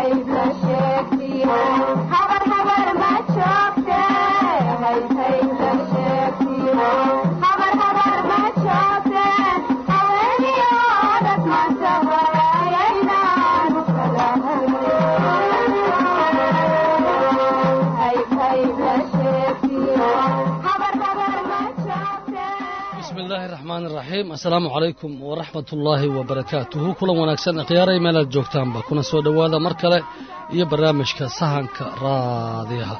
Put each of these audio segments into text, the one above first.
asalaamu calaykum waraxmat ullaahi wabarakaatuhu kulan wanaagsan khiyaaray meelaad joogtaanba kuna soo dhowaada mar kale iyo barnaamijka sahanka raadiyaha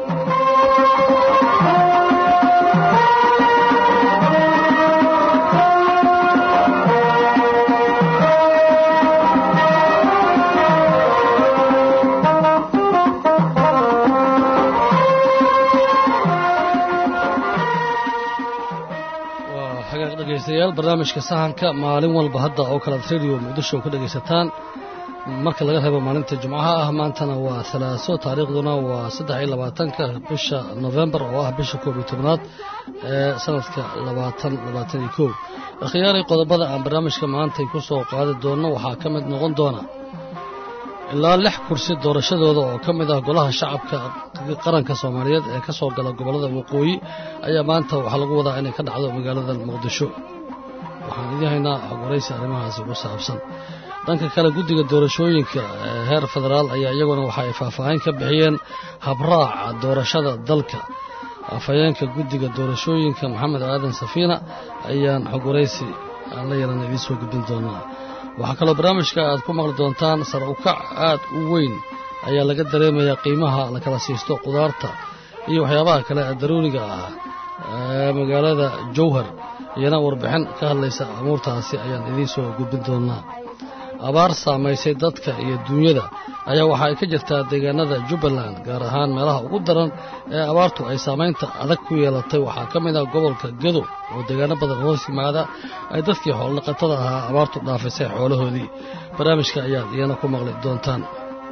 dhegeystayaal barnaamijka sahanka maalin walba hadda oo kalead radio muqdisho ka dhegaysataan marka laga reebo maalinta jumcaha ah maantana waa halaaso taariikhduna waa saddex iyo labaatanka bisha nofembar oo ah bisha koob iyo tobnaad ee sanadka labaatan labaatan iyo kow akhyaaray qodobada aan barnaamijka maantay ku soo qaadi doonno waxaa ka mid noqon doona ilaa lix kursi doorashadooda oo ka mid ah golaha shacabka qaranka soomaaliyeed ee ka soo gala gobollada waqooyi ayaa maanta waxaa lagu wadaa inay ka dhacdo magaalada muqdisho waxaan idin haynaa xogwaraysi arrimahaasi ku saabsan dhanka kale guddiga doorashooyinka heer federaal ayaa iyaguna waxa ay faahfaahin ka bixiyeen habraaca doorashada dalka afhayeenka guddiga doorashooyinka maxamed aadan safiina ayaan xogwaraysi aan la yaran idiin soo gudbin doonaa waxaa kaloo barnaamijka aad ku maqli doontaan sar ukac aad u weyn ayaa laga dareemayaa qiimaha la kala siisto qudaarta iyo waxyaabaha kale ee daruuriga ah ee magaalada jowhar iyana warbixin ka hadlaysa amuurtaasi ayaan idiin soo gudbin doonaa abaar saamaysay dadka iyo duunyada ayaa waxa ay ka jirtaa deegaanada jubbaland gaar ahaan meelaha ugu daran ee abaartu ay saamaynta adag ku yeelatay waxaa ka mid ah gobolka gedo oo deegaano badan hoos yimaada ay dadkii xoolodhaqatada ahaa abaartu dhaafisay xoolahoodii barnaamijka ayaad iyana ku maqli doontaan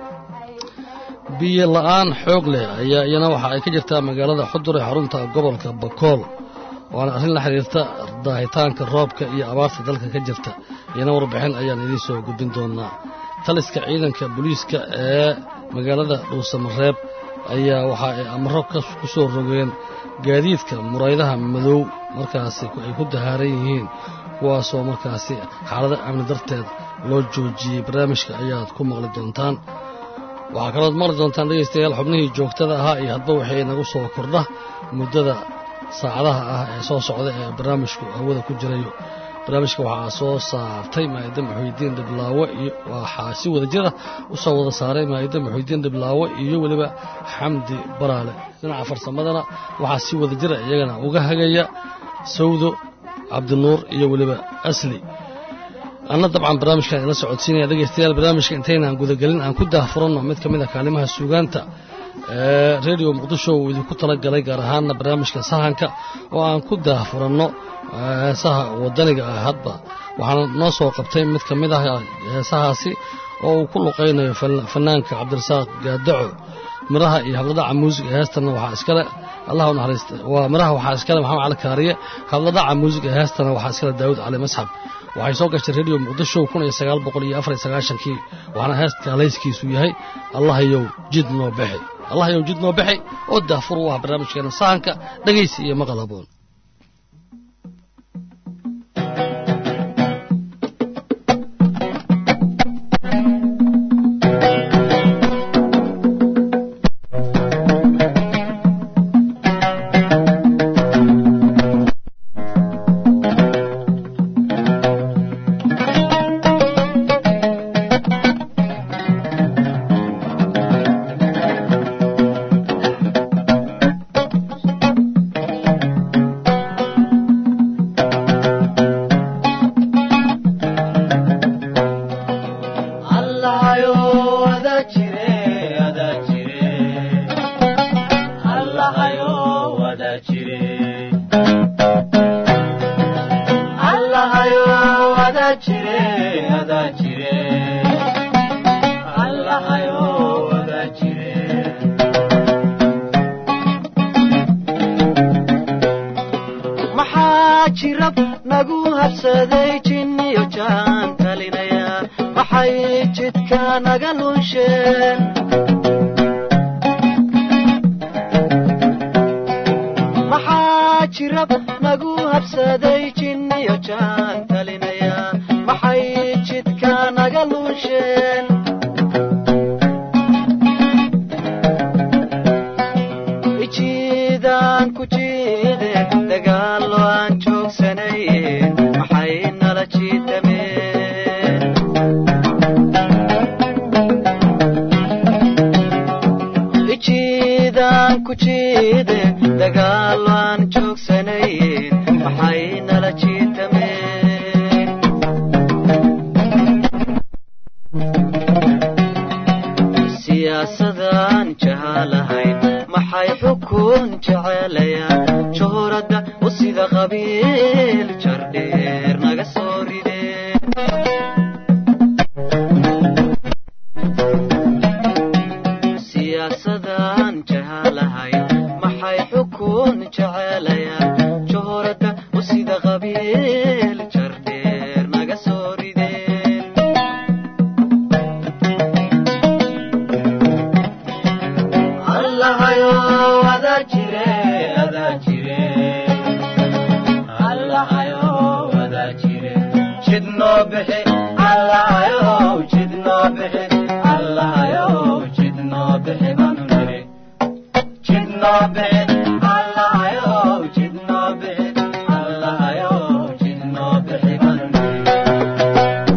biyo la'aan xoog leh ayaa iyana waxa ay ka jirtaa magaalada xudur ee xarunta gobolka bakool waana arrin la xiriirta daahitaanka roobka iyo abaarta dalka ka jirta iyana warbixin ayaan idiin soo gudbin doonaa taliska ciidanka booliiska ee magaalada dhuusamareeb ayaa waxa ay amro ku soo rogeen gaadiidka muraydaha madow markaasi ay ku dahaaran yihiin kuwaasoo markaasi xaalado amni darteed loo joojiyey barnaamijka ayaad ku maqli doontaan waxaa kalood maqli doontaan dhegaystayaal xubnihii joogtada ahaa iyo hadba waxay nagu soo kordha muddada saacadaha ah ee soo socda ee barnaamijku hawada ku jirayo barnaamijka waxaa soo saartay maa'ida maxuudiin dhiblaawe iyo waxaa si wada jira u soo wada saaray maa'ida maxuudiin dhiblaawe iyo weliba xamdi baraale dhinaca farsamadana waxaa si wada jira iyagana uga hagaya sawdo cabdinuur iyo weliba asli anna dabcan barnaamijkan ila socodsiinaya dhegaystayaal barnaamijka intaynaan gudagelin aan ku daahfuranno mid ka mid a kaalimaha suugaanta ee redio muqdisho uu idinku tala galay gaar ahaanna barnaamijka sahanka oo aan ku daahfuranno heesaha waddaniga ah hadba waxaana noo soo qabtay mid ka mid ah heesahaasi oo uu ku luqaynayo fanaanka cabdirasaaq gaadaco miraha iyo habladhaca muusiga heestanna waxaa iskale allah u naxariista waa miraha waxaa iskale maxamed cali kaariye habladhaca muusiga heestana waxaa iskale daawud cali masxab waxay soo gashay redio muqdisho kun iyo sagaal boqol iyo afar iyo sagaashankii waxaana heestka halayskiisu yahay allahayow jid noo bixi allahayow jid noo bixi oo daafur u ah barnaamijkeena sahanka dhegaysi iyo maqal haboon naga lunsheen maxaa jirab nagu habsaday jinniyo jaan talinaya maxay jidka naga lunsheen ijiidaan ku jiide dagaallo aan joogsanaye maxay nala jiitameen ijiidaan ku jiide dagaallo aan joogsanaye maxay nala jiitameen siyaasadaan jahalahayn maxay xukun jecelayaan shuhuradda u sida qabiil jardheer naga soo rideen siyaasadaan jahalahayn maxay xukun jecelayaan shuhuradda u sida qabiil jardheer naga soo rideen allahayo adaa jire adaa jire allahayo adaa jire jid noo bixi allahayo jid noo bixi allahayo jid noo bixi baanu niri jid noo bixi allahayo jid noo bixi allahayo jid noo bixi baanu niri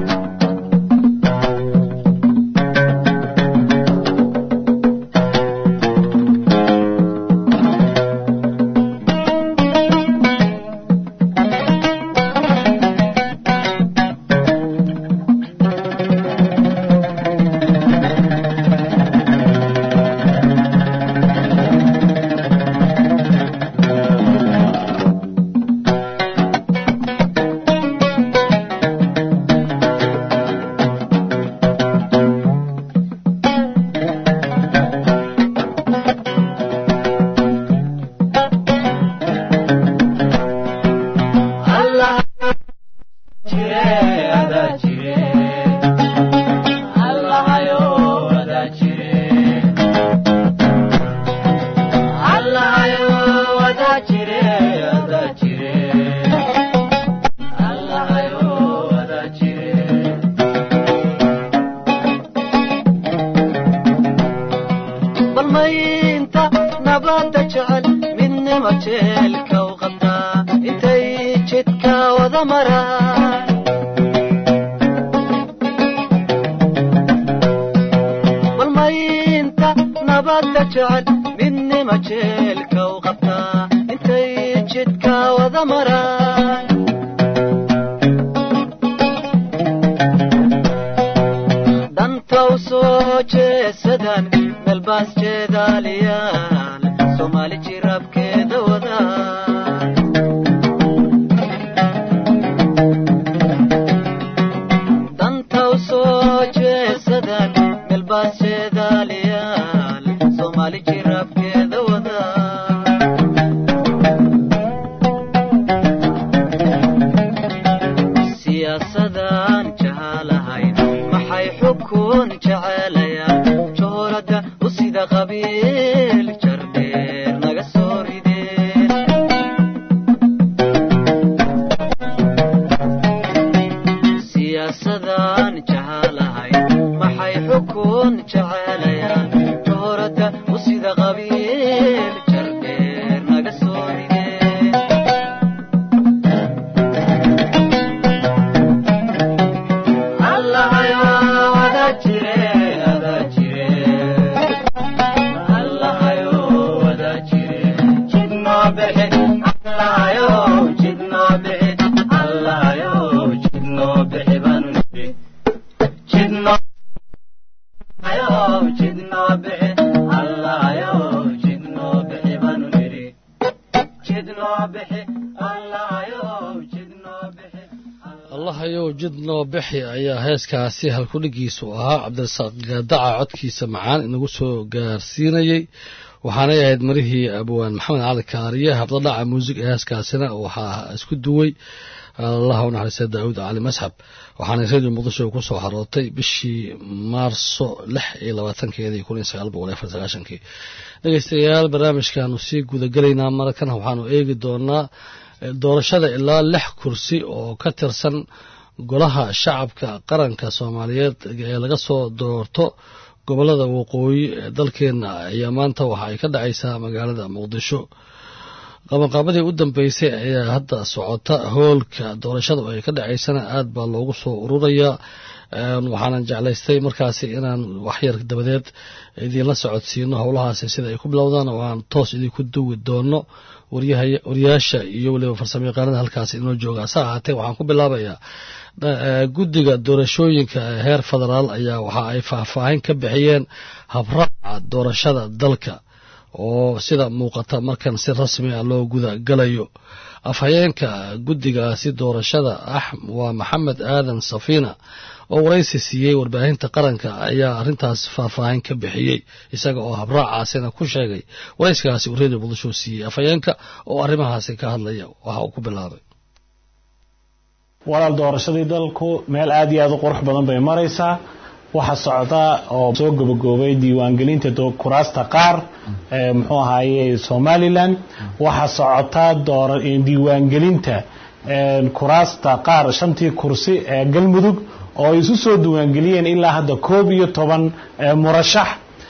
Allah jire ada jire Allah ayo ada jire Allah ayo ada jire ada jire Allah ayo ada jire bal maynta nabadda jecel midnima jeelka u qabtaa intay jidka wada maraan bal maynta nabadda jecel midnima jeelka u qabtaa intay jidka wada maraan danta u soo jeesadaan melbaas jeedaaliyaal soomaali jirabkeeda wadaan danta u soo jeesadaan melbaas jeedaaliyaal soomaali jirabkeeda wadaan siyaasadaan jahalahayn maxay xukun jecelayaan shuhuradda u sida qabiil jardheer naga soo rideen siyaasadaan jahalahayn maxay xukun jecelayaan shuhuradda u sida qabiil jardheer naga soo rideen allahayo ada jire ada jire allahayo ada jire jid noo bixi allahayo jid noo bixi allahayo jid noo bixi baanu niri jid noo ayo jid noo bixi allahayo jid noo bixi baanu niri jid noo bixi allahayo jid noo bixi allahayow jid noo bixi ayaa heeskaasi halkudhigiisu ahaa cabdirasaaq gaadaca codkiisa macaan inagu soo gaarsiinayey waxaanay ahayd marihii abwaan maxamed cali kaariye habdadhaca muusig ee heeskaasina waxaa isku duway allaha u naxariista daawud cali masxab waxaana radio muqdisho ku soo xarootay bishii maarso lix iyo labaatankeedii kun iyo sagaal boqol iyo afar sagaashankii dhegeystayaal barnaamijkaanu sii gudagelaynaa markana waxaanu eegi doonaa doorashada ilaa lix kursi oo ka tirsan golaha shacabka qaranka soomaaliyeed ee laga soo doorto gobolada waqooyi ee dalkeena ayaa maanta waxa ay ka dhacaysaa magaalada muqdisho qabanqaabadii u dambeysay ayaa hadda socota hoolka doorashada ay ka dhacaysana aad baa loogu soo ururayaa waxaanan jeclaystay markaasi inaan waxyar dabadeed idiinla socodsiino howlahaasi sida ay ku bilowdaan oo aan toos idinku duwi doono wariyaasha iyo weliba farsamo yaqaanada halkaasi inoo jooga hase ahaatee waxaan ku bilaabayaa guddiga doorashooyinka heer federaal ayaa waxa ay faahfaahin ka bixiyeen habraaca doorashada dalka oo sida muuqata markan si rasmi ah loo guda galayo afhayeenka guddigaasi doorashada ah waa maxamed aadan safiina oo waraysi siiyey warbaahinta qaranka ayaa arrintaas faahfaahin ka bixiyey isaga oo habraacaasina ku sheegay warayskaasi uu redio muqdisho siiyey afhayeenka oo arrimahaasi ka hadlaya waxa uu ku bilaabay walaal doorashadii dalku meel aada iyo aada u qurux badan bay maraysaa waxaa socda oo soo gobogoobay diiwaangelinta kuraasta qaar muxuu ahaaye somalilan waxaa socota diiwaangelinta kuraasta qaar shantii kursi ee galmudug oo ay isu soo diiwaangeliyeen ilaa hadda koob iyo toban murashax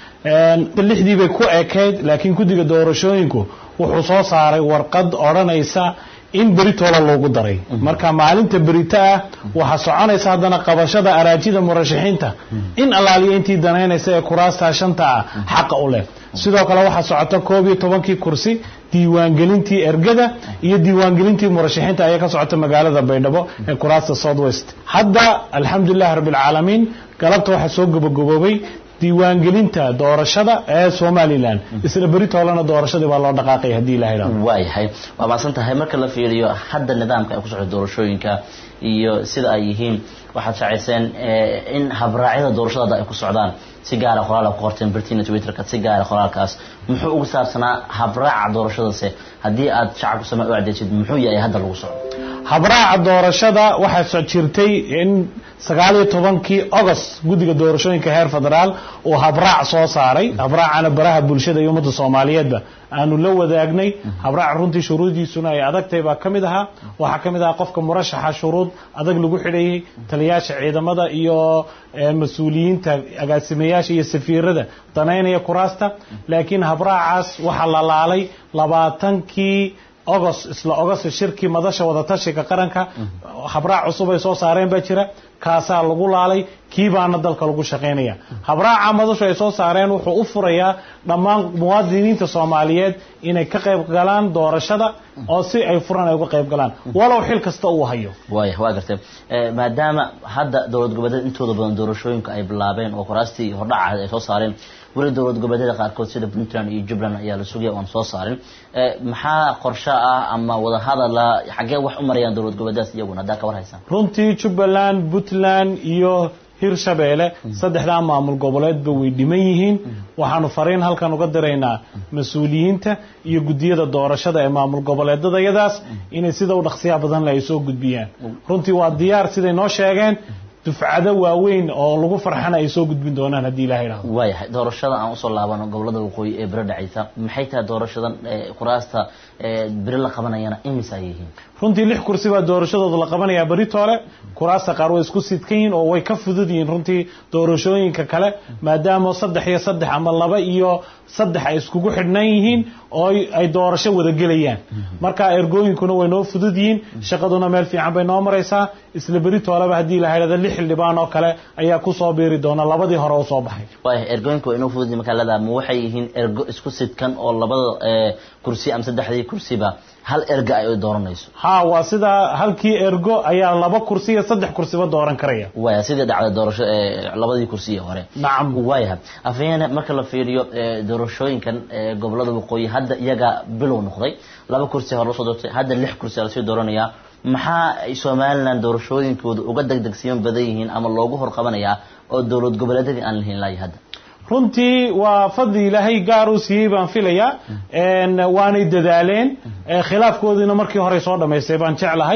lixdii bay ku ekayd laakiin guddiga doorashooyinku wuxuu soo saaray warqad odhanaysa in beritoola loogu daray marka maalinta berito ah waxaa soconaysa haddana qabashada araajida murashaxiinta in allaaliya intii danaynaysa ee kuraastaa shanta ah xaqa u leh sidoo kale waxaa socota koob iyo tobankii kursi diiwaangelintii ergada iyo diiwaangelintii murashaxiinta ayaa ka socota magaalada baydhabo ee kuraasta south west hadda alxamdulilahi rabbilcaalamiin galabta waxaa soo gobogoboobay diiwaangelinta doorashada ee somalilan isla beritoolana doorashadii baa loo dhaqaaqay haddii ilaha idhahdo waayahay waa maadsan tahay marka la fiiriyo hadda nidaamka ay ku socdo doorashooyinka iyo sida ay yihiin waxaad shaacayseen in habraacyada doorashada hadda ay ku socdaan si gaara qoraal ku qorteen bertina twitterka si gaara qoraalkaas muxuu ugu saabsanaa habraaca doorashadase haddii aad shacabku sama u cadeysid muxuu yahay hadda lagu socdo habraaca doorashada waxaa jirtay in sagaal iyo tobankii agost guddiga doorashooyinka heer federaal uu habraac soo saaray habraacana baraha bulshada iyo ummadda soomaaliyeedba aanu la wadaagnay habraac runtii shuruudiisuna ay adagtahay baa ka mid ahaa waxaa ka mid ahaa qofka murashaxa shuruud adag lagu xidhayay taliyaasha ciidamada iyo mas-uuliyiinta agaasimayaasha iyo safiirada danaynaya kuraasta laakiin habraacaas waxaa la laalay labaatankii agost isla agost shirkii madasha wadatashiga qaranka habraac cusub ay soo saareen baa jira kaasaa lagu laalay kii baana dalka lagu shaqaynaya habraaca madashu ay soo saareen wuxuu u furayaa dhammaan muwaadiniinta soomaaliyeed inay ka qayb galaan doorashada oo si ay furan ay uga qayb galaan walow xil kasta uu hayo waaya waa gartay maadaama hadda dowlad goboleed intooda badan doorashooyinka ay bilaabeen oo kuraastii hordhaca ay soo saareen weli dowlad goboleedyada qaarkood sida puntland iyo jubbaland ayaa la sugaya oan soo saarin maxaa qorshe ah ama wadahadala xaggee wax u marayaan dowlad goboleedaas iyaguna haddaa ka war haysaan runtii jubbaland puntland iyo hirshabeelle saddexdaa maamul goboleedba way dhiman yihiin waxaanu fariin halkan uga diraynaa mas-uuliyiinta iyo guddiyada doorashada ee maamul goboleedadayadaas inay sida u dhaqsiyaha badan le ay soo gudbiyaan runtii waa diyaar siday noo sheegeen dufcado waaweyn oo lagu farxana ay soo gudbin doonaan haddii ilaha idhahdo waayahay doorashada aan usoo laabano gobolada waqooyi ee biro dhacaysa maxay tahay doorashadan kuraasta biro la qabanayana imis ay yihiin runtii lix kursi baa doorashadooda la qabanayaa beritoole kuraasta qaar way isku sidkan yihiin oo way ka fudud yihiin runtii doorashooyinka kale maadaama saddex iyo saddex ama laba iyo saddex ay iskugu xidhnan yihiin oo ay doorasho wada gelayaan marka ergooyinkuna way noo fudud yihiin shaqaduna meel fiican bay noo maraysaa isla beritooleba haddii la idhahdo lix xildhibaan oo kale ayaa kusoo biiri doona labadii hore u soo baxay waaya ergooyinka waa inoo fudud yihiin markaa leedaha ma waxay yihiin ergo isku sidkan oo labada kursi ama saddexdii kursiba hal erga ay dooranayso ha waa sidaa halkii ergo ayaa laba kursi iyo saddex kursiba dooran karaya waya sidii dhacday doorasho labadii kursi hore nacam waayaha afhayeene marka la fiiriyo doorashooyinkan gobolada waqooyi hadda iyaga bilow noqday laba kursi hore lasoo doortay hadda lix kursi lasii dooranayaa maxaa ay somalilan doorashooyinkooda uga degdegsiyan badan yihiin ama loogu horqabanayaa oo dowlad goboleedyadii aan lahayn laaya hadda runtii waa fadli ilaahay gaar uu siiyey baan filayaa waanay dadaaleen khilaafkoodiina markii horey soo dhamaystay baan jeclahay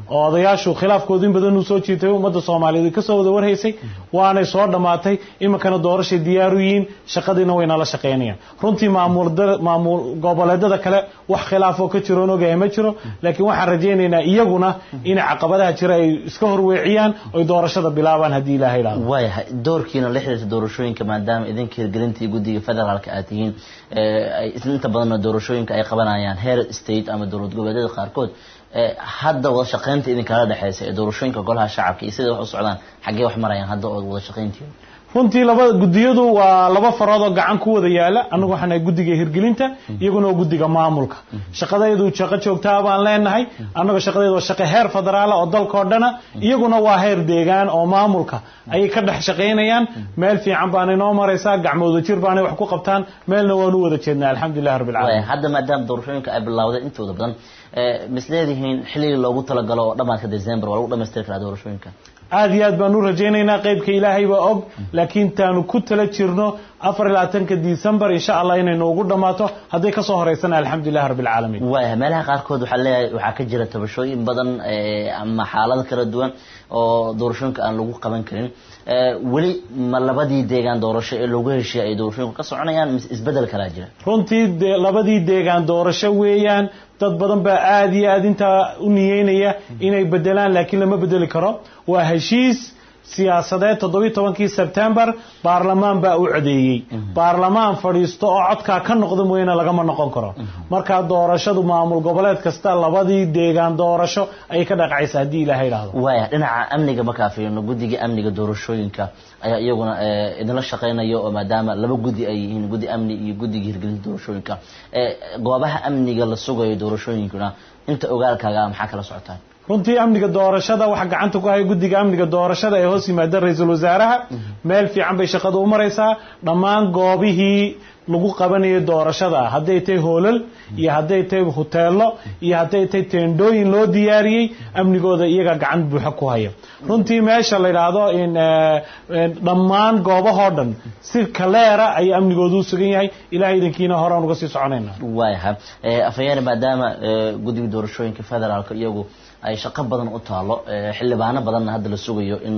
oo odayaashu khilaafkoodu in badan uu soo jiitay ummadda soomaaliyeed ay kasoo wada warhaysay waanay soo dhammaatay iminkana doorashay diyaaru yihiin shaqadiina way nala shaqaynayaan runtii maamul maamul goboleedada kale wax khilaafoo ka jiroon ogahay ma jiro laakiin waxaan rajaynaynaa iyaguna inay caqabadaha jira ay iska horweeciyaan oy doorashada bilaabaan haddii ilaahay idhaahdo waayahay doorkiina la xiriirta doorashooyinka maadaama idinka hirgelintii guddiga federaalka aad tihiin ay inta badanna doorashooyinka ay qabanayaan heer state ama dowlad goboleedyada qaarkood hadda wada shaqaynta idinkala dhexeysa ee doorashooyinka golaha shacabka iyo siday wax u socdaan xaggee wax marayaan hadda ood wada shaqayntiin runtii laba gudiyadu waa laba farood oo gacan ku wada yaala annagu waxaan nahay guddiga hirgelinta iyaguna waa guddiga maamulka shaqadaydu shaqo joogtaa baan leenahay annaga shaqadaydu waa shaqo heer federaala oo dalkao dhana iyaguna waa heer deegaan oo maamulka ayay ka dhex shaqaynayaan meel fiican baanay noo maraysaa gacmooda jir baanay wax ku qabtaan meelna waanu wada jeednaa alxamdulilah rabbi alcaalamiin hadda maadaama doorashooyinka ay bilowday intooda badan misleedihiin xilligii loogu talagalo oo dhamaadka december waa lagu dhamaystiri karaa doorashooyinka aad iyo aad baan u rajaynaynaa qaybka ilaahay baa og laakiin taanu ku tala jirno afar iyo labaatanka december insha allah inaynu ugu dhammaato hadday kasoo horeysana alxamdulilah rabbi alcaalamiin waaya meelaha qaarkood waxaa leeyahay waxaa ka jira tabashooyin badan ama xaalado kala duwan oo doorashooyinka aan lagu qaban karin weli ma labadii deegaan doorasho ee loogu heshiiyay ay doorashooyinku ka soconayaan mise isbedel kalaa jira runtii de labadii deegaan doorasho weeyaan dad badan baa aada iyo aada intaa u niyeynaya inay bedelaan laakiin lama bedeli karo waa heshiis siyaasadeed toddobiyi tobankii sebtembar baarlamaan baa u codeeyey baarlamaan fadhiisto oo codkaa ka noqda mooyaane lagama noqon karo markaa doorashadu maamul goboleed kasta labadii deegaan doorasho ayay ka dhaqacaysa haddii ilaha idhaahdo waaya dhinaca amniga markaa fiirino guddiga amniga doorashooyinka ayaa iyaguna idinla shaqaynaya oo maadaama laba guddi ay yihiin guddi amni iyo guddiga hirgelinta doorashooyinka goobaha amniga la sugayo doorashooyinkuna inta ogaalkaaga maxaa kala socotaan runtii amniga doorashada waxaa gacanta ku haya guddiga amniga doorashada ee hoos yimaada ra-iisul wasaaraha meel fiican bay shaqada u maraysaa dhammaan goobihii lagu qabanayo doorashada hadday tahay hoolal iyo hadday tahay huteelo iyo hadday tahay teendhooyin loo diyaariyey amnigooda iyaga gacan buuxa ku haya runtii meesha la yidhaahdo in dhammaan goobahoo dhan si kaleera ayay amnigooda u sugan yahay ilahay idankiina horaan uga sii soconayna waayaha afhayeene maadaama guddiga doorashooyinka federaalka iyagu ay shaqo badan u taalo xildhibaano badanna hadda la sugayo in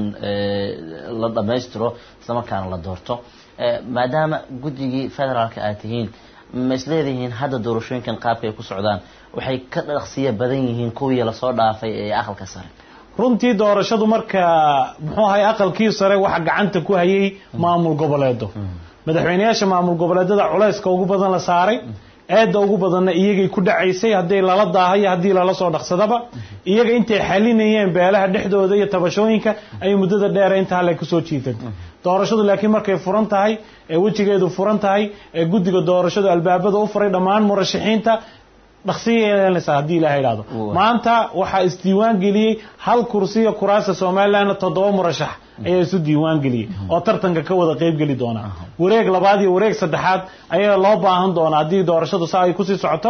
la dhammaystiro islamarkaana la doorto maadaama guddigii federaalka aad tihiin ma isleedihiin hadda doorashooyinkan qaabka ay ku socdaan waxay ka dhaqsiya badan yihiin kuwii lasoo dhaafay ee aqalka sare runtii doorashadu marka muxuu ahay aqalkii sare waxa gacanta ku hayay maamul goboleedo madaxweyneyaasha maamul goboleedada culayska ugu badan la saaray eedda ugu badanna iyagay ku dhacaysay hadday lala daahayo haddii lala soo dhaqsadaba iyaga intay xalinayeen beelaha dhexdooda iyo tabashooyinka ayay muddada dheera inta hale kusoo jiitantay doorashadu laakiin markay furan tahay ee wejigeedu furan tahay ee guddiga doorashadu albaabada u furay dhammaan murashaxiinta dhaqsiyayeelanaysaa haddii ilaha idhahdo maanta waxaa isdiiwaan geliyey hal kursiya kuraasta somalilandna toddoba murashax ayaa isu diiwaan geliyey oo tartanka ka wada qeyb geli doonaa wareeg labaad iyo wareeg saddexaad ayaa loo baahan doonaa haddii doorashadu saa ay kusii socoto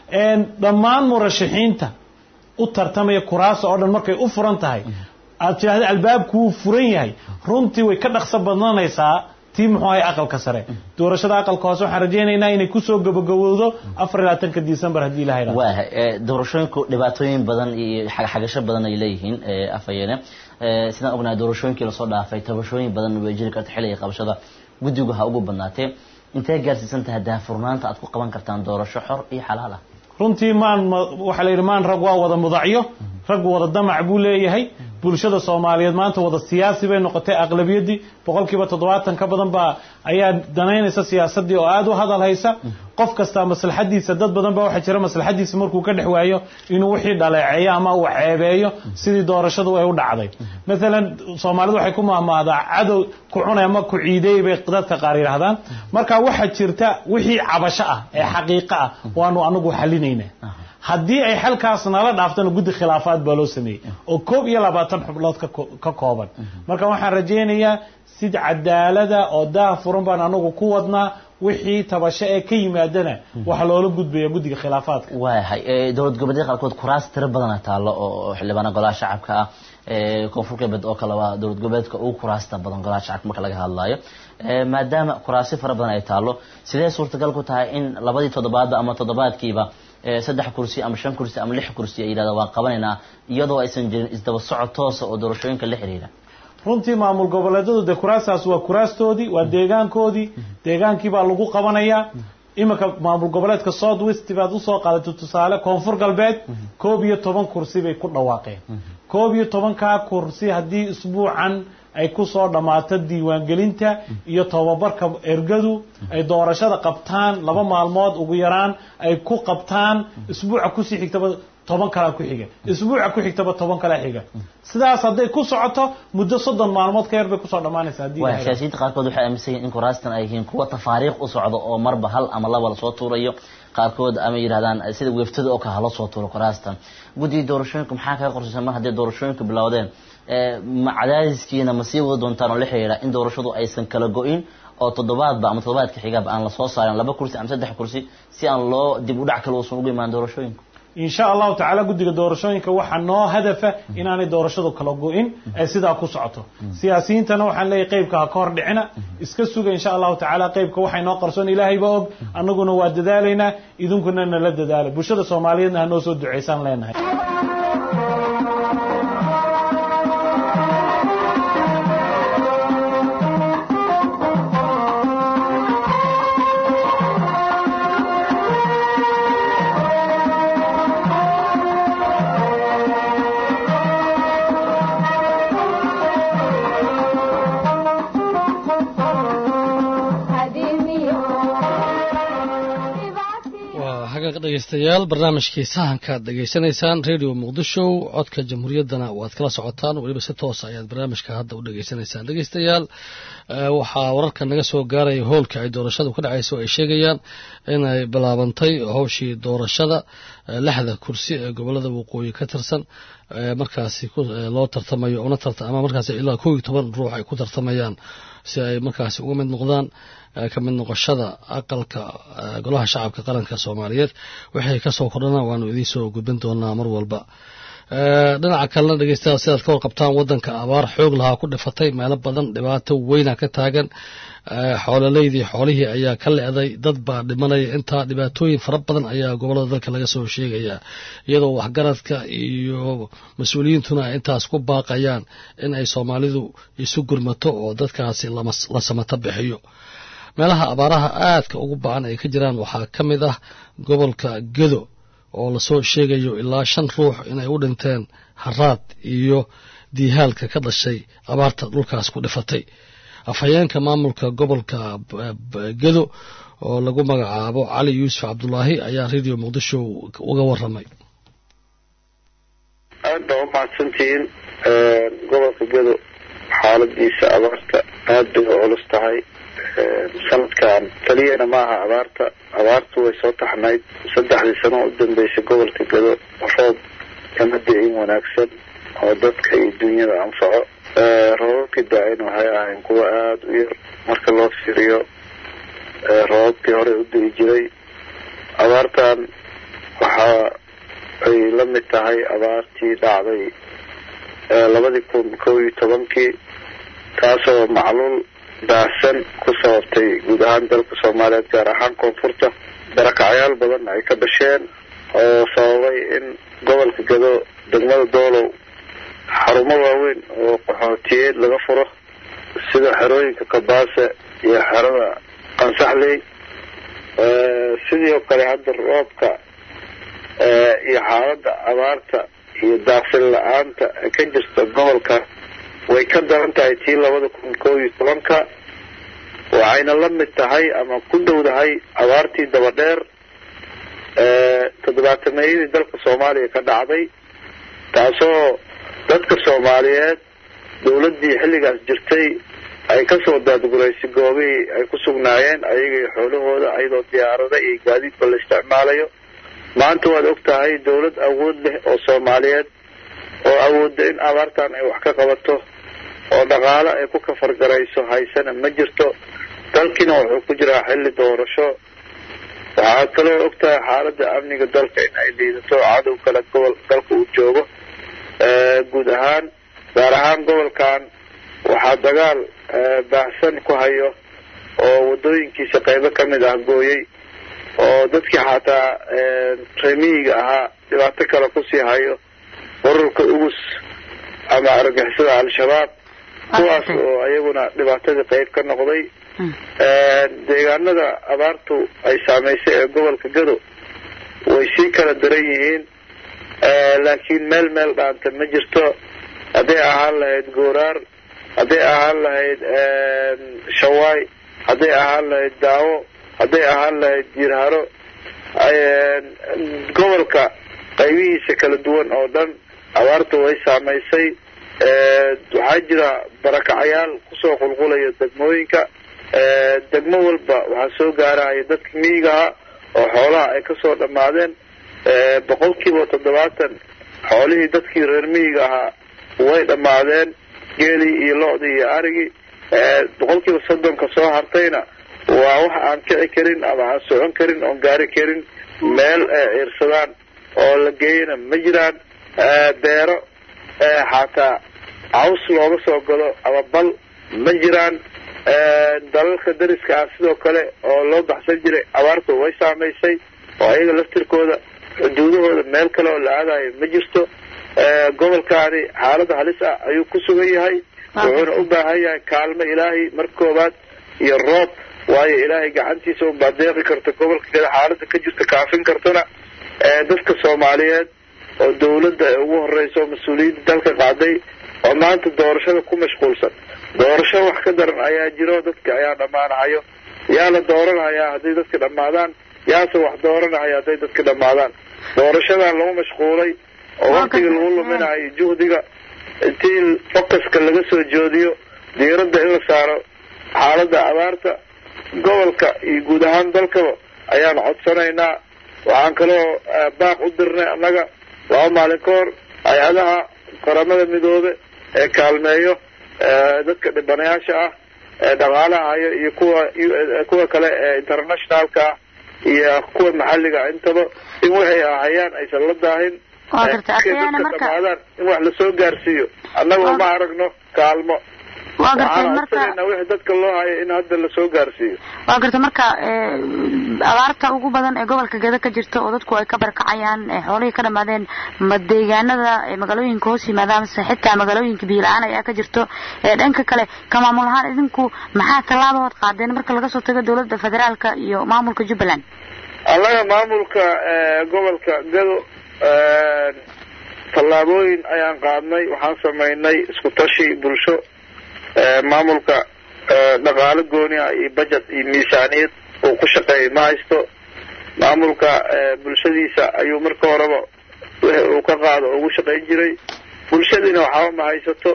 dhammaan murashaxiinta u tartamaya kuraasta oo dhan markay u furan tahay aad tidhahda albaabku wuu furan yahay runtii way ka dhaqso badnanaysaa tii muxuu ahay aqalka sare doorashada aqalka hoose waxaan rajaynaynaa inay kusoo gabagabowdo afar iyo labaatanka december haddii ilaha idhahdo waayahay doorashooyinku dhibaatooyin badan iyo xagaxagasho badan ay leeyihiin afhayeene sidaan ognahay doorashooyinkii lasoo dhaafay tabashooyin badan way jiri karta xilliga qabashada guddigu ha ugu badnaatee intee gaarsiisan tahay daahfurnaanta aad ku qaban kartaan doorasho xor iyo xalaal ah runtii maan waxaa la yidhi maan rag waa wada mudacyo rag wada damac buu leeyahay bulshada soomaaliyeed maanta wada siyaasi bay noqotay aqlabiyaddii boqolkiiba toddobaatan ka badan baa ayaa danaynaysa siyaasaddii oo aada u hadal haysa qof kasta maslaxadiisa dad badan baa waxaa jira maslaxadiisa markuu ka dhex waayo inuu wixii dhaleeceeyo ama uu ceebeeyo sidii doorashadu ay u dhacday maalan soomaalidu waxay ku mahmaadaa cadow ku cunay ama ku ciideey bay dadka qaar yidhaahdaan marka waxaa jirta wixii cabasho ah ee xaqiiqo ah waanu anagu xalinaynaa haddii ay xalkaas nala dhaaftana guddi khilaafaad baa loo sameeyey oo koob iyo labaatan xubnood ka kooban marka waxaan rajaynayaa sid cadaalada oo daah furan baan anagu ku wadnaa wixii tabasho ee ka yimaadana waxaa loola gudbaya guddiga khilaafaadka waayahay ee, dowlad goboleedyada qaarkood kuraas tiro badana taallo oo oo xildhibaana golaha shacabka ah ee, koonfur galbeed oo kale waa dowlad goboleedka ugu kuraasta badan golaha shacabka marka laga hadlayo Ee, maadaama kuraasi fara badan ay taallo sidee suurtagal ku tahay in labadii toddobaadba ama toddobaadkiiba ee, saddex kursi ama shan kursi ama lix kursi ay yidhahdaan waan qabanaynaa iyadoo aysan jirin isdaba socod toosa oo doorashooyinka la xiriira runtii maamul goboleedyadu dee kuraastaas waa kuraastoodii waa deegaankoodii deegaankii baa lagu qabanayaa iminka maamul goboleedka south west baad usoo qaadatay tusaale koonfur galbeed koob iyo toban kursi bay ku dhawaaqeen koob iyo tobankaa kursi haddii isbuucan ay kusoo dhammaato diiwaangelinta iyo tobabarka ergadu ay doorashada qabtaan laba maalmood ugu yaraan ay ku qabtaan isbuuca kusii xigtaba toban kalaa ku xiga isbuuca ku xigtaba toban kalaa xiga sidaas hadday ku socoto muddo soddon maalmood ka yar bay kusoo dhammaanaysa haddii waa la helo. siyaasiyiinta qaarkood waxay aaminsan yihiin in kuraastan ay yihiin kuwa tafaariiq u socdo oo marba hal ama laba lasoo tuurayo qaarkood ama yidhahdaan sida weeftada oo kale hala soo tuuro kuraastan guddiga doorashooyinka maxaa kaga qorsaysan mar haddii doorashooyinka bilowdeen ee, ma cadaadiskiina ma sii wada doontaan oo la xiriira in doorashadu aysan kala go-in oo toddobaadba ama toddobaadka xigaba aan lasoo saarin laba kursi ama saddex kursi si aan loo dib u dhac kale uusan ugu imaan doorashooyinka in sha allahu tacaala guddiga doorashooyinka waxaa noo hadafa inaanay doorashadu kala go-in ee sidaa ku socoto siyaasiyiintana waxaan leeyahay qeybka ha ka hor dhicina iska suga insha allahu tacaala qeybka waxay noo qarsoon ilaahayba og annaguna waa dadaalaynaa idinkuna nala dadaala bulshada soomaaliyeedna ha noo soo ducaysaan leenahay waa hagaag dhegaystayaal barnaamijkii sahankaad dhegaysanaysaan radio muqdisho codka jamhuuriyaddana waad kala socotaan weliba si toosa ayaad barnaamijka hadda u dhegaysanaysaan dhegaystayaal eh, waxaa wararka naga soo gaaraya hoolka ay doorashadu ka dhacayso ay sheegayaan inay bilaabantay howshii doorashada eh, lixda kursi ee gobolada waqooyi ka tirsan eh, markaasi ku- eh, loo tartamayo una tarta ama markaasi ilaa kow iyo toban ruux ay ku tartamayaan si ay markaasi uga mid noqdaan eh, ka mid noqoshada aqalka eh, golaha shacabka qaranka soomaaliyeed waxay ka soo kordhana waanu idiin soo gudbin doonaa mar walba Eh, dhinaca kalena dhegeystayaal sidaad ka warqabtaan wadanka abaar xoog lahaa ku dhifatay meelo badan dhibaato weyna ka taagan Eh, xoololeydii xoolihii ayaa ka leeday dad baa dhimanaya intaa dhibaatooyin fara badan ayaa gobolada dalka laga soo sheegaya iyadoo waxgaradka iyo mas-uuliyiintuna ay intaas ku baaqayaan in ay soomaalidu isu gurmato oo dadkaasi lama- la samato bixiyo meelaha abaaraha aadka ugu bacan ay ka jiraan waxaa ka mid ah gobolka gedo oo lasoo sheegayo ilaa shan ruux inay u dhinteen haraad iyo diihaalka ka dhashay abaarta dhulkaas ku dhifatay afhayeenka maamulka gobolka b- b- gedo oo lagu magacaabo cali yuusuf cabdulaahi ayaa radio muqdisho uga waramay aad baa umahadsantihiin gobolka gedo xaaladiisa abaarta aad bay u culus tahay sanadkan keliyana maaha abaarta abaartu way soo taxnayd saddexdii sano u dambeysay gobolka gedo roob kama da-in wanaagsan oo dadka iyo dunyada anfaco roobabkii daa-in waxay ahayn kuwa aada u yar marka loo fiiriyo roobabkii hore u da-i jiray abaartan waxaa ay la mid tahay abaartii dhacday labadii kun kow iyo tobankii taasoo macluul baahsan ku sababtay guud ahaan dalka soomaaliyeed gaar ahaan koonfurta barakacyaal badan ay ka dhasheen oo sababay in gobolka gado degmada doolow xarumo waaweyn oo qaxootiyeed laga furo sida xerooyinka kabaase iyo xerada qansaxley sidii oo kale hadda roobka iyo xaaladda abaarta iyo daaqsin la-aanta ka jirta gobolka way ka daran tahay tii labada kun kow iyo tobanka waxayna la mid tahay ama ku dhowdahay abaartii dabadheer toddobaatameyadii dalka soomaaliya ka dhacday taasoo dadka soomaaliyeed dowladdii xilligaas jirtay ay kasoo daadguraysay goobihii ay ku sugnaayeen ayaga iyo xoolahooda ayadoo diyaarada iyo gaadiidba la isticmaalayo maanta waad og tahay dowlad awood leh oo soomaaliyeed oo awoodda in abaartan ay wax ka qabato oo dhaqaale ay ku kafargarayso haysana ma jirto dalkiina wuxuu ku jiraa xilli doorasho waxaa kaloo ogtahay xaaladda amniga dalka in ay liidato cadow kale gobol dalka uu joogo guud ahaan gaar ahaan gobolkan waxaa dagaal baahsan ku hayo oo wadooyinkiisa qaybo ka mid ah gooyey oo dadkii xataa remiyiga ahaa dhibaato kale kusii hayo ururka ugus ama argixisada al-shabaab kuwaas oo ayaguna dhibaatadii qayb ka noqday deegaanada abaartu ay saameysay ee gobolka gado way sii kala daran yihiin laakiin meel meel dhaanta ma jirto hadday ahaan lahayd gooraar hadday ahaan lahayd shawaay hadday ahaan lahayd daawo hadday ahaan lahayd jiirharo gobolka qaybihiisa kala duwan oo dhan abaarta way saamaysay waxaa jira barakacayaal kusoo qulqulaya degmooyinka degmo walba waxaa soo gaaraya dadka miyigaha oo xoolaha ay kasoo dhammaadeen boqol kiiba toddobaatan xoolihii dadkii reer miyiga ahaa way dhammaadeen geelii iyo lo-dii iyo arigii boqol kiiba soddonka soo hartayna waa wax aan kici karin ama aan socon karin oon gaari karin meel ciirsadaan oo la geeyana ma jiraan beero xataa caws looga soo gado ama bal ma jiraan dalalka dariska ah sidoo kale oo loo baxsan jiray abaartu way saamaysay oo ayaga laftirkooda xuduudahooda meel kale oo la aadayo ma jirto gobolkaani xaalada halis ah ayuu ku sugan yahay wuxuuna u baahan yahay kaalmo ilaahay marka koobaad iyo roob waayo ilaahay gacantiisa unbaa deeqi karta gobolka gada xaalada ka jirta kaafin kartana dadka soomaaliyeed oo dawladda ay ugu horeyso mas-uuliyadda dalka qaaday oo maanta doorashada ku mashquulsan doorasho wax ka daran ayaa jiro dadka ayaa dhammaanahayo yaa la dooranhayaa hadday dadka dhammaadaan yaase wax dooranahaya hadday dadka dhammaadaan doorashadan lagu mashquulay oo waktiga lagu luminayo juhdiga intii focuska laga soo joodiyo diiradda in la saaro xaaladda abaarta gobolka iyo guud ahaan dalkaba ayaan codsanaynaa waxaan kaloo baaq u dirnay annaga laba maalin ka hor hay-adaha qaramada midoobe ee kaalmeeyo dadka dhibanayaasha ah ee dhaqaalaha hayo iyo kuwa kuwa kale ee internationalka ah iyo kuwa maxalliga intaba in waxay ahayaan aysan la daahin dhamaadaan in wax lasoo gaarsiiyo annagoo ma aragno kaalmo waa gartay waxaan marka codsanayna wixii dadka loo hayo in hadda lasoo gaarsiiyo waa gartay marka abaarta ugu badan ee gobolka geda ka jirta oo dadku ay ka barkacayaan ee xoolihii ka dhamaadeen ma deegaanada ee magaalooyinka hoos yimaadaan mise xitaa magaalooyinka biyo-la-aan ayaa ka jirto ee dhanka kale ka maamul ahaan idinku maxaa tallaabahood qaadeen marka laga soo tago dowladda federaalka iyo maamulka jubbaland annaga maamulka gobolka gado tallaabooyin ayaan qaadnay waxaan samaynay isku tashi bulsho maamulka dhaqaalo gooni ah iyo budget iyo miisaaniyad uu ku shaqeeyay ma haysto maamulka bulshadiisa ayuu marka horeba wixii uu ka qaado ugu shaqayn jiray bulshadiina waxba ma haysato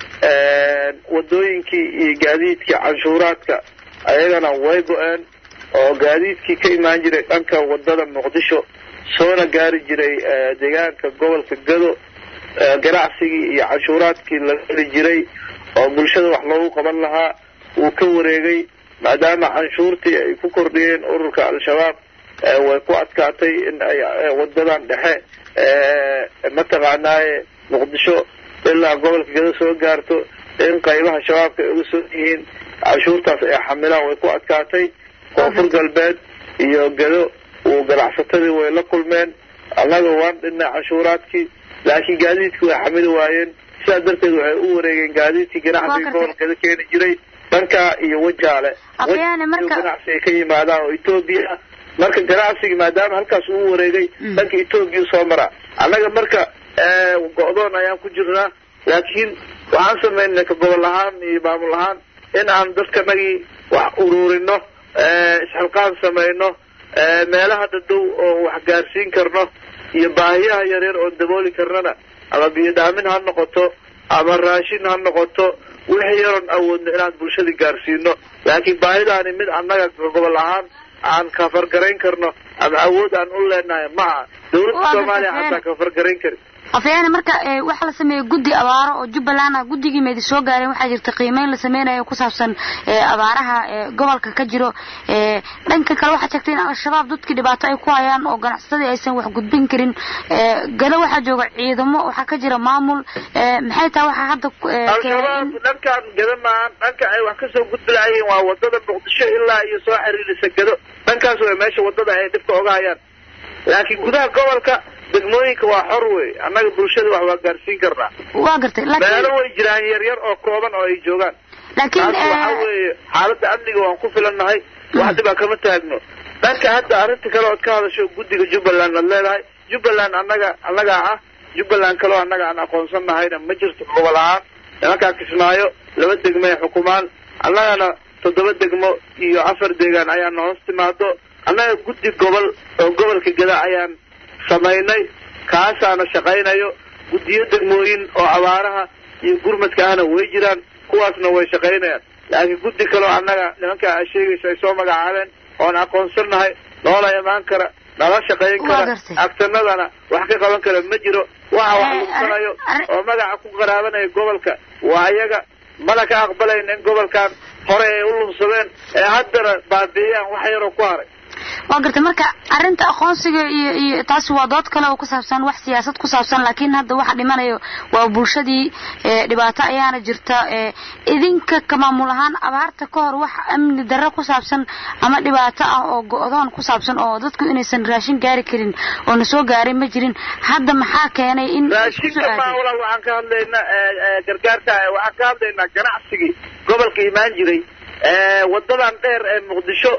wadooyinkii iyo gaadiidkii canshuuraadka ayagana way go-een oo gaadiidkii ka imaan jiray dhanka wadada muqdisho soona gaari jiray deegaanka gobolka gado ganacsigii iyo canshuuraadkii la heli jiray oo bulshada wax loogu qaban lahaa wuu ka wareegay maadaama canshuurtii ay ku kordhiyeen ururka al-shabaab way ku adkaatay in ay wadadan dhexe mataqaanaaye muqdisho ilaa gobolka gado soo gaarto in qaybaha shabaabka ay uga soo yihiin canshuurtaas ay xamilaan way ku adkaatay koonfur galbeed iyo gado uu ganacsatadii way la kulmeen annaga waan dhinnay canshuuraadkii laakiin gaadiidkii way xamili waayeen sidaa darteed waxay u wareegeen gaadiidkii ganacsiga gobolkada keeni jiray dhankaa iyo wajaale Afyaane, marka- ganacsi ay ka yimaadaan oo etoobiya ah marka ganacsiga maadaama halkaas uu wareegay dhanka etoobiya soo maraa annaga marka go-doon ayaan ku jirnaa laakiin waxaan samaynay ka gobol ahaan iyo maamul ahaan in aan dadkanagii wax ururino isxilqaan samayno meelaha dhadhow oo wax gaarsiin karno iyo baahiyaha yaryar oon dabooli karnana ama biyo dhaamin ha noqoto ama raashin ha noqoto wixii yaroon awoodno inaan bulshada gaarsiino laakiin baahidaani mid annaga gobol ahaan aan kafargarayn karno ama awood aan u leenahay ma aha dawladda Waa soomaaliya gartay. xataa kafargarayn karin afyaani marka waxaa la sameeyey guddi abaaro oo jubbaland ah guddigii meedi soo gaareen waxaa jirta qiimeyn la sameynayo ku saabsan abaaraha gobolka ka jiro dhanka kale waxaa sheegtay in al-shabaab dadkii dhibaato ay ku hayaan oo ganacsatadii aysan wax gudbin karin galo waxaa jooga ciidamo waxaa ka jira maamul maxay tahay waxaa hadda al-shabaab dhankan gado maahan dhanka ay wax kasoo gudbi lahayiin waa wadada muqdisho ilaa iyo soo xiriirisa gado dhankaas way meesha wadada ay dhibka oga hayaan laakiin gudaha gobolka degmooyinka waa xor wey annaga bulshada wax waa gaarsiin karnaa waa gartay meelo way jiraan yaryar oo kooban oo ay joogaan laakiin taas waxa weeye xaaladda amniga waan ku filannahay wax dhibaa kama taagno dhanka hadda arrinta kale ood ka hadasho guddiga jubbaland aad leedahay jubbaland annaga annagaa ah jubbaland kaleo annaga aan aqoonsan nahayna ma jirto gobol ahaan nimankaa kismaayo laba degmo ay xukumaan annagana toddoba degmo iyo afar deegaan ayaana hoos timaado annaga guddi gobol oo gobolka gada ayaan samaynay kaasaana shaqaynayo guddiyo degmooyin oo abaaraha iyo gurmadka ahna way jiraan kuwaasna way shaqaynayaan laakiin guddi kaleo annaga nimankaa a sheegaysa ay soo magacaabeen oon aqoonsannahay noola imaan kara nala shaqayn kara agtanadana wax ka qaban kara ma jiro waxa wax lugsanayo oo magaca ku qaraabanaya gobolka waa iyaga mana ka aqbalayn in gobolkan hore ay u lumsadeen ee haddana baabi'iyaan wax yaroo ku haray waa gartay marka arrinta aqoonsiga iyo iyo taasi waa dood kale oo ku saabsan wax siyaasad ku saabsan laakiin hadda waxa dhimanayo waa bulshadii dhibaato ayaana jirta idinka ka maamul ahaan abaarta ka hor wax amni darro ku saabsan ama dhibaato ah oo go-doon ku saabsan oo dadku inaysan raashin gaari karin oo na soo gaarin ma jirin hadda maxaa keenay in raashinka maawala waxaan ka hadlaynaa gargaarka waxaan ka hadlaynaa ganacsigii gobolka imaan jiray wadadan dheer ee muqdisho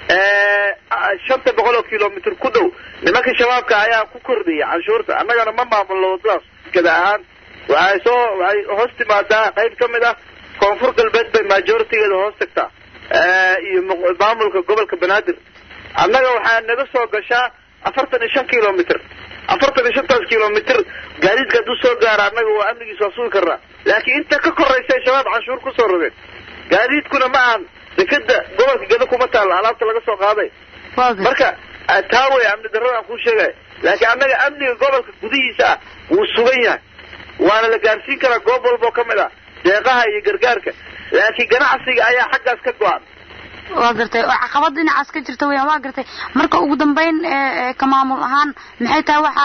shanta boqol oo kilomitr ku dhow nimanka shabaabka ayaa ku kordhiyay canshuurta annagana ma maamulno wadadaas gada ahaan waxay soo waxay hoos timaadaa qayb ka mid ah koonfur galbeed bay majoritigeeda hoos tagtaa iyo maamulka gobolka banaadir annaga waxaa naga soo gashaa afartan iyo shan kilomitr afartan iyo shantaas kilomitr gaadiidka hadduu soo gaara annaga waa amnigiis waa sugi karnaa laakiin inta ka koraysa shabaab canshuur kusoo rogeen gaadiidkuna ma ahan dekeda gobolka gada kuma taalla alaabta laga soo qaaday marka taa wey amni darrada aan kuu sheegaya laakiin annaga amniga gobolka gudihiisa ah wuu sugan yahay waana la gaarsiin karaa goob walbao ka mid ah deeqaha iyo gargaarka laakiin ganacsiga ayaa xaggaas ka go-an waa gartay oo caqabad dhinacaas ka jirta weyaan waa gartay marka ugu dambeyn ka maamul ahaan maxay tahay waxa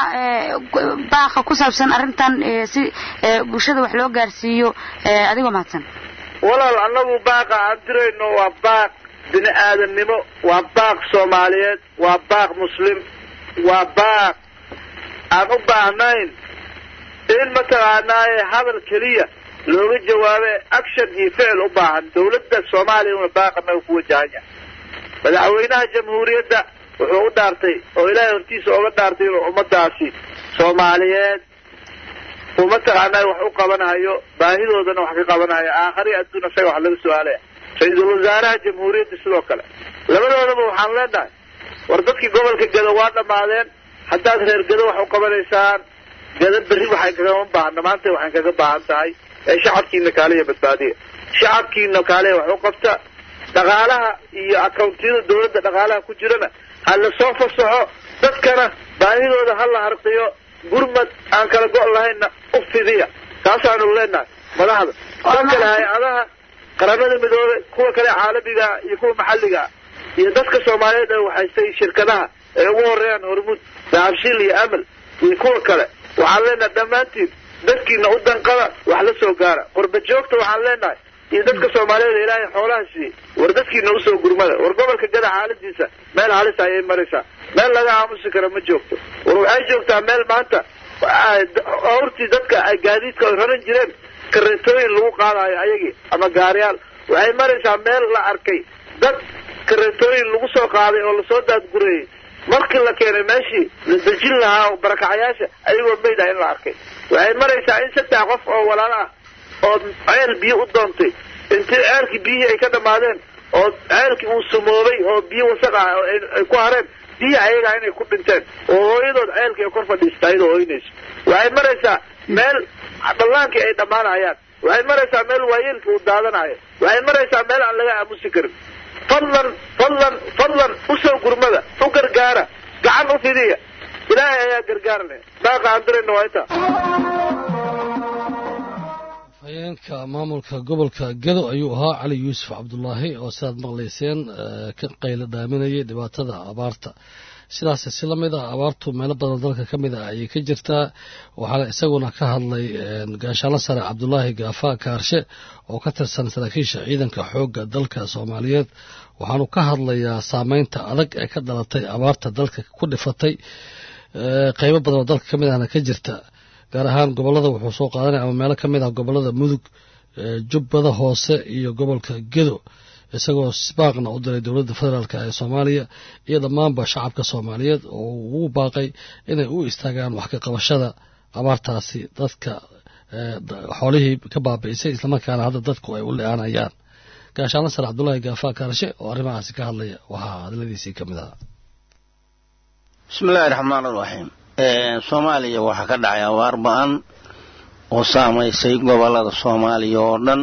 baaqa ku saabsan arrintan si bulshada wax loo gaarsiiyo adigoo mahadsan walaal annagu baaqa aan dirayno waa baaq bini aadamnimo waa baaq soomaaliyeed waa baaq muslim waa baaq aan u baahnayn in mataqaanaaye hadal keliya looga jawaabe action iyo ficil u baahan dawladda soomaaliya una baaq annaga ku wajahan yahay madaxweynaha jamhuuriyadda wuxuu u dhaartay oo ilaahay hortiisa oga dhaartay inuu ummadaasi soomaaliyeed uu mataqaanaa wax u qabanayo baahidoodana wax ka qabanayo aakhari adduun isaga wax laga su-aalaya ra-iisul wasaaraha jamhuuriyadda sidoo kale labadoodaba waxaan leenahay war dadkii gobolka gado waa dhammaadeen haddaad reer gado wax u qabanaysaan gado berri waxay kagama baahana maanta waxay kaga baahan tahay ee shacabkiina kaaliya badbaadiya shacabkiina kaaliya wax u qabta dhaqaalaha iyo accountiyada dawladda dhaqaalaha ku jirana ha la soo fasaxo dadkana baahidooda ha la harqiyo gurmad aan kala go' lahayna u fidiya taasaanu leenahay madaxda dad kale hay-adaha qaramada midoobey kuwa kale caalamigaa iyo kuwa maxalligaa iyo dadka soomaaliyeed ee waxaystay shirkadaha ee ugu horeeyaan hormuud dahabshiil iyo amal iyo kuwa kale waxaan leenahay dhammaantiin dadkiina u danqada wax la soo gaara qurba joogta waxaan leenahay iyo dadka soomaaliyeed ilaahay xoolaha siiyey war dadkiina usoo gurmada war gobolka gada xaaladiisa meel halis ayay maraysaa meel laga aamusi kara ma joogto war waxay joogtaa meel maanta awrtii dadka ay gaadiidka ay raran jireen kareetooyin lagu qaadayo ayagii ama gaariyaal waxay maraysaa meel la arkay dad kareetooyin lagu soo qaaday oo lasoo daadgureeyey markii la keenay meeshii la dejin lahaa oo barakacayaasha ayagoo meyd ah in la arkay waxay maraysaa in saddex qof oo walaalo ah oo ceel biyo u doontay intii ceelkii biyihii ay ka dhammaadeen oo ceelkii uu sumoobay oo biyo wasaq ah ay ku hareen biyi ayagaa inay ku dhinteen oo hooyadood ceelkii ay kor fadhiista ayadoo hoynayso waxay maraysaa meel dhallaankii ay dhammaanayaan waxay maraysaa meel waayeelkii uu daadanayo waxay maraysaa meel aan laga aamusi karin fadlan fadlan fadlan usoo gurmada u gargaara gacan u fidiya ilaahay ayaa ayaa gargaar leh dhaaqa aan dirayna waa inta afhayeenka maamulka gobolka gedo ayuu ahaa cali yuusuf cabdulaahi oo sidaad maqlayseen ka qaylo dhaaminayay dhibaatada abaarta sidaas si la mid ah abaartu meelo badan dalka ka mid ah ayay ka jirtaa waxaana isaguna ka hadlay gaashaano sare cabdulaahi gaafa kaarshe oo ka tirsan saraakiisha ciidanka xoogga dalka soomaaliyeed waxaanu ka hadlayaa saameynta adag ee ka dhalatay abaarta dalka ku dhifatay qeybo badan oo dalka ka mid ahna ka jirta gaar ahaan gobolada wuxuu soo qaadanaya ama meelo ka mid ah gobolada mudug jubbada hoose iyo gobolka gedo isagoo baaqna u diray dowladda federaalk ee soomaaliya iyo dhammaanba shacabka soomaaliyeed oo ugu baaqay inay u istaagaan wax ka qabashada abaartaasi dadka xoolihii ka baabi'isay islamarkaana hadda dadku ay u le-aanayaan gaashaanla sare cabdulaahi gaafa kaarshe oo arrimahaasi ka hadlaya waxaa hadladiisii ka mid ahaa bismillahi raxmaan iraxiim soomaaliya waxaa ka dhacay abaar ba-an oo saamaysay gobolada soomaaliya oo dhan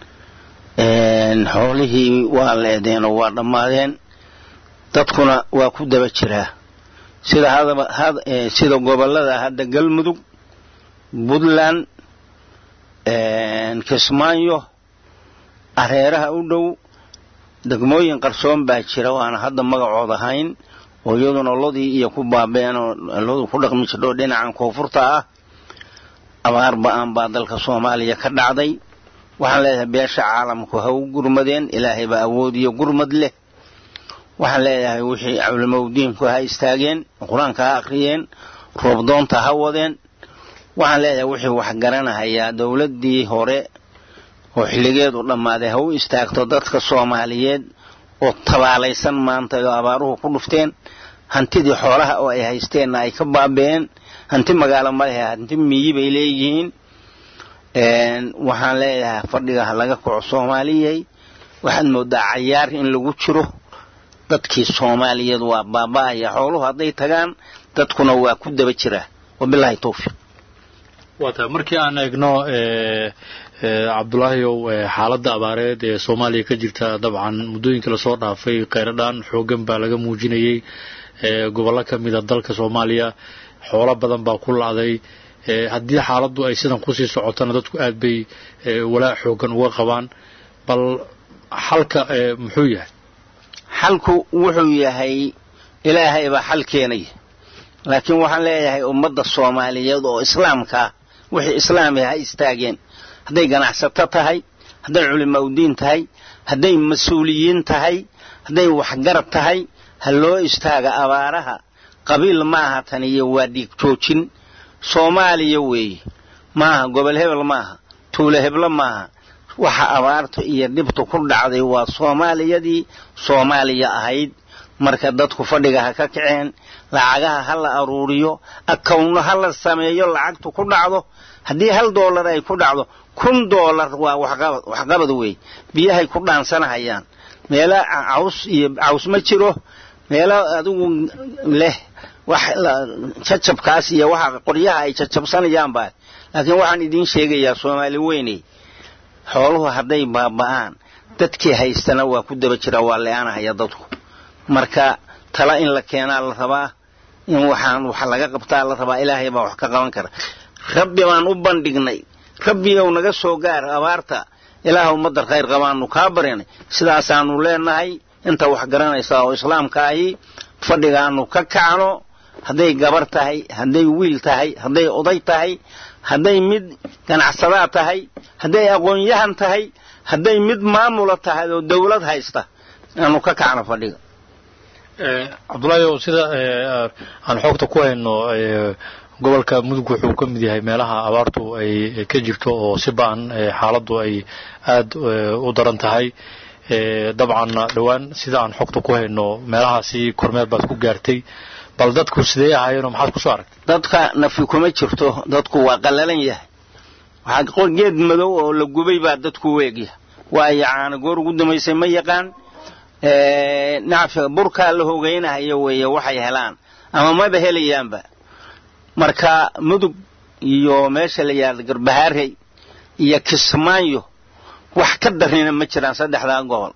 xoolihii waa leedeen oo waa dhammaadeen dadkuna waa ku daba jiraa sida hadaba sida gobolada hadda galmudug puntland kismaayo areeraha u dhow degmooyin qarsoon baa jira waana hadda magacood ahayn oo iyaduna lodii iyo ku baabeen oo lodu ku dhaqmi jirdho dhinacan koonfurta ah abaar ba-an baa dalka soomaaliya ka dhacday waxaan leedahay beesha caalamku ha u gurmadeen ilaahay baa awood iyo gurmad leh waxaan leedahay wixii culimaudiinku ha istaageen qur-aanka ha akhriyeen roobdoonta ha wadeen waxaan leedahay wixii wax garanahayaa dowladdii hore oo xilligeedu dhammaaday ha u istaagto dadka soomaaliyeed oo tabaalaysan maanta oo abaaruhu ku dhufteen hantidii xoolaha oo ay haysteenna ay ka baabeen hanti magaalo malehe hanti miyi bay leeyihiin waxaan leeyahay fadhiga ha laga kaco soomaaliyey waxaad moodaa cayaar in lagu jiro dadkii soomaaliyeed waa baaba'aya xooluhu hadday tagaan dadkuna waa ku daba jiraa wabilaahi tawfiiq waa tahay markii aan eegno cabdulaahiyow xaaladda abaareed ee soomaaliya ka jirta dabcan muddooyinkii lasoo dhaafay kheyradhaan xoogan baa laga muujinayey gobollo ka mida dalka soomaaliya xoolo badan baa ku la'day haddii xaaladdu ay sidan kusii socotona dadku aad bay walaac xoogan uga qabaan bal xalka muxuu yahay xalku wuxuu yahay ilaahay baa xal keenaya laakiin waxaan leeyahay ummadda soomaaliyeed oo islaamka ah wixii islaami ha istaageen hadday ganacsato tahay hadday culimaudiin tahay hadday mas-uuliyiin tahay hadday waxgarab tahay ha loo istaaga abaaraha qabiil maaha tan iyo waa dhiig joojin soomaaliya weeye maaha gobol hebel maaha tuulo heblo maaha waxa abaarta iyo dhibtu ku dhacday waa soomaaliyadii soomaaliya ahayd marka dadku fadhiga ha ka kaceen lacagaha ha la aruuriyo akawno ha la sameeyo lacagtu ku dhacdo haddii hal doolar ay ku dhacdo kun doolar waa waxqabad wey biyahay ku dhaansanahayaan meelo caws iyo caws ma jiro meelo adigu leh wax jajabkaas iyo waxa qoryaha ay jajabsanayaan baa laakiin waxaan idiin sheegayaa soomaali weyney xooluhu hadday baaba'aan dadkii haystana waa ku daba jira waa le-aanahaya dadku marka tala in la keenaa la rabaa in waxaan wax laga qabtaa la rabaa ilaahay baa wax ka qaban kara rabbi baan u bandhignay rabbigow naga soo gaar abaarta ilaah ummadda khayr qabaanu kaa barinay sidaasaanu leenahay inta wax garanaysa oo islaamka ahi fadhigaanu ka kacno hadday gabar tahay hadday wiil tahay hadday oday tahay hadday mid ganacsadaa tahay hadday aqoon-yahan tahay hadday mid maamula tahay oo dawlad haysta aanu ka kacno fadhiga cabdulaahi sida aan xoogta ku hayno gobolka mudug wuxuu ka mid yahay meelaha abaartu ay ka jirto oo si ba-an xaaladdu ay aad u daran tahay dabcanna dhowaan sida aan xogta ku hayno meelahaasi kormeer baad ku gaartay bal dadku sidee ahaayeenoo maxaad kusoo aragtay dadka nafi kuma jirto dadku waa qallalan yahay waxaa geed madow oo la gubay baa dadku weegya waayo caana goor ugu dambaysay ma yaqaan nacfiga burkaa la hogaynahayo weeye waxay helaan ama maba helayaanba marka mudug iyo meesha la yidhahda garbahaarey iyo kismaayo wax ka darina ma jiraan saddexdaa gobol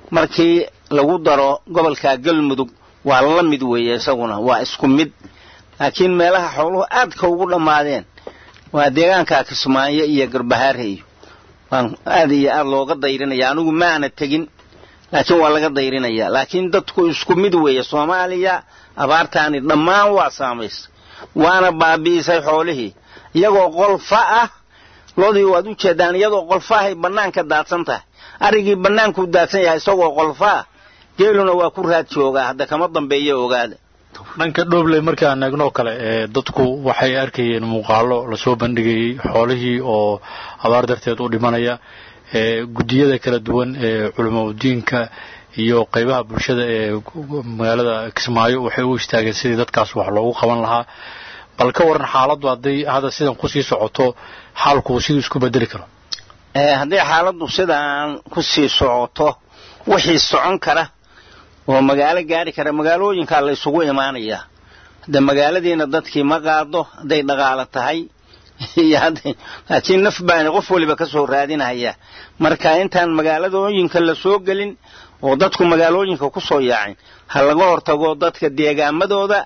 markii lagu daro gobolka galmudug waa la mid weeye isaguna waa isku mid laakiin meelaha xooluhu aadka ugu dhammaadeen waa deegaanka kismaayo iyo garbahaarheyo waan aad iyo aad looga dayrinaya anigu maana tegin laakiin waa laga dayrinaya laakiin dadku isku mid weeye soomaaliya abaartaani dhammaan waa saamaysay waana baabi'isay xoolihii iyagoo qolfa ah loodii waad u jeedaan iyadoo qolfaahay bannaanka daadsan tahay arigii bannaankuu daadsan yahay isagoo qolfa ah geeluna waa ku raad joogaa hadda kama dambeeya ogaada dhanka dhoobley markaan eegnoo kale ee dadku waxay arkayeen muuqaalo lasoo bandhigayey xoolihii oo abaar darteed u dhimanaya ee guddiyada kala duwan ee culimaudiinka iyo qaybaha bulshada ee magaalada kismaayo waxay u istaageen sidii dadkaas wax loogu qaban lahaa bal ka waran xaaladdu hadday hadda sidan kusii socoto xaalku siduu isku bedeli karo haddii xaaladdu sidaan ku sii socoto wixii socon kara oo magaalo gaari kara magaalooyinkaa la isugu imaanayaa hadde magaaladiina dadkii ma qaado hadday dhaqaalo tahay iyo hadday laakiin naf baani qof waliba ka soo raadinaya marka intaan magaaladooyinka la soo gelin oo dadku magaalooyinka ku soo yaacin ha laga hortago dadka deegaamadooda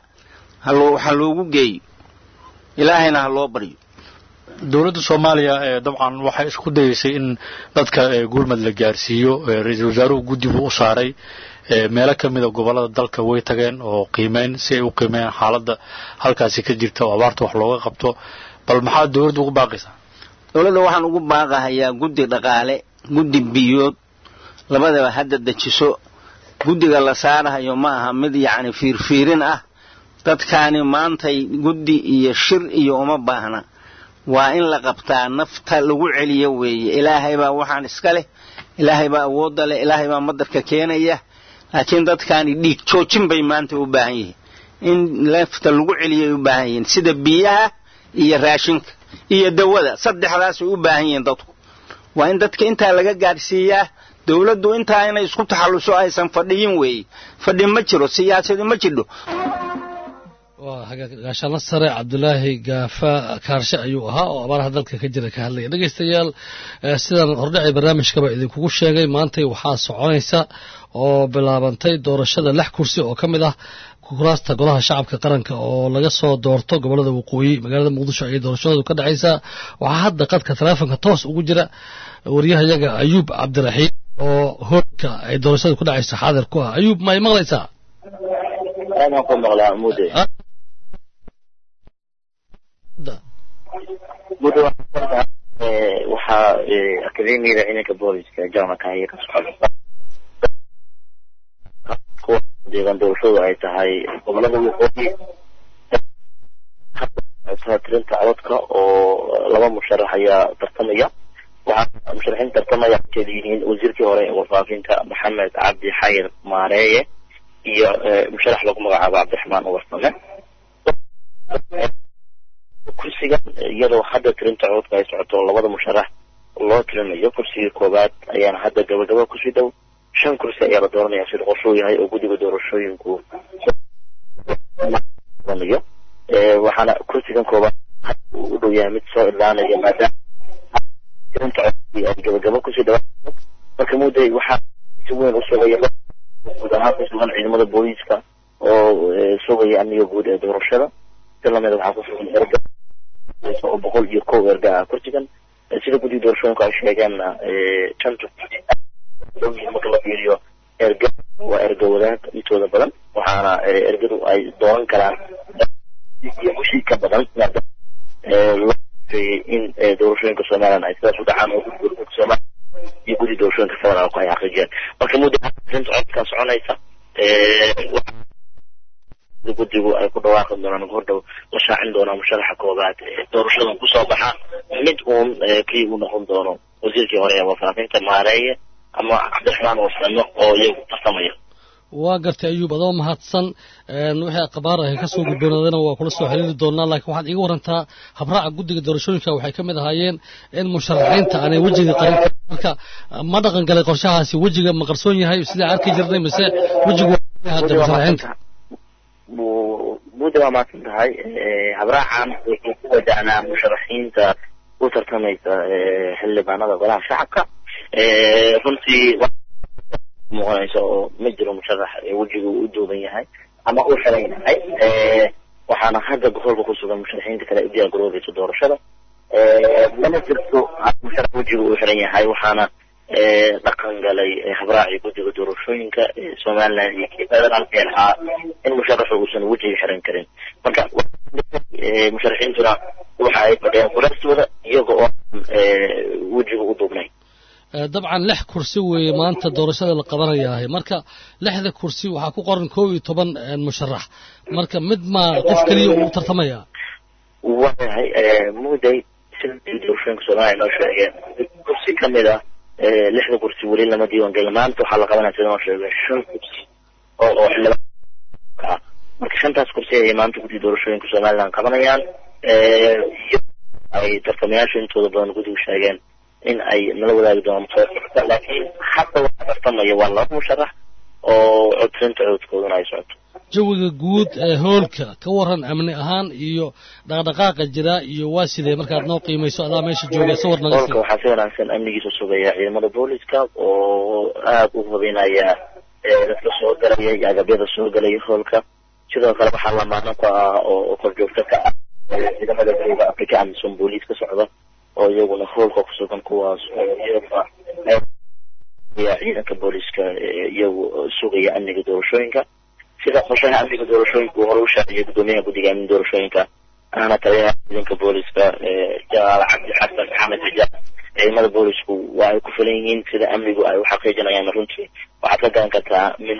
ha loogu geeyo ilaahayna ha loo baryo dowladda soomaaliya ee dabcan waxay isku dayeysay in dadka gurmad la gaarsiiyo ra-iisul wasaaruhu guddi buu u saaray meelo ka mida gobollada dalka way tageen oo qiimeyn si ay u qiimeeyaan xaaladda halkaasi ka jirta oo abaarta wax looga qabto bal maxaa dowladda ugu baaqaysaa dowladda waxaan ugu baaqahayaa guddi dhaqaale guddi biyood labadaba hadda dejiso guddiga la saarahayo ma aha mid yacni fiirfiirin ah dadkaani maantay guddi iyo shir iyo uma baahna waa in la qabtaa nafta lagu celiyo weeye ilaahay baa waxaan iska leh ilaahay baa awoodda leh ilaahay baa madarka keenaya laakiin dadkaani dhiig joojin bay maanta u baahan yihiin in nafta lagu celiyay u baahan yihiin sida biyaha iyo raashinka iyo dawada saddexdaasay u baahan yihiin dadku waa in dadka intaa laga gaadhsiiyaa dowladdu intaa inay isku taxalluso aysan fadhiyin weeye fadhi ma jiro siyaasadi ma jidho waa hagaagaashaano sare cabdulaahi gaafa kaarshe ayuu ahaa oo abaaraha dalka ka jira ka hadlaya dhegaystayaal sidaan hordhacay barnaamijkaba idinkugu sheegay maantay waxaa soconaysa oo bilaabantay doorashada lix kursi oo ka mid ah kuraasta golaha shacabka qaranka oo laga soo doorto gobolada waqooyi magaalada muqdisho ayay doorashadoodu ka dhacaysaa waxaa hadda qadka taleefonka toos ugu jira waryahayaga ayuub cabdiraxiim oo hoolka ay doorashadu ku dhacayso xaadir ku ah ayuub may maqlaysaa muddo waxaa akademiyada ciidanka booliska jarmalka ayay ka socda kuwa deegaan doorashadu ay tahay gobolada waqooyi tirinta codadka oo laba musharax ayaa tartamaya waxaa musharaxiin tartamaya kala yihiin wasiirkii hore ee warfaafinta maxamed cabdi xayir maareeye iyo musharax lagu magacaabo cabdiraxmaan uwarsame kursigan iyadoo hadda tirinta cododka ay socoto labada musharax loo tirinayo kursigii koowaad ayaana hadda gabagaba kusii dhow shan kursi ayaa la dooranaya sida qorshuu yahay oo guddiga doorashooyinku yo waxaana kursigan koowaad u dhow yahay mid soo ilaanaya maadaama tirinta cododkii ay gabagaba kusii dhawaa marka mudday waxaa si weyn u sugaya guud ahaan ku sugan ciidamada booliiska oo sugaya amniga guud ee doorashada si lamida waxaa ku sugan erga oo boqol iyo kow erga ah kursigan sida guddiga doorashooyinku ay sheegeenna shanta marka la fiiriyo erga waa erga wadaag intooda badan waxaana ergadu ay dooran karaan iyo wixii ka badan loo in doorashooyinka somalilan ay sidaas u dhacaan oo guddiga somalilan iyo guddi doorashooyinka federaalku ay xaqiijiyeen marka muddo arinta codkan soconaysa guddigu ay ku dhawaaqi doonaan hordhow la shaacin doonaa musharaxa koobaad doorashadan kusoo baxa mid uun kii uu noqon doono wasiirkii hore ee warfaafinta maareeye ama cabdiraxmaan warsamo oo iyagu tartamaya waa gartay ayuub adoo mahadsan wixii akhbaar ah kasoo gudboonaadana waa kula soo xiriiri doonaa laakiin waxaad iiga warantaa habraaca guddiga doorashooyinka waxay ka mid ahaayeen in musharaxiinta aanay wejiga qarin marka ma dhaqan galay qorshahaasi wejiga ma qarsoon yahay sidaa arki jirnay mise wejigu hadda musharaxiinta mudda waa maadsan tahay habraacan wuxuu ku wajahnaa musharaxiinta u tartamaysa xildhibaanada golaha shacabka runtii muuqanaysa oo ma jiro musharax wejigu u duuban yahay ama u xiran yahay waxaana hadda gobolka ku sugan musharaxiinta kale u diyaar garoobaysa doorashada mana jirto musharax wejiga uu xiran yahay waxaana dhaqan galay habraacii guddiga doorashooyinka somaliland iyo kii federaalka ee lahaa in musharaxu uusan wejiga xiran karin marka musharaxiintuna waxa ay fadhiyaan kuraastooda iyaga oo wejiga u duubnay dabcan lix kursi weeye maanta doorashada la qabanayaahay marka lixda kursi waxaa ku qoran koob iyo toban musharax marka mid maa qof keliya uu tartamaya waayahay muday sida doorashooyinka soomaaliya noo sheegeen kursi ka mid ah lixda kursi weli lama diiwaan gelin maanta waxaa la qabanaya sida noo sheegay shan kursi oo oo xildhibaan ah marka shantaas kursi ayay maanta guddiga doorashooyinka somaliland qabanayaan ay tartamayaasha intooda badan guddigu sheegeen in ay nala wadaagi doonaan musaafirka laakiin hadda waxa tartamaya waa laba musharax oo codsinta codkooduna ay socoto jawiga guud ee hoolka ka waran amni ahaan iyo dhaqdhaqaaqa jira iyo waa sidee markaad noo qiimayso adaa meesha jooga sawir naga hoolka waxaa si wanaagsan amnigiisa sugaya ciidamada booliska oo aada u hubinaya dadka soo galaya iyo agabyada soo galaya hoolka sidoo kale waxaa lamaano ku ah oo korjoogto ka ah ciidamada bariga africa amisom booliis ka socda oo iyaguna hoolka kusugan kuwaas oo iyaga ciidanka booliska iyagu sugaya amniga doorashooyinka sida qorshaha amniga doorashooyinka uu hore u shaaciyay guddoomiyaha guddiga amni doorashooyinka ahna taliyaha ciidanka booliska jalaal cabdi xasan maxamed xijaab ciidamada boolisku waa ay ku filan yihiin sida amnigu ay u xaqiijinayaan runtii waxaad ka garan kartaa min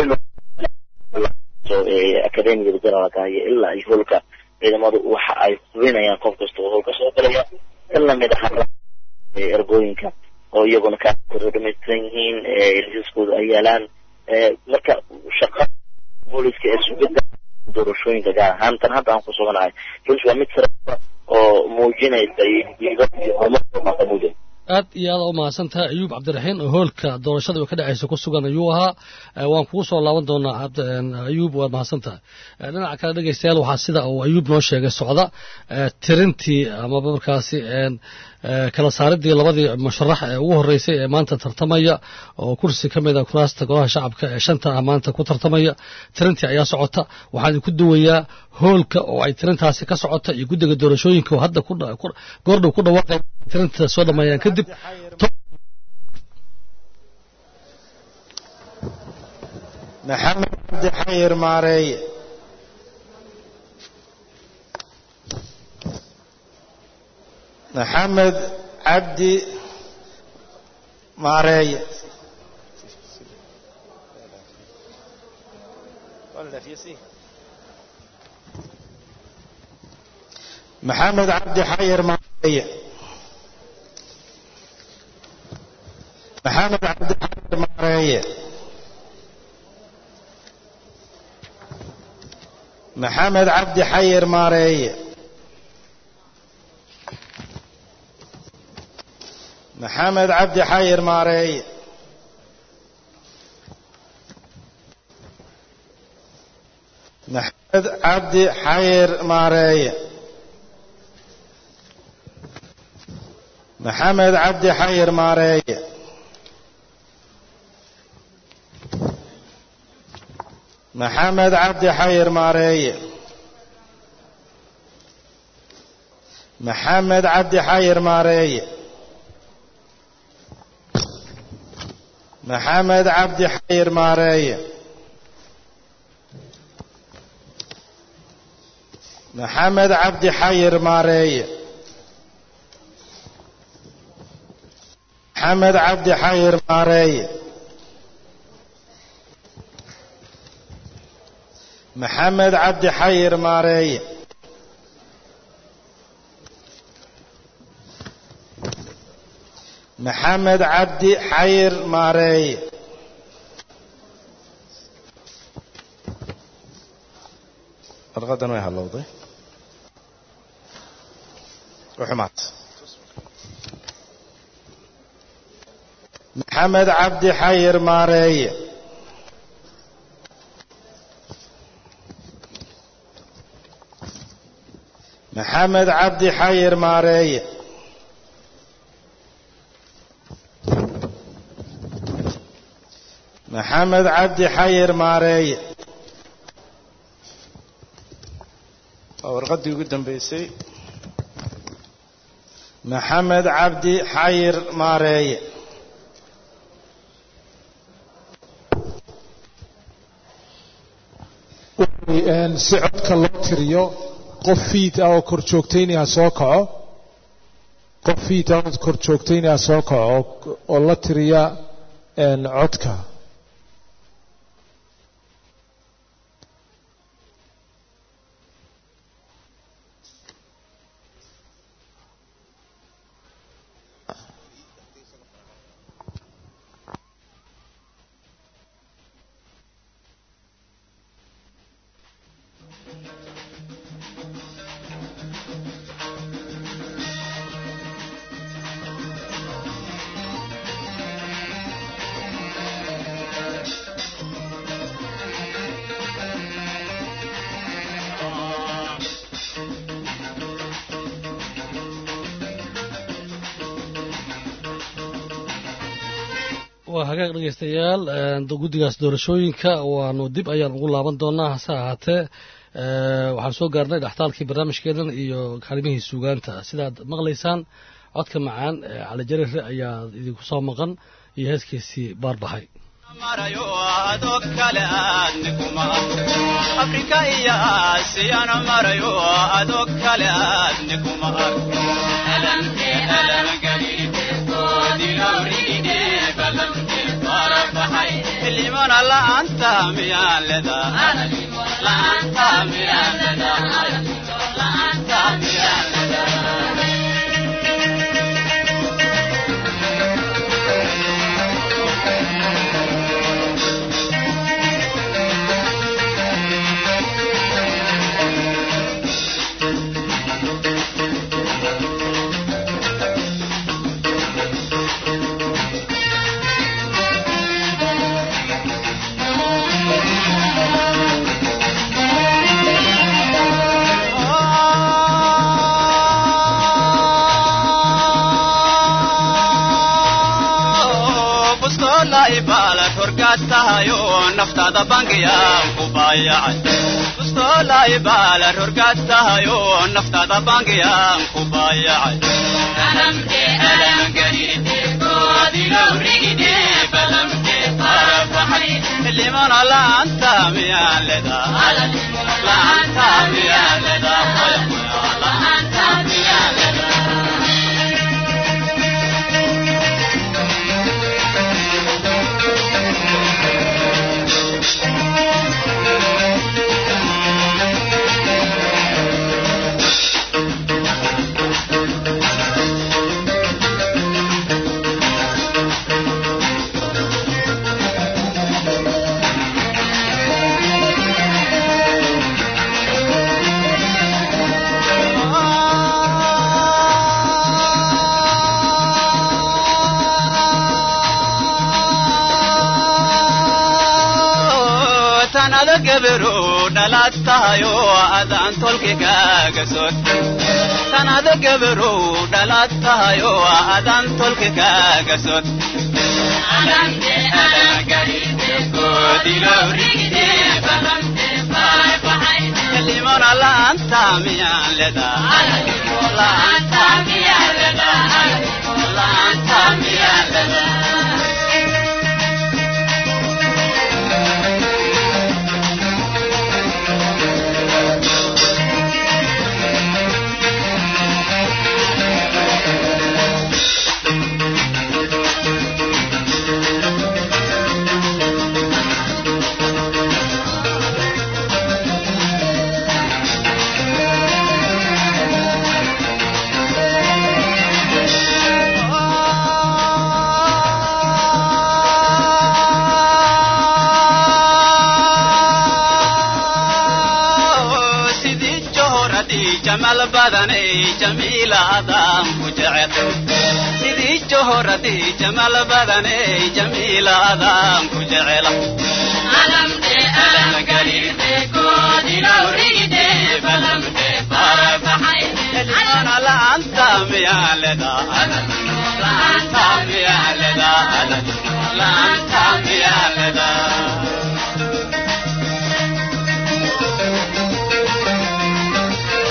akademigada generaalka iyo ilaa iyo hoolka ciidamadu waxa ay hubinayaan qof kasta oo hoolka soo galaya in lamid ah ergooyinka oo iyaguna kaakooda dhamaystiran yihiin liisaskooda ay yaalaan marka shaqa booliska ee sugidda doorashooyinka gaar ahaan tan hadda aan ku suganahay runtii waa mid sare oo muujinaysa iyo horumar muujin aad iyo aada u mahadsan tahay ayuub cabdiraxiin oo hoolka doorashada oo ka dhacaysa ku sugan ayuu ahaa waan kugu soo laaban doonaa ayuub waad mahadsan tahay dhinaca kale dhegeystayaal waxaa sida uu ayuub noo sheegay socda tirintii amaba markaasi kala saaridii labadii musharax ee ugu horeysay ee maanta tartamaya oo kursi ka mid a kuraasta golaha shacabka ee shanta ah maanta ku tartamaya tirintii ayaa socota waxaan idinku duwayaa hoolka oo ay tirintaasi ka socota iyo guddiga doorashooyinka oo hadda goordhow ku dhawaaqay tirinta soo dhameeyaan kadib maxamed cabdi xayir maareeye maxamed cabdi maareeye maxamed cabdi xayir maareeye maxamed cabdi xayir maareeye maxamed cabdi xayir maareeye maxamed cabdi xayir maareeye maxamed cabdi xayir maareeye maxamed cabdi xayir maareeye maxamed cabdi xayir maareeye maxamed cabdi xayir maareeye maxamed cabdi xayir maareeye maxamed cabdi xayir maareeye maxamed cabdi xayir maareeye maxamed cabdi xayir maareeye maxamed cabdi xayir maareeye warqadan way halowday uxumaad maxamed cabdi xayir maareeye maxamed cabdi xayir maareeye maxamed cabdi xayir maareeye waa warqaddii ugu dambeysay maxamed cabdi xayir maareeye si codka loo tiriyo qof fiid ah oo kor joogtaynaya soo kaco qof fiid ah oo kor joogtaynaya soo kaco oo la tiriya codka waa hagaag dhegaystayaal guddigaas doorashooyinka waanu dib ayaan ugu laaban doonaa hase ahaatee waxaan soo gaarnay dhextaalkii barnaamijkeedan iyo kaalimihii suugaanta sidaad maqlaysaan codka macaan cali jarire ayaa idinku soo maqan iyo heeskiisii baarbahay marayo adoo kale aadnikuma afrika iyo aasiyana marayo adoo kale aadnikuma limana la'aanta miyaan ledaa la'aanta miyaan ledaa la'aanta miyaan ledaa ibaalad horgaad tahayo naftaada bangiyaan ku baayacay bustoola ibaalad horgaad tahayo naftaada bangiyaan ku baayacay limana la'aanta miyaan ledaa la'aanta miyaan ledaa la'aanta miyaan ledaa tanada gabaru dhalaad tahayo adaan tolkigaaga sod tanada gabaru dhalaad tahayo adaan tolkigaaga sod limona la'aanta miyaan ledaa la'aanta miyaan ledaa la'aanta miyaan ledaa jamal badanay jamiilaadaan ku jecel sidii johoradii jamal badanay jamiilaadaan ku jecel limana la'aanta miyaan ledaa la'aanta miyaan ledaa la'aanta miyaan ledaa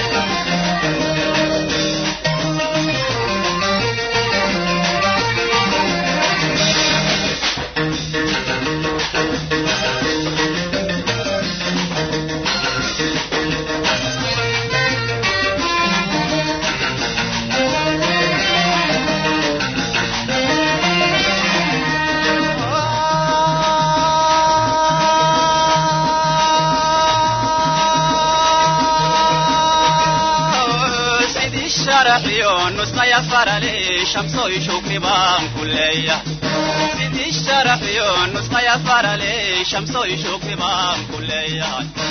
الشرح نص يفر لي شمس شكري بان كلية سيد الشرح نص يفر لي شمس شكري بان كلية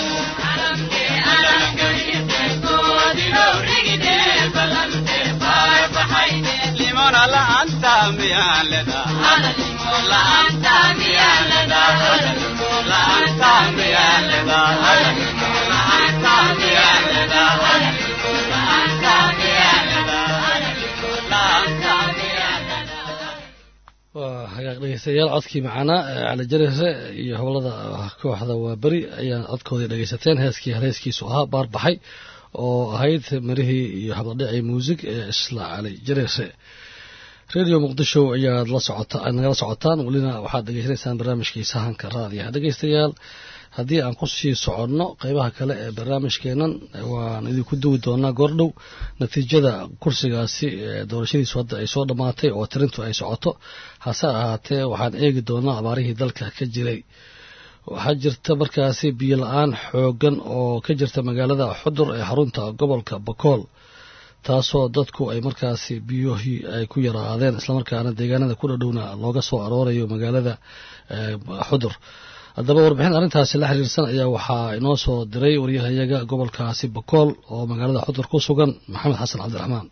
لمن لا أنت ميان لنا لا أنت ميان لنا لا أنت ميان لنا لا أنت ميان لنا لا أنت ميان لنا لا أنت ميان waa hagaag dhegeystayaal codkii macaanaa ee cali jarese iyo hoblada kooxda waa beri ayaan codkoodii dhegeysateen heeskii heeskiisu ahaa baarbaxay oo ahayd marihii iyo habladhicii muusig ee isla cali jarese radio muqdisho ayaad la socota aad nagala socotaan welina waxaad dhegeysanaysaan barnaamijkii sahanka raadiyaha dhegeystayaal haddii aan kusii soconno qeybaha kale ee barnaamijkeenan waan idinku duwi doonaa goordhow natiijada kursigaasi ee doorashadiisu hadda ay soo dhammaatay oo tirintu ay socoto hase ahaatee waxaan eegi doonaa abaarihii dalka ka jiray waxaa jirta markaasi biyo la-aan xoogan oo ka jirta magaalada xudur ee xarunta gobolka bakool taasoo dadku ay markaasi biyuhii ay ku yaraadeen islamarkaana deegaanada ku dhadhowna looga soo aroorayo magaalada xudur haddaba warbixin arrintaasi la xiriirsan ayaa waxaa inoo soo diray waryahayaga gobolkaasi bakool oo magaalada xudur ku sugan maxamed xasan cabdiraxmaan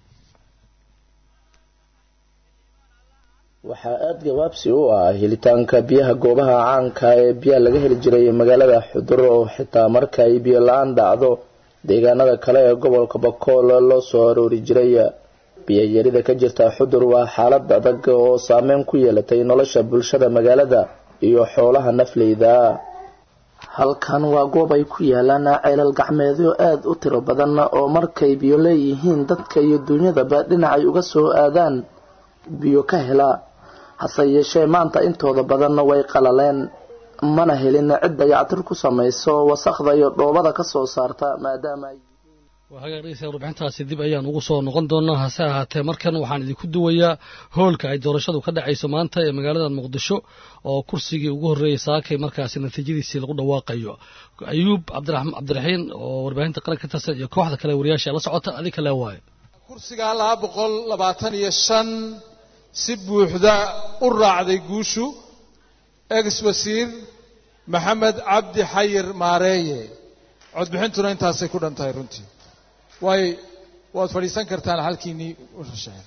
waxaa aada gabaabsi u ah helitaanka biyaha goobaha caanka ee biyaha laga heli jiray magaalada xudur oo xitaa marka ay biyo la-aan dhacdo deegaanada kale ee gobolka bakool loo soo aroori jiray biyayarida ka jirta xudur waa xaalad adag oo saameyn ku yeelatay nolosha bulshada magaalada iyo xoolaha nafleyda halkan waa goob ay ku yaalaan ceelal gacmeedyo aada u tiro badan oo markay biyo leeyihiin dadka iyo duunyadaba dhinacay uga soo aadaan biyo ka hela hase yeeshee maanta intooda badanna way qalaleen mana helin cid dayactir ku samayso wasaqda iyo dhoobada ka soo saarta maadaama ay waa hagaag dhegeystayaal warbixintaasi dib ayaan ugu soo noqon doonaa hase ahaatee markan waxaan idinku duwayaa hoolka ay doorashadu ka dhacayso maanta ee magaalada muqdisho oo kursigii ugu horreeyey saakay markaasi natiijadiisii lagu dhawaaqayo ayuub cabdiraxiin oo warbaahinta qaranka ka tirsan iyo kooxda kale wariyaasha la socota adig kale waayo kursiga laba boqol labaatan iyo shan si buuxda u raacday guushu ex wasiir maxamed cabdi xayir maareeye codbixintuna intaasay ku dhan tahay runtii waay waad fadhiisan kartaan halkiinii ushasheen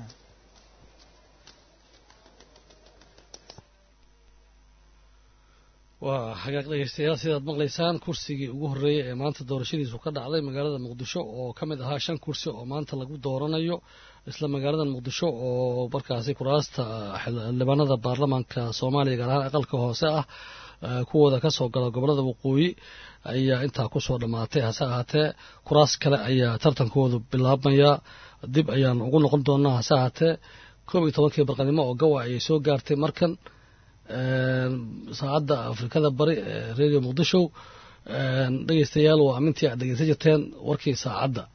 waa hagaag dhegeystayaal sidaad maqlaysaan kursigii ugu horreeyey ee maanta doorashadiisu ka dhacday magaalada muqdisho oo ka mid ahaa shan kursi oo maanta lagu dooranayo isla magaalada muqdisho oo markaasi kuraasta xildhibaanada baarlamaanka soomaaliya gaar ahaan aqalka hoose ah kuwooda ka soo gala gobolada waqooyi ayaa intaa kusoo dhammaatay hase ahaatee kuraas kale ayaa tartankoodu bilaabmayaa dib ayaan ugu noqon doonaa hase ahaatee koob iyo tobankii barqanimo oo gawa ayay soo gaartay markan saacadda afrikada bari ee radio muqdisho dhegeystayaal waa amintii aad dhegeysan jirteen warkii saacadda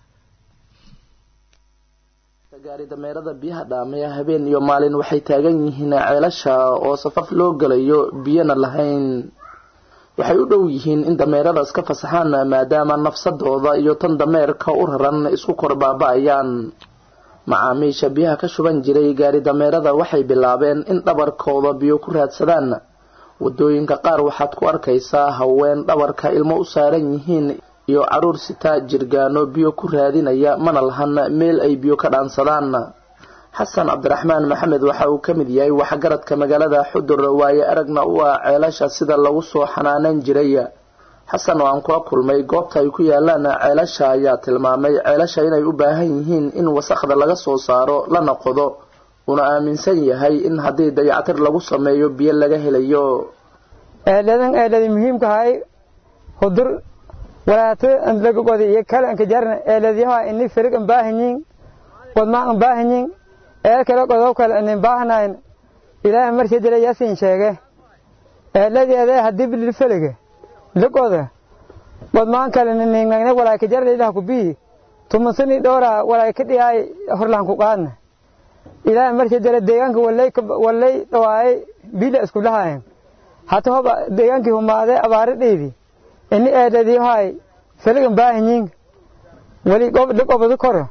gaari dameerada biyaha dhaamaya habeen iyo maalin waxay taagan yihiin ceelasha oo safaf loo galayo biyana lahayn waxay u dhow yihiin in dameerada iska fasaxaan maadaama nafsadooda iyo tan dameerka u raran isku kor baaba-ayaan macaamiisha biyaha ka shuban jiray gaari dameerada waxay bilaabeen in dhabarkooda biyo ku raadsadaan wadooyinka qaar waxaad ku arkaysaa haween dhabarka ilmo u saaran yihiin iyo caruur sitaa jirgaano biyo ku raadinaya mana lahan meel ay biyo ka dhaansadaan xasan cabdiraxmaan maxamed waxa uu ka mid yahay waxgaradka magaalada xudur waaye aragna u ah ceelasha sida lagu soo xanaaneyn jiray xasan oo aan kula kulmay goobta ay ku yaalaan ceelasha ayaa tilmaamay ceelasha inay u baahan yihiin in wasaqda laga soo saaro lana qodo una aaminsan yahay in haddii dayactir lagu sameeyo biyo laga helayo eeladan eeladi muhiimkahay hudur walaato lagagodi iyo kale anka jarna eeladyaha ini firig an baahanyin wadmaan an baahanyin eel kale qodob kale anin baahnayn ilaahay markii dila yasin sheege eeladeeda haddii bilil felige ligoda wadmaan kale ninnagne walaay ka jarla ilaah ku bihi tumansani dhowra walaay ka dhiyaay horlaan ku qaadna ilaahay markii dila deegaanka wallay wallay dhawaayay biila isku dhahaayeen hata hoba deegaankii humaade abaari dhiidi ini eeladiyahay feligan baahanyin weli ligobadu koro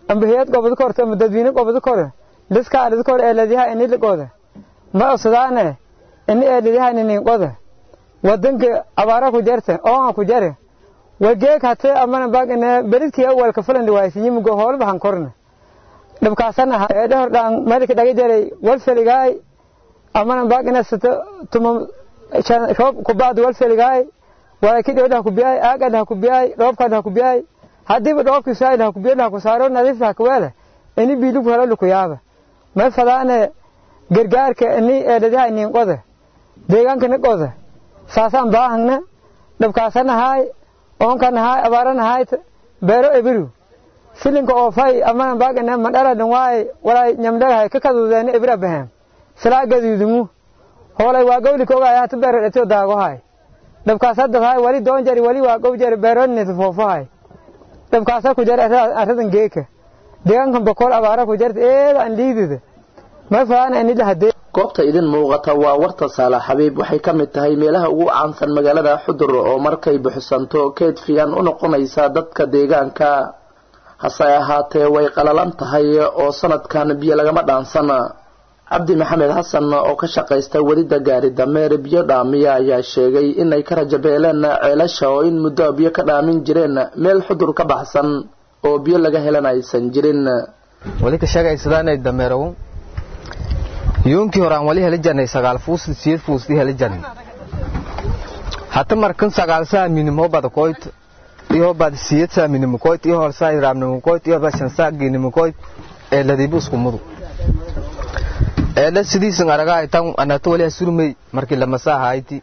amba hay-ad gobada korta ama dadweyne gobada kore liska alida kore eeladyaha ini liqoda ma osadaane ini eeladyaha ninin qoda wadanka abaara ku jarta oonga ku jare wageek hate amana bagine beridkii awalka fulan dhiwaaysinyimigo hoolba han korna dhibkaasana eedhahor dhaan malika dhaga jaray walfeligaay amana bagine sito tuma roob kubacdu walfeligaay walay ki dheedha kubiyay aagadha kubiyay dhoobkadha kubiyay hadiiba dhoobkiisaayidha kubiyadha ku saaro nadiifta kaweele ini biilugu helo lukuyaaba may fadaane gargaarka ini eedhadyaha inin qoda deegaanka ni qoda saasaan baahagna dhibkaasanahaay oonkanahaay abaaranahaay beero ebiru silinka oofay amana baagane madharadan waay walay nyamdhagahay ka kadudeeni ebira bahem silaa gaduudumu hoolay waa gowli kogaay hata beero dhetio daagohay dhibkaasa dadhay wali doon jari wali waa gow jari beeronita foofahay dhibkaasa ku jar arradan geeka deegaankan bokool abaara ku jarta eeda an liidida may faana ini lahadee goobta idin muuqata waa warta saala xabiib waxay ka mid tahay meelaha ugu caansan magaalada xudur oo markay buxsanto keed fiican u noqonaysa dadka deegaanka hase ahaatee way qalalan tahay oo sanadkan biyo lagama dhaansana cabdi maxamed xasan oo ka shaqaysta welida gaari dameer biyo dhaamiya ayaa sheegay inay ka rajabeeleen ceelasha oo in muddo biyo ka dhaamin jireen meel xudur ka baxsan oo biyo laga helan aysan jirin wali ka sheegaysadaan dameerow yoonkii hore aan wali heli jirnay sagaal fuus siyeed fuusdii heli jirnay hata markan sagaal saa minimo bada koyt iyo bad siyeed saa minimo koyt iyo hor saa raamnimo koyt iyo bad shan saa ginimo koyt ee ladibu isku mudu ee la sidiisan araga ay tan anato wali surmay markii lama saa hayti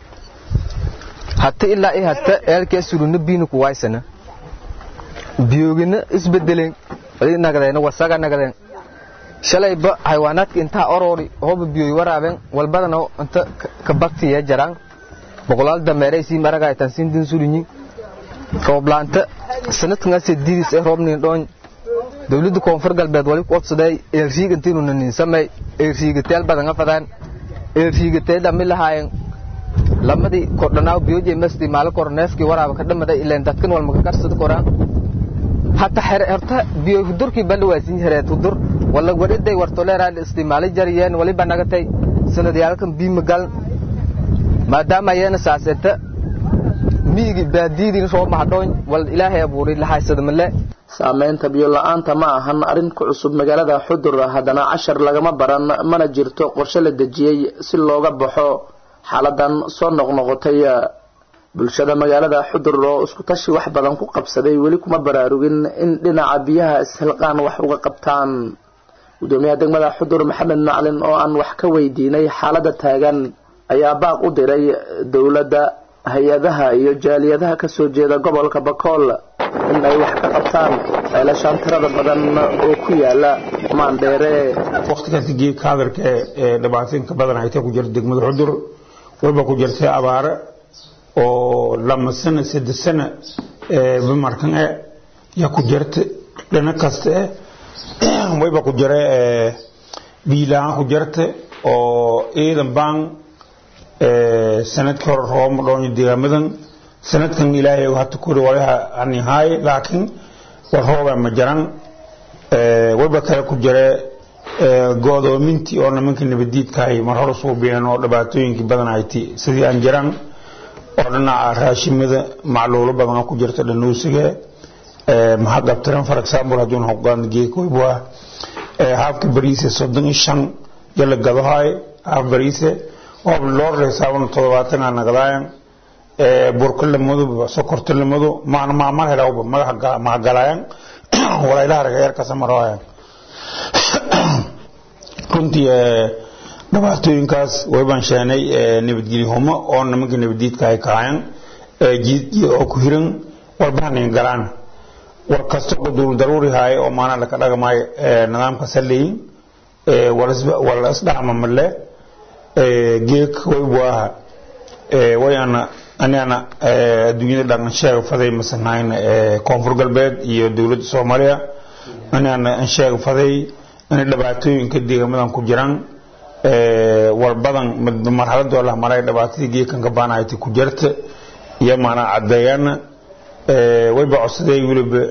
hata ilaa ay hata eelkee suruna biinu ku waysana biyogina isbedeleen wali nagadeen wasaga nagadeen shalayba xayawaanaadka intaa orori hooba biyoy waraabeen walbadana inta ka baktiya jaraan boqolaal dameeray sii maraga aytan siin din sulinyi rooblaanta sanadkan sediidis ee roobnin dhoon dawladda koonfur galbeed wali ku codsaday eersiig intiinu nanin samay eersiigateel badan afadaan eersiigatee dhami lahaayeen lamadii kordhanaaw biyoje masti maala koroneefkii waraaba ka dhamaday ileen dadkan walmaka karsada koraan hata horta biyo hudurkii bandhawaasin hereed hudur wala wariday wartoleeraan isticmaali jariyeen waliba nagatay sanadyaalkan biima gal maadaama ayana saaseta miigi baadiidin soo mahadhoon wal ilaahay abuuray lahaysada male saameynta biyo la-aanta ma ahan arrin ku cusub magaalada xudur haddana cashar lagama baran mana jirto qorshe la dejiyey si looga baxo xaaladan soo noqnoqotay bulshada magaalada xudur oo isku tashi wax badan ku qabsaday weli kuma baraarugin in dhinaca biyaha ishilqaan wax uga qabtaan gudoomiyaha degmada xudur maxamed maclin oo aan wax ka weydiinay xaalada taagan ayaa baaq u diray dowladda hay-adaha iyo jaaliyadaha kasoo jeeda gobolka bakool in ay wax ka qabtaan ceelashaan tirada badan oo ku yaala maandheere waqtigaasi geedka hadalka ee dhibaatooyinka badan haytee ku jirta degmada xudur wayba ku jirtay abaare oo lama sano saddex sano bimarkan e yaa ku jirta dhina kasta e wayba ku jira biilaan ku jirta oo ciidan baan sanadkii hore roobma dhoonyo deegaamadan sanadkan ilaahay hata kuri walaha ani haay laakiin war rooba ma jaran wayba kale ku jira go'doomintii oo nimanka nabadiidkahay mar hore suubiyeen oo dhibaatooyinkii badan hayti sidii aan jiran oo dhinaca raashimada macluulo badan oo ku jirta dhanuusiga maxaa qabtiran for example hadduun hoqaan geekoybua haafka bariise soddon iyo shan yala gadohaay haaf bariise oo loorreysaaban toddobaatan aa nagadaayan burka lamadu sokorta lamadu maan maamar helawba madaxa mahagalaayan walaylaha ragayeerkasa maroohayan runtii dhibaatooyinkaas waybaan sheenay nabadgelyo humo oo nimanka nabadiidka ay kahayan jiidjiid oo ku hiran warbahanin galaan war kasta oo duul daruuri haaye oo maana laka dhagmaayo nidaamka saleyin wala isdhacma male geek waybu aha wayana anana adduunyada dhan sheega faday masanayn koonfur galbeed iyo dowladda soomaaliya anana an sheega faday inay dhibaatooyinka deegamadan ku jiraan war badan marxaladoo lah maray dhibaatadii geekan ka baanahayta ku jirta iyo maanaa caddeeyana wayba codsaday weliba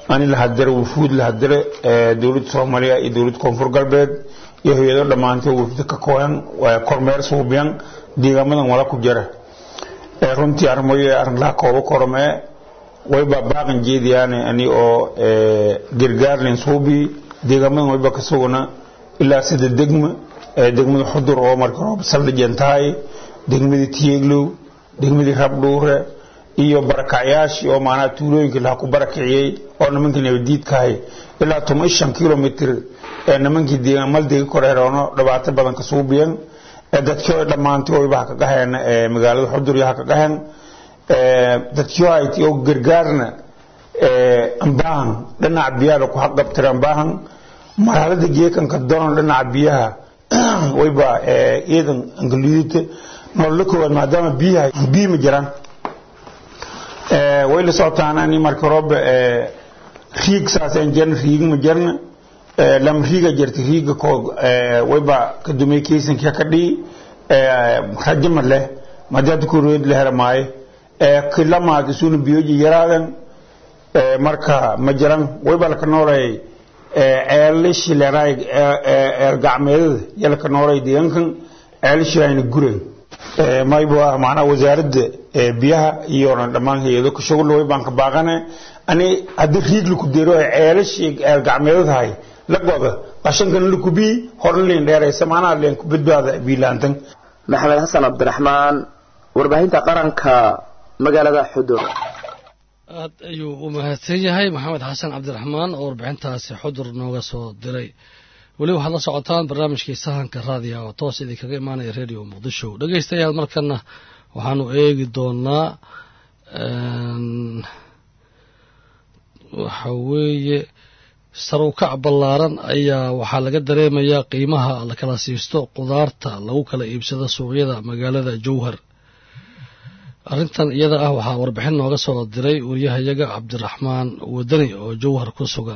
ani la hadire wufuud la hadire dowladda soomaaliya iyo dowladda koonfur galbeed iyo hay-ado dhammaantay wufda ka kooyan kormeer suubiyan deegaamadan wala ku jira runtii arrimoyo arrin laha koobo kormee wayba baaqan jeediyaane ani oo gargaarlen suubi deegaamadan wayba ka sugana ilaa sida degma degmada xudur oo marka roob saldhijan tahay degmadii tiyeeglow degmadii rabdhuure iyo barakacyaashii oo maanaa tuulooyinka laha ku barakiciyey oo nimankii nabadiidkahay ilaa toban shan kilomitr ee nimankii deegaanmaldega koreeroono dhibaato badan ka suubiyan dadkii oo dhammaantay wayba ha ka qaheen magaalada xudur iyo ha ka qaheen dadkii oo ayti oo gargaarna ambaahan dhinaca biyaha laku haqabtira ambaahan marhalada geekanka donon dhinaca biyaha wayba iidan angalidita nolola koowaad maadaama biyaha biyi ma jiraan way la socotaan ani marka roobe riig saasaan jirna riig ma jirna lam riiga jirta riiga koo wayba ka dumay kaysankia ka dhii rajo ma leh madaada kurood la hera maayo kilamaad isuna biyoji yaraadan marka ma jiran wayba laka noolay ceelishi leeraay eel gacmeedada yalaka noolay deegaankan ceelishi ayna guran mayba macnaha wasaaradda biyaha iyo dhammaan hay-ado ka shugul way baan ka baaqane ani haddii riig laku deero ay ceelashii eel gacmeedadahay la goda qashankana la kubii horna leen dheeraysa macnaha leen ku badbaada biilaantan maxamed xasan cabdiraxmaan warbaahinta qaranka magaalada xudur aad ayuu u mahadsan yahay maxamed xasan cabdiraxmaan oo warbixintaasi xudur nooga soo diray weli waxaad la socotaan barnaamijkii sahanka raadiga oo toos idinkaga imaanaya radio muqdisho dhegeystayaal markana waxaanu eegi doonaa waxa weeye saruukac ballaaran ayaa waxaa laga dareemayaa qiimaha la kala siisto qudaarta lagu kala iibsado suuqyada magaalada jowhar arrintan iyada ah waxaa warbixin nooga soo diray wariyahayaga cabdiraxmaan wadani oo jowhar ku sugan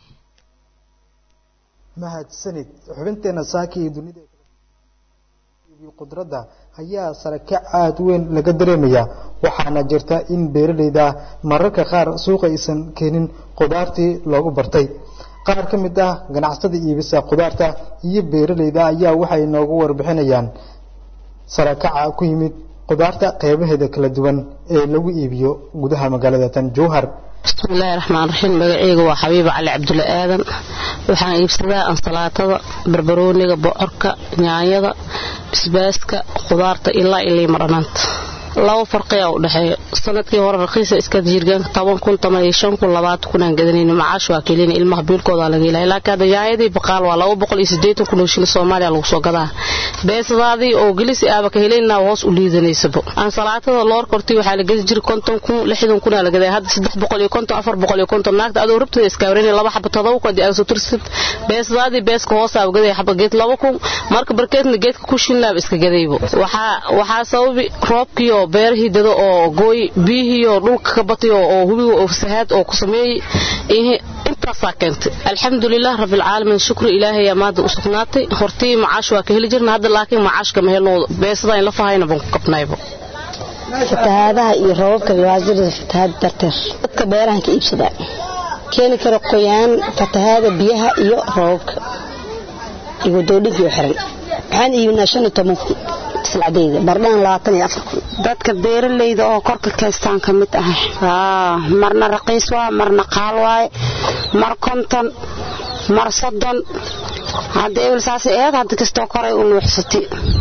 mahadsanid xubinteena saaka iyo dunida qudradda ayaa sarakac aada weyn laga dareemayaa waxaana jirta in beeralayda mararka qaar suuqa aysan keenin qudaartii loogu bartay qaar ka mid ah ganacsatada iibisa qudaarta iyo beeralayda ayaa waxay noogu warbixinayaan sarakaca ku yimid qudaarta qeybaheeda kala duwan ee lagu iibiyo gudaha magaalada tan jowhar bismillaahi raxmaan raxiim magaceyga waa xabiiba cali cabdulle aadan waxaan iibsadaa ansalaatada barbarooniga bocorka nyaanyada bisbaaska qudaarta ilaa ilii maranaanta laba farqiyaa u dhexeeya sanadkii hore raqiisa iska jirgaanka toban kun toban iyo shan kun labaatan kunaan gadanayna macaash waa kelina ilmaha biilkoodaa laga helaya laakiin hadda nyaanyadii baqaal waa laba boqol iyo siddeetan kun oo shilin soomaaliya lagu soo gadaa beesadaadii oo gelisi aaba ka helaynaa hoos u liidanaysaba ansalaatada loor kortii waxaa la gedi jiray konton kun lixdan kunaa la gadaa hadda saddex boqol iyo konton afar boqol iyo konton naagta adoo rabtada iskaawareyn laba xaba todoba kun adii agasoo tirsid beesadaadii beeska hoosaaba gadaya xaba geed laba kun marka barkeedna geedka ku shilnaaba iska gadaybo waxaa waxaa sababi roobkiioo beerahii dado oo gooy biyihiioo dhulka ka batay oo hubiga oo fasahaad oo ku sameeyey intaasaa keentay alxamdulilah rabbilcaalamiin shukri ilaahay maada u sugnaatay hortii macaash waa ka heli jirna hadda laakiin macaash kama helno beesada in la fahayna baan ku kabnaybo fatahaadaha iyo roobabka waajirada fatahaad darteer dadka beerahan ka iibsadaa keeni kara qoyaan fatahaada biyaha iyo roobabka iyo wadoodhinkii xiran waxaan iibinaa shan iyo toban kun silcadeyda bardhaan labaatan iyo afar kun dadka beeralayda oo korka kaystaan ka mid ah marna raqiis waa marna qaal waaye mar konton mar soddon hadda ebel saas eed hadda kastoo koray u nuuxsatay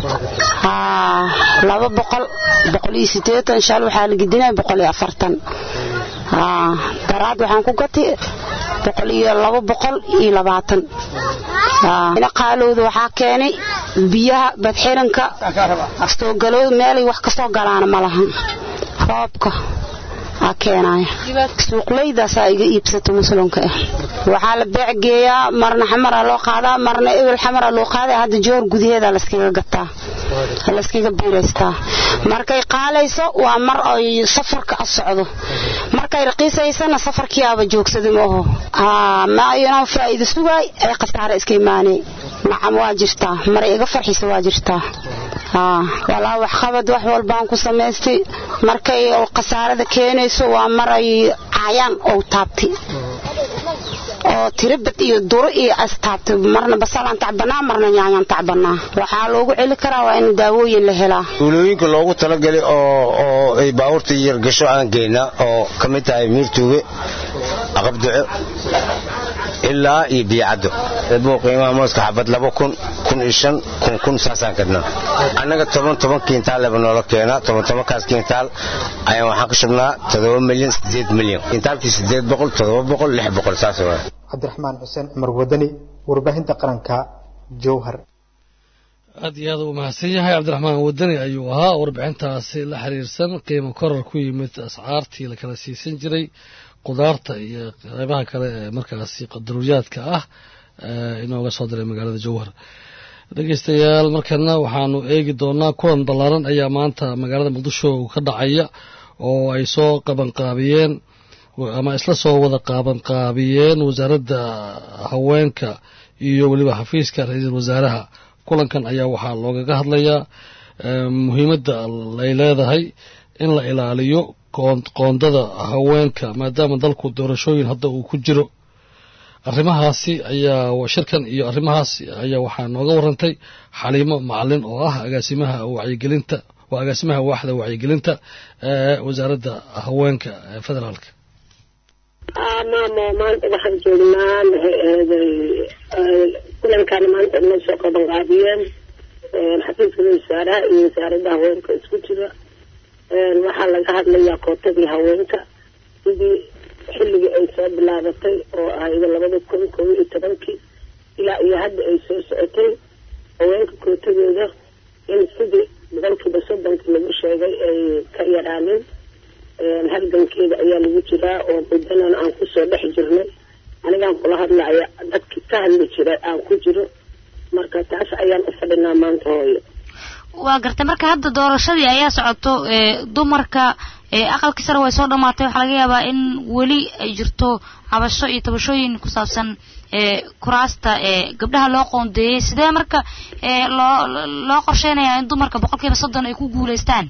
laba boqol boqol iyo siddeetan shal waxaa la gedinaya boqol iyo afartan daraad waxaan ku gatay boqol iyo laba boqol iyo labaatan qaalowda waxaa keenay biyaha badxiranka soogalooda meelay wax kasoo galaana ma lahan roobka aa keenaya suuqlaydaasaa iga iibsato muslimka ah waxaa la beec geeyaa marna xamara loo qaadaa marna ebel xamara loo qaadaa hadda joor gudaheeda layskaga gataa layskaga biiraystaa markay qaalayso waa mar ay safarka a socdo markay raqiisaysana safarkiiaba joogsaday maaho ma aynan faa'iido sugaay ay khasaare iska imaanay nacam waa jirtaa maray iga farxisa waa jirtaa walaa waxqabad wax walbaan ku samaystay markay khasaarada keenayso waa maray caayaan ou taabtay oo tirabad iyo duro iyo astaabtay marna basalaan tacbanaa marna yaanyaan tacbanaa waxaa loogu celi karaa waa in daawooyin la helaa tuulooyinka loogu talagalay oo oo ay baabuurta yar gasho aan geynaa oo ka mid tahay miirtuuge aqabduco ilaa iyo biyacaddo eedbuu qiimaha mooska xabad laba kun kun iyo shan kun kun saasaan kadnaa annaga toban toban kiintaal leba noola keenaa toban tobankaas kiintaal ayaan waxaan ka shubnaa toddoba milyan sideed milyan kiintaalkii sideed boqol toddoba boqol lix boqol saas waa cabdiraxmaan xuseen cumar wadani warbaahinta qaranka jowhar aad iyo aad u mahadsan yahay cabdiraxmaan wadani ayuu ahaa warbixintaasi la xiriirsan qiimo korar ku yimid ascaartii la kala siisan jiray qudaarta iyo qeybaha kale ee markaasi qadaruuriyaadka ah inooga soo diray magaalada jowhar dhegeystayaal markana waxaanu eegi doonaa kulan ballaaran ayaa maanta magaalada muqdisho ka dhacaya oo ay soo qabanqaabiyeen ama isla soo wada qaabanqaabiyeen wasaaradda haweenka iyo weliba xafiiska ra-iisul wasaaraha kulankan ayaa waxaa loogaga hadlayaa muhiimadda ay leedahay in la ilaaliyo qoondada haweenka maadaama dalku doorashooyin hadda uu ku jiro arrimahaasi ayaa shirkan iyo arrimahaas ayaa waxaa nooga warantay xaliimo macalin oo ah agaasimaha wacyigelinta waa agaasimaha waaxda wacyigelinta ee wasaaradda haweenka ee federaalka maamo maanta waxaan joognaa maxay ahaday kulankaana maanta inoo soo qaban qaadiyeen xafiiska wasaaraha iyo wasaaradda haweenka isku jira waxaa laga hadlayaa kootadii haweenka sidii xilligii ay soo bilaabatay oo ahayd labada kun kob iyo tobankii ilaa iyo hadda ay soo socotay haweenka kootadooda in sidii boqolkiiba soddonka lagu sheegay ay ka yaraaneen halgankeeda ayaa lagu jiraa oo mudanan aan kusoo dhex jirnay anigaan kula hadlaya dadkii ka hadli jiray aan ku jiro marka taas ayaan u fadhinaa maanta hooyo waa gartay marka hadda doorashadii ayaa socoto dumarka aqalkii sare way soo dhamaatay waxaa laga yaabaa in weli ay jirto cabasho iyo tabashooyin ku saabsan kuraasta gabdhaha loo qoondeeyey sidee marka loo loo qorsheynayaa in dumarka boqolkiiba soddon ay ku guuleystaan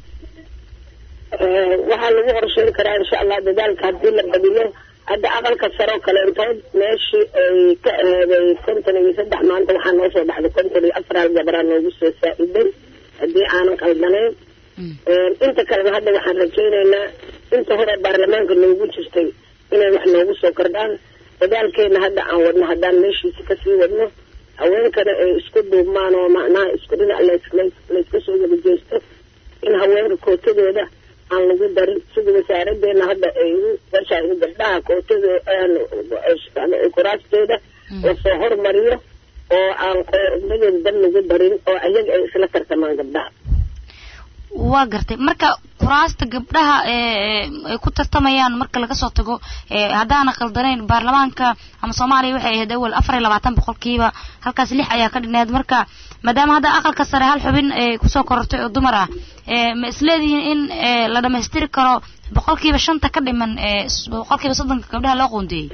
waxaa lagu qorsheyn karaa insha allah dadaalka haddii la badiyo hadda aqalka saroo kaleentood meeshii ay ka aheeday konton iyo saddex maanta waxaa noo soo baxday konton iyo afar hal gabaraa noogu soo saa-iday haddii aanan qaldanayn inta kalena hadda waxaan rajaynaynaa inta hore baarlamaanka noogu jirtay inay wax noogu soo kordhaan dadaalkeena hadda aan wadno haddaan meeshiisi kasii wadno haweenkana ay isku duubmaan oo macnaha isku dhinac layska soo wada jeesto in haweenka kootadooda aan lagu darin sida wasaaradeena hadda ay u gashaay gabdhaha kootadooda kuraasteeda lasoo hormariyo oo aan qomadooda dan lagu darin oo ayaga ay isla tartamaan gabdhaha waa gartay marka kuraasta gabdhaha ay ku tartamayaan marka laga soo tago haddaana khaldanayn baarlamaanka ama soomaaliya waxay ahayd awal afar iyo labaatan boqolkiiba halkaas lix ayaa ka dhineed marka maadaama hadda aqalka sare hal xubin ay kusoo korortay oo dumar ah ma isleedihiin in la dhamaystiri karo boqolkiiba shanta ka dhiman boqolkiiba soddonka gabdhaha loo qoondeeyey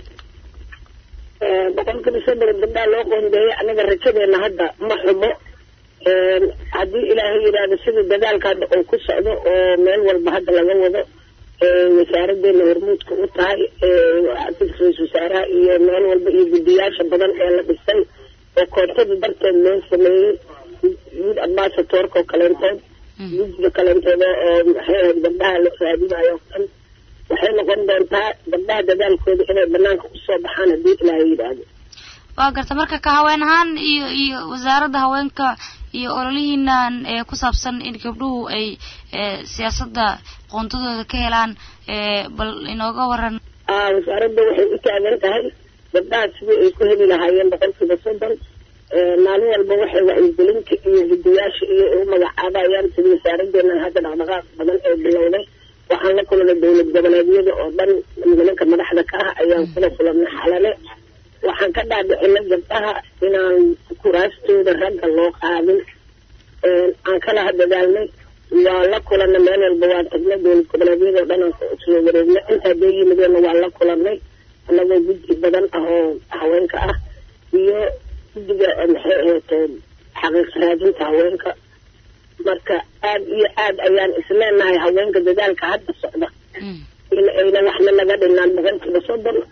boqolkiiba soddon gabdhaha loo qoondeeyey anaga rajadeena hadda ma xumo haddii ilaahay yidhaahdo sida dadaalka hadda uu ku socdo oo meel walba hadda laga wado wasaaradeena hormuudka u tahay xafiiska ra-isul wasaaraha iyo meel walba iyo guddiyaasha badan ee la dhisay oo koontada darteed loo sameeyey yuud ambasatorka oo kaleentood guddiga kaleentood oo maxay ahayd gabdhaha la raadinayo o dhan waxay noqon doontaa gabdhaha dadaalkooda inay banaanka usoo baxaan haddii ilaahay yidhaahdo waa garta marka ka haween ahaan iyo iyo wasaaradda haweenka iyo ololihiinan ee ku saabsan in gabdhuhu ay siyaasadda qoontadooda ka helaan bal inooga waran wasaaradda waxay u taagan tahay gabdhaha sidii ay ku heli lahaayeen boqolkiiba soddon maalin walba waxay wacyigelinta iyo guddiyaasha iyo u magacaabayaan sida wasaaradeena hadda dhaqdhaqaaq badan ee bilowday waxaan la kulana dowlad goboleedyada oo dhan nimanka madaxda ka ah ayaan kula kulanay xalale waxaan ka dhaadhicinay gabdhaha inaan kuraastooda ragga loo qaadin aan kala dadaalnay waa la kulana meel walba waan tagnay dowlad goboleedyada oo dhan aan soo wareegnay intaa dee yimideenna waan la kulanay annagoo guddi badan ah oo haweenka ah iyo guddiga maxay ahayd xaqiiq raadinta haweenka marka aad iyo aad ayaan isleenahay haweenka dadaalka hadda socda in ayna waxna naga dhinaan boqolkiiba soddon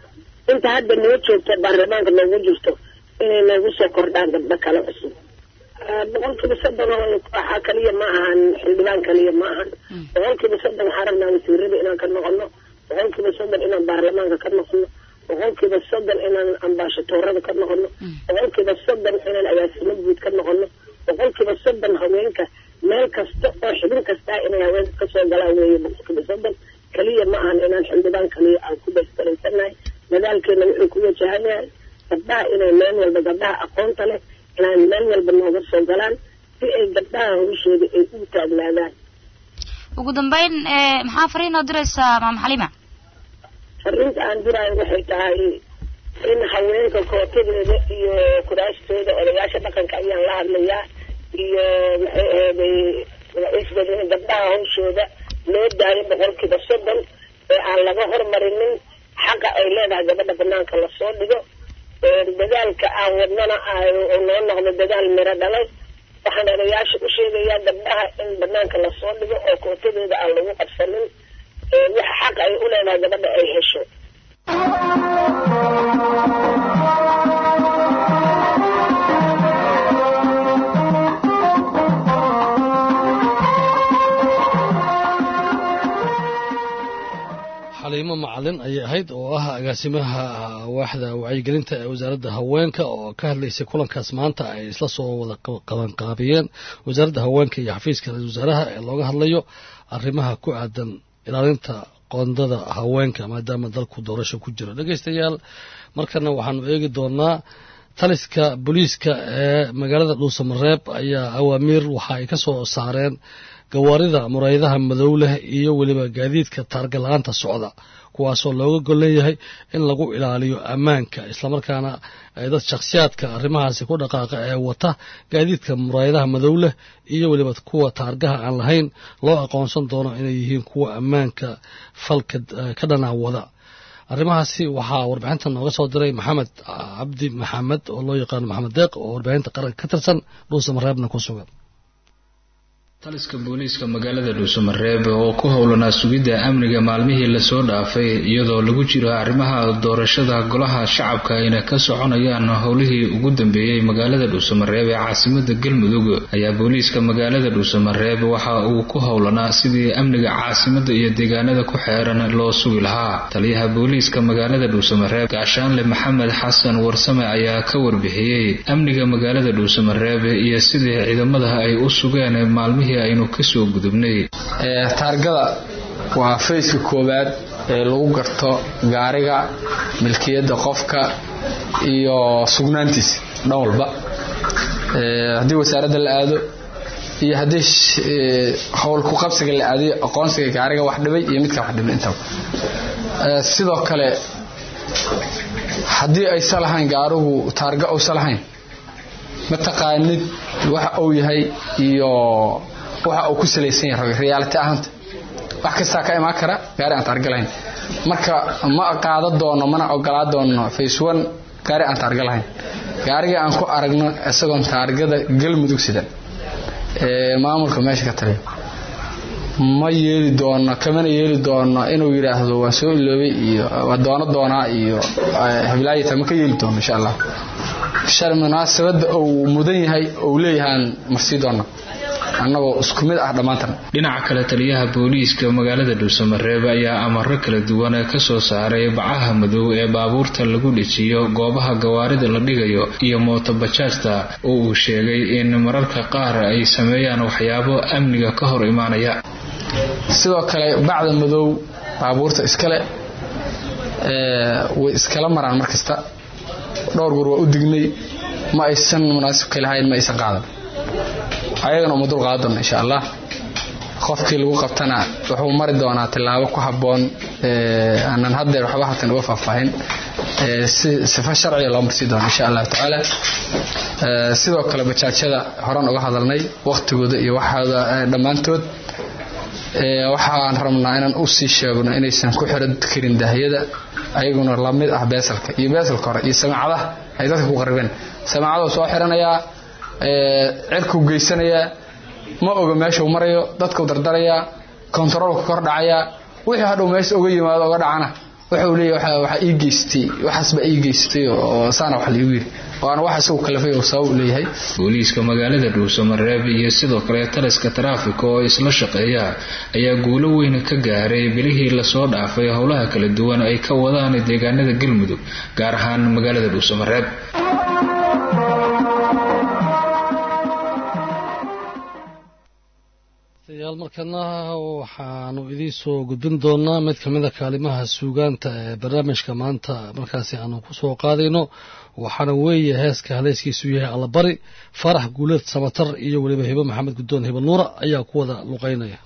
inta hadda noo joogto baarlamaanka noogu jirto inay noogu soo kordhaan gabdho kale cusub boqolkiiba soddon waxaa kaliya ma ahan xildhibaan kaliya ma ahan boqolkiiba soddon waxaa rabnaa wasiirada inaan ka noqono boqolkiiba soddon inaan baarlamaanka ka noqono boqolkiiba soddon inaan ambaashadoorada ka noqono boqolkiiba soddon inaan agaasimo guud ka noqono boqolkiiba soddon haweenka meel kasta oo xibin kastaa inay haweenka kasoo galaan weeye boqolkiiba soddon kaliya ma ahan inaan xildhibaan kaliya aan ku baystaraysannahay dadaalkeena wuxuu ku wajahan yahay gabdhaha inay meel walba gabdhaha aqoonta leh inaan meel walba nooga soo galaan si ay gabdhaha hawshooda ay u taagnaadaan ugu dambeyn maxaa fariin oo diraysaa maama xalima fariinta aan diraayo waxay tahay in haweenka kootadeeda iyo kuraastooda odayaasha dhaqanka ayaan la hadlayaa iyo maxay ahaday magaciisbada in gabdhaha hawshooda loo daayo boqolkiiba soddon ee aan laga hormarinin xaqa ay leedahay gabadha banaanka lasoo dhigo dadaalka aan wadnana oo noo noqdo dadaal miro dhalay waxaan odayaasha u sheegayaa gabdhaha in banaanka lasoo dhigo oo kootadeeda aan lagu qabsanin waxa xaqa ay u leedahay gabadha ay hesho xaliimo macalin ayay ahayd oo ah agaasimaha waaxda wacyigelinta ee wasaaradda haweenka oo ka hadlaysay kulankaas maanta ay isla soo wada qabanqaabiyeen wasaaradda haweenka iyo xafiiska ra-isul wasaaraha ee looga hadlayo arrimaha ku aadan ilaalinta qoondada haweenka maadaama dalku doorasho ku jiro dhegeystayaal markana waxaanu eegi doonaa taliska booliiska ee magaalada dhuusamareeb ayaa awaamiir waxa ay ka soo saareen gawaarida muraayadaha madow leh iyo weliba gaadiidka taarga la-aanta socda kuwaasoo looga gol leeyahay in lagu ilaaliyo ammaanka islamarkaana dad shakhsiyaadka arrimahaasi ku dhaqaaqa ee wata gaadiidka muraayadaha madow leh iyo weliba kuwa taargaha aan lahayn loo aqoonsan doono inay yihiin kuwa ammaanka falka ka dhanaa wada arrimahaasi waxaa warbixinta nooga soo diray maxamed cabdi maxamed oo loo yaqaano maxamed deeq oo warbixinta qaranka ka tirsan dhuusamareebna ku sugan taliska booliiska magaalada dhuusamareeb oo ku howlanaa sugidda amniga maalmihii lasoo dhaafay iyadoo lagu jiro arrimaha doorashada golaha shacabka ayna ka soconayaan howlihii ugu dambeeyey magaalada dhuusamareeb ee caasimada galmudug ayaa booliiska magaalada dhuusamareeb waxa uu ku howlanaa sidii amniga caasimada iyo deegaanada ku xeeran loo sugi lahaa taliyaha booliiska magaalada dhuusamareeb gaashaanle maxamed xasan warsame ayaa ka warbixiyey amniga magaalada dhuusamareeb iyo sidii ciidamada ay u sugeen maalmihii aynu kasoo gudubnay taargada waa fayska koowaad ee lagu garto gaariga milkiyadda qofka iyo sugnaantiisa dhan walba haddii wasaaradda la aado iyo haddii howl ku qabsiga la aadayo aqoonsiga gaariga wax dhibay iyo midkaa wax dhibay intaba sidoo kale haddii aysa lahayn gaarigu taarga uusa lahayn mataqaanid waxa uu yahay iyo waxa uu ku salaysan yahay reality ahaanta wax kastaa ka imaan kara gaari aan taarga lahayn marka ma qaada doono mana ogolaa doono face one gaari aan taarga lahayn gaarigii aan ku aragno isagoon taargada galmudug sidan ee maamulka meesha ka taliya ma yeeli doono kamana yeeli doono inuu yidhaahdo waan soo iloobay iyo waa doono doonaa iyo heblaayita ma ka yeeli doono insha allah shal munaasabada uu mudan yahay uu leeyahaan marsii doona annagoo isku mid ah dhammaantan dhinaca kale taliyaha booliiska magaalada dhuusamareeb ayaa amaro kala duwan ka soo saaray bacaha madow ee baabuurta lagu dhejiyo goobaha gawaarida la dhigayo iyo mootobajaajta oo uu sheegay in mararka qaar ay sameeyaan waxyaabo amniga ka hor imaanaya sidoo kale bacda madow baabuurta iskale way iskala maraan mar kasta dhowr goor waa u dignay ma aysan munaasibka lahayn ma aysan qaadan ayagana uma dul qaadan doona insha allah qofkii lagu qabtana wuxuu mari doonaa tillaabo ku habboon aanan haddeer waxba halkan uga faahfaahin si sifa sharciga loo marsii doono insha allahu tacaala sidoo kale bajaajyada horan uga hadalnay waqtigooda iyo waxaada dhammaantood waxaan rabnaa inaan u sii sheegno inaysan ku xiran karin daahiyada ayaguna lamid ah beesalka iyo beesalka hore iyo samaacadaha ay dadka ku qaribeen samaacaduu soo xiranayaa cirkuu geysanayaa ma oga meeshuu marayo dadkuu dardarayaa kontaroolku kor dhacayaa wixii hadhow meesha uga yimaado uga dhacana wuxuu leeyahay waxa waxa ii geystay waxaas baa ii geystay oo saana wax liigu yiri waana waxa isagu kalafay oo sabab u leeyahay booliiska magaalada dhuusamareeb iyo sidoo kale taliska taraafika oo isla shaqeeya ayaa guulo weyn ka gaaray bilihii lasoo dhaafay howlaha kala duwan ay ka wadaan deegaanada galmudug gaar ahaan magaalada dhuusamareeb yaal markana waxaanu idiin soo gudbin doonaa mid ka mida kaalimaha suugaanta ee barnaamijka maanta markaasi aanu ku soo qaadayno waxaana weeye heeska haleyskiisu yahay allabari farax guuleed samatar iyo weliba hibo maxamed guddoon hibo nuura ayaa ku wada luqaynaya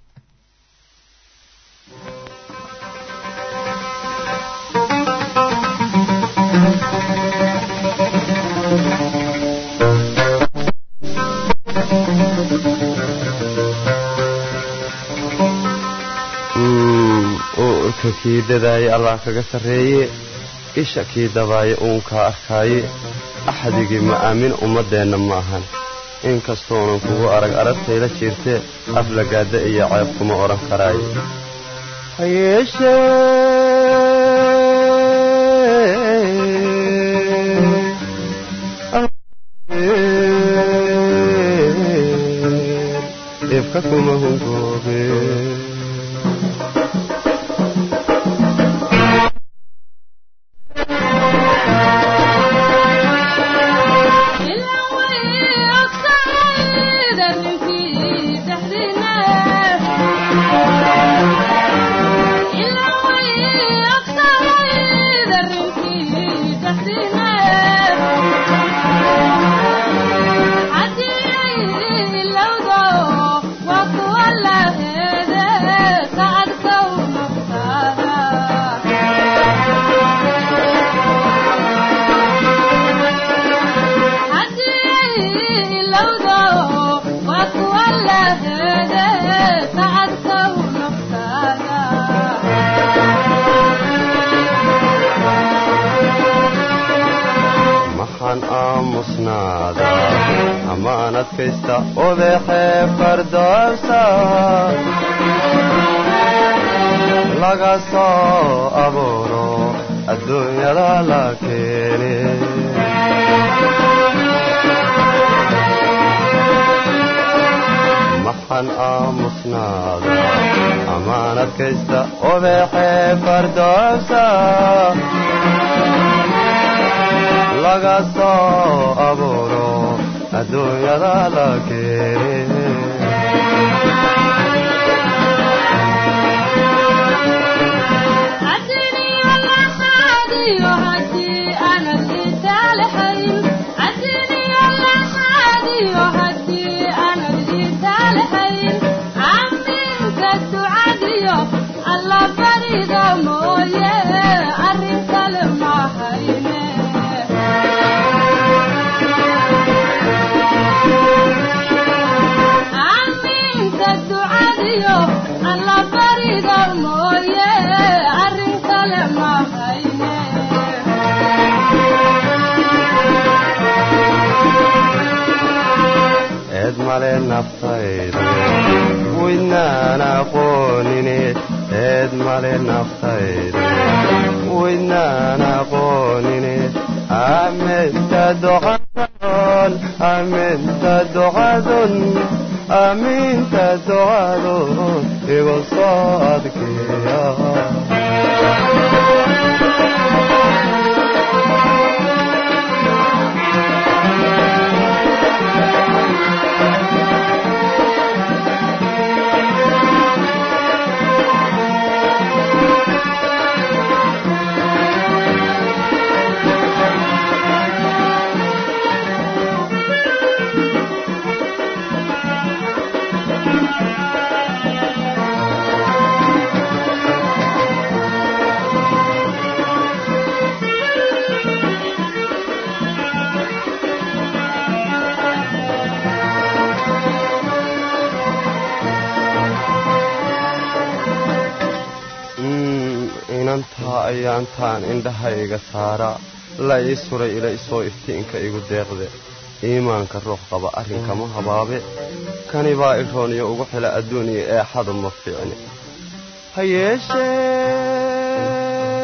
uurka kii dadaaye allah kaga sarreeye isha kii dabaaye uunkaa arkaaye axdigii ma aamin ummaddeenna ma ahan inkastoonan kugu arag aragtayla jiirtee aflagaadda iyo ceeb kuma odhan karaaye ha yeeshee ifka kuma hungoobe maxaan aamusnaada amaan adkaysta odeexee fardoosa laga soo abuuro adduunyada la keene maxaan aamusnaada amaan adkaysta odeexee fardoosa laga soo abuuro adduunyada la keene alla barida mooye arrin kale ma hayne aaminka ducadiyo alla barida mooye arrin kale ma hayne eed male naftayda waydnaan aqoonine eed male naftayda waydnaan aqoonine aminta ducadon aminta ducadon aminta ducadon igu soo adkeeya inantaa ayaantaan indhahayga saara la ii suray ila isoo iftiinka igu deeqde iimaanka ruux qaba arrinkama habaabe kani baa irooniyo ugu xila adduuniya eexadu ma fiicni ha yeeshee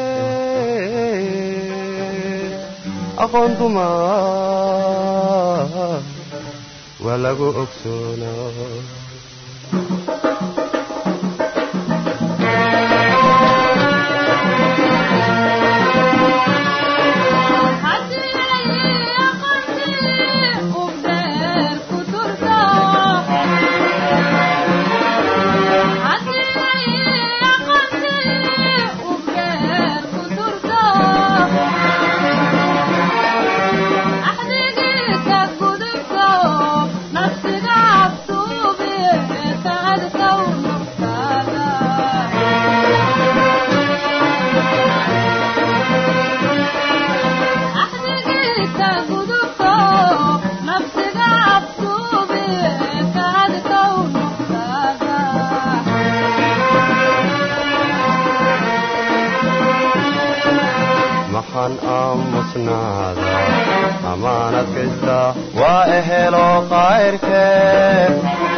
aqoon duma waa lagu ogsoonaa maxaan aamusnaada amaanad kaysta waa ehelo qayrkee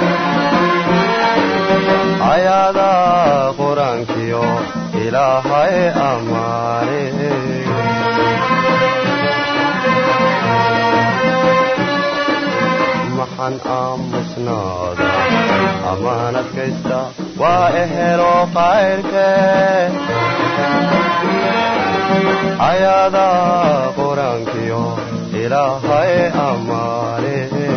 ayaada qur-aankiyo ilaahay ammaane maxaan aamusnaada amaanad kaysta waa ehelo qayrkee ayaada qur-aankiyo ilaahay ammaane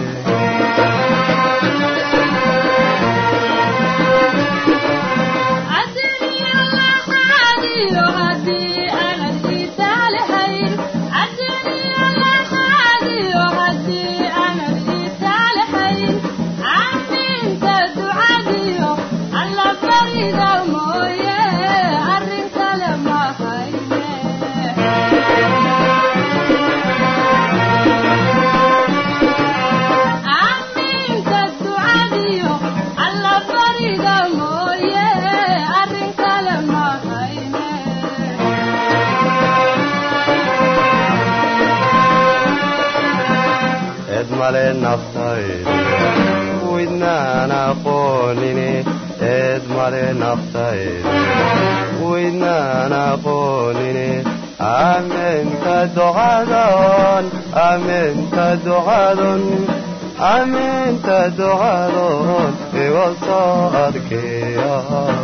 eed male naftayde widnaan aqoonine eed male naftayde widnaan aqoonine aaminka ducadon aaminka ducadon aaminka ducadon iga soo adkeeya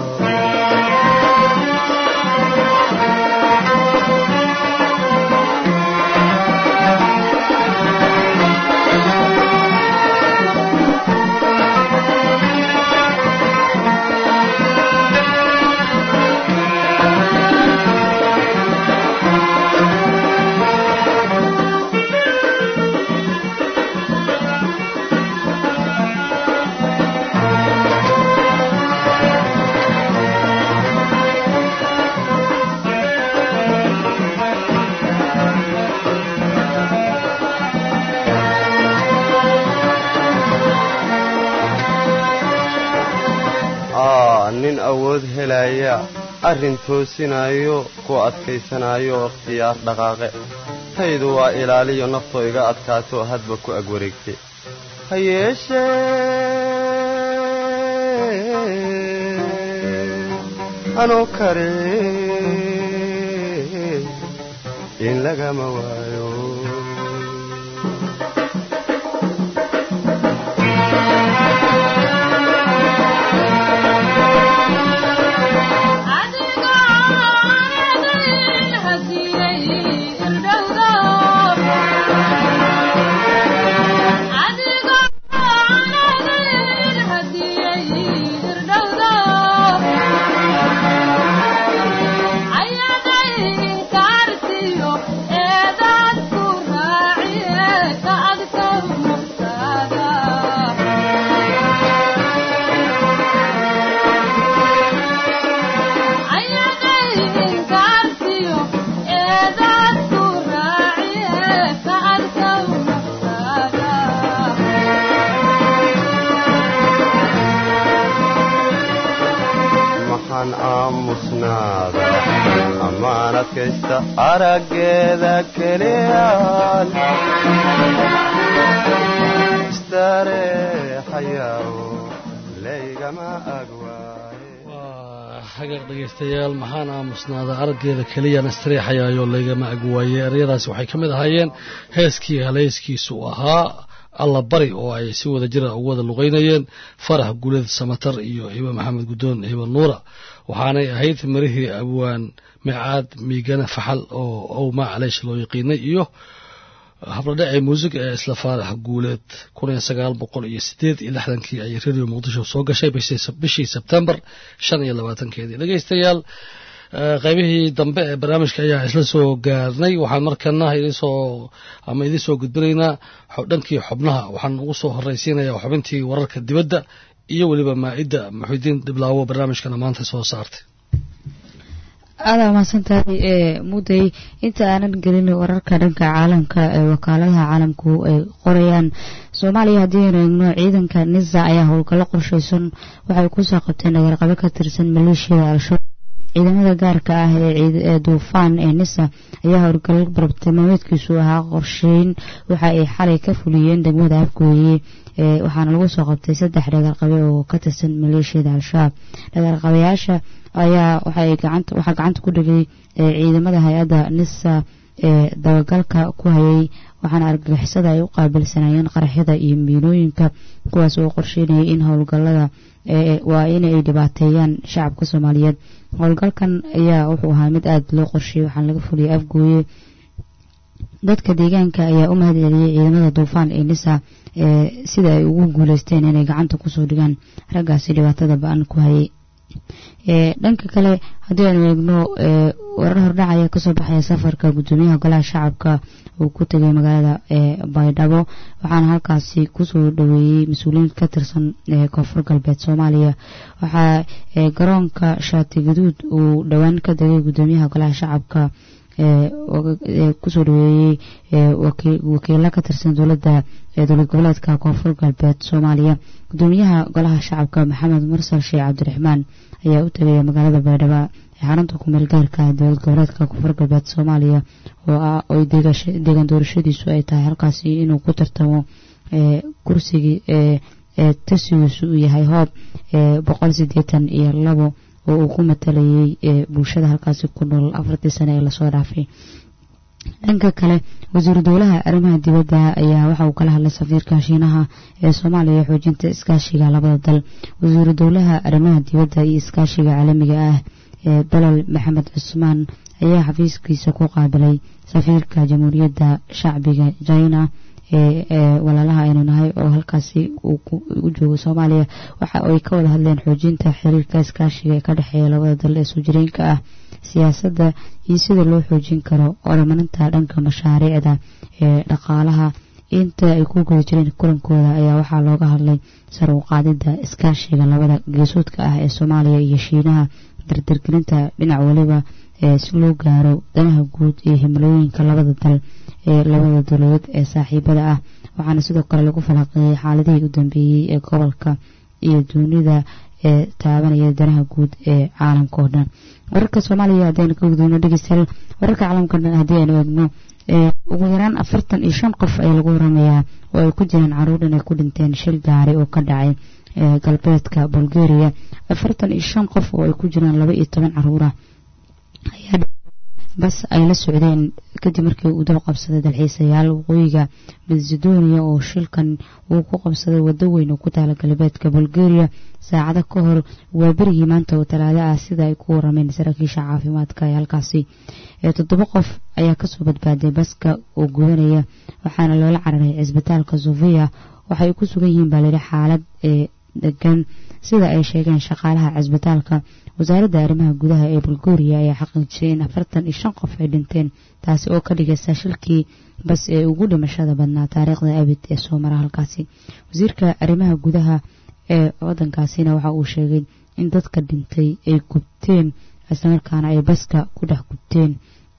nin awood helaya arrin toosinayo ku adkaysanayo ikhtiyaar dhaqaaqe taydu waa ilaaliyo naftoo iga adkaato hadba ku ag wareegte ha yeeshee anoo kare in lagama waayo maxaan aamusnaada ammaan adkaysta araggeeda keliyaan istareexayaw laygama agwaaye hagaag dhegaystayaal maxaan aamusnaada araggeeda keliyana istariixayaayo laygama agwaayey eryadaasi waxay ka mid ahaayeen heeskii haleyskiisu ahaa alla bari oo ay si wada jira ugu wada luqaynayeen farax guled samatar iyo hibo maxamed guddoon hibo nuura waxaanay ahayd marihii abwaan micaad miigana faxal oo owma caleesh loo yaqiinay iyo habladhacii muusig ee isla faarax guuleed kun iyo sagaal boqol iyo sideed iyo lixdankii ayay radio muqdisho soo gashay bishii sebtembar shan iyo labaatankeedii dhegaystayaal qaybihii dambe ee barnaamijka ayaa isla soo gaarnay waxaan markana idinsoo ama idiin soo gudbinaynaa dhankii xubnaha waxaan ugu soo horraysiinayaa xubintii wararka dibadda iyo weliba maa'idda muxidiin dhiblaawo barnaamijkana maanta soo saartay aadaa mahadsantahay ee mudday inta aanan gelin wararka dhanka caalamka ee wakaaladaha caalamku ay qorayaan soomaaliya haddii aynu eegno ciidanka nisa ayaa howlgallo qorshaysan waxay kusoo qabteen dhagarqabo ka tirsan maleeshiyada al-shabaab ciidamada gaarka ah ee duufaan ee nisa ayaa howlgallo barabtilmaameedkiisu ahaa qorsheyn waxa ay xalay ka fuliyeen degmada afgooye waxaana lagu soo qabtay saddex dhagarqabe oo ka tirsan maleeshiyada al-shabaab dhagarqabayaasha ayaa waxaa gacanta ku dhigay ciidamada hay-adda nisa ee dabagalka ku hayay waxaana argagixisada ay u qaabilsanayeen qaraxyada iyo miinooyinka kuwaas oo qorsheynayay in howlgalada waa inay dhibaateeyaan shacabka soomaaliyeed howlgalkan ayaa wuxuu ahaa mid aada loo qorsheeyey waxaana laga fuliyay afgooye dadka deegaanka ayaa u mahad celiyey ciidamada duufaan ee nisa sida ay ugu guuleysteen inay gacanta kusoo dhigaan raggaasi dhibaatada ba-an ku hayay dhanka kale haddii aynu eegno warar hordhac ayaa kasoo baxaya safarka gudoomiyaha golaha shacabka uu ku tegay magaalada baydhabo waxaana halkaasi kusoo dhaweeyey mas-uuliyiin ka tirsan koonfur galbeed soomaaliya waxaa garoonka shaati gaduud uu dhowaan ka degay gudoomiyaha golaha shacabka kusoo dhaweeyey wakiilo ka tirsan dowlada dowlad goboleedka koonfur galbeed soomaaliya gudoomiyaha golaha shacabka maxamed mursal sheekh cabdiraxmaan ayaa u tegaya magaalada baydhabo ee xarunta kumeel gaarka dowlad goboleedka koonfur galbeed soomaaliya oo deegaan doorashadiisu ay tahay halkaasi inuu ku tartamo kursigii tasigiisu uu yahay hoob boqol sideetan iyo labo oo uu ku matalayay bulshada halkaasi ku nool afartii sane ee lasoo dhaafay dhanka kale wasiiru dowlaha arrimaha dibadda ayaa waxa uu kala hadlay safiirka shiinaha ee soomaaliya xoojinta iskaashiga labada dal wasiiru dowlaha arrimaha dibadda iyo iskaashiga caalamiga ah ee dalal maxamed cusmaan ayaa xafiiskiisa ku qaabilay safiirka jamhuuriyadda shacbiga china ee walaalaha aynu nahay oo halkaasi u joogo soomaaliya waxa ay ka wada hadleen xoojinta xiriirka iskaashiga ee ka dhexeeya labada dal ee soo jireenka ah siyaasadda iyo sida loo xoojin karo horumarinta dhanka mashaariicda ee dhaqaalaha inta ay ku guda jireen kulankooda ayaa waxaa looga hadlay sar u qaadida iskaashiga labada geesoodka ah ee soomaaliya iyo shiinaha dardargelinta dhinac waliba si loo gaaro danaha guud iyo himilooyinka labada dal ee labada dowladood ee saaxiibada ah waxaana sidoo kale lagu falaqeeyey xaaladihii u dambeeyey ee gobolka iyo duunida ee taabanaya danaha guud ee caalamka oo dhan wararka soomaaliya haddaynu ka gudubno dhegeystayaal wararka caalamka dhan haddii aynu eegno ugu yaraan afartan iyo shan qof ayaa lagu waramayaa oo ay ku jiraan caruur inay ku dhinteen shil gaari oo ka dhacay galbeedka bulgaria afartan iyo shan qof oo ay ku jiraan laba iyo toban caruura ayaa bas ay la socdeen kadib markii uu dab qabsaday dalxiisayaal waqooyiga macedonia oo shilkan uu ku qabsaday wado weyn oo ku taala galbeedka bulgaria saacado ka hor waa berigii maanta oo talaado ah sida ay ku warameen saraakiisha caafimaadka ee halkaasi toddoba qof ayaa kasoo badbaaday baska oo gudanaya waxaana loola cararay cisbitaalka sofia waxay ku sugan yihiin baa layidhi xaalad ee degan sida ay sheegeen shaqaalaha cisbitaalka wasaaradda arrimaha gudaha ee bulgaria ayaa xaqiijiyay in afartan iyo shan qof ay dhinteen taasi oo ka dhigaysa shilkii bas ee ugu dhimashada badnaa taariikhda abid ee soo mara halkaasi wasiirka arrimaha gudaha ee wadankaasina waxa uu sheegay in dadka dhintay ay gubteen islamarkaana ay baska ku dhex gubteen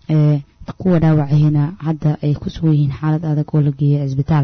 kuwa dhaawacahina hadda ay ku sugan yihiin xaalad adag oo la geeyay cisbitaal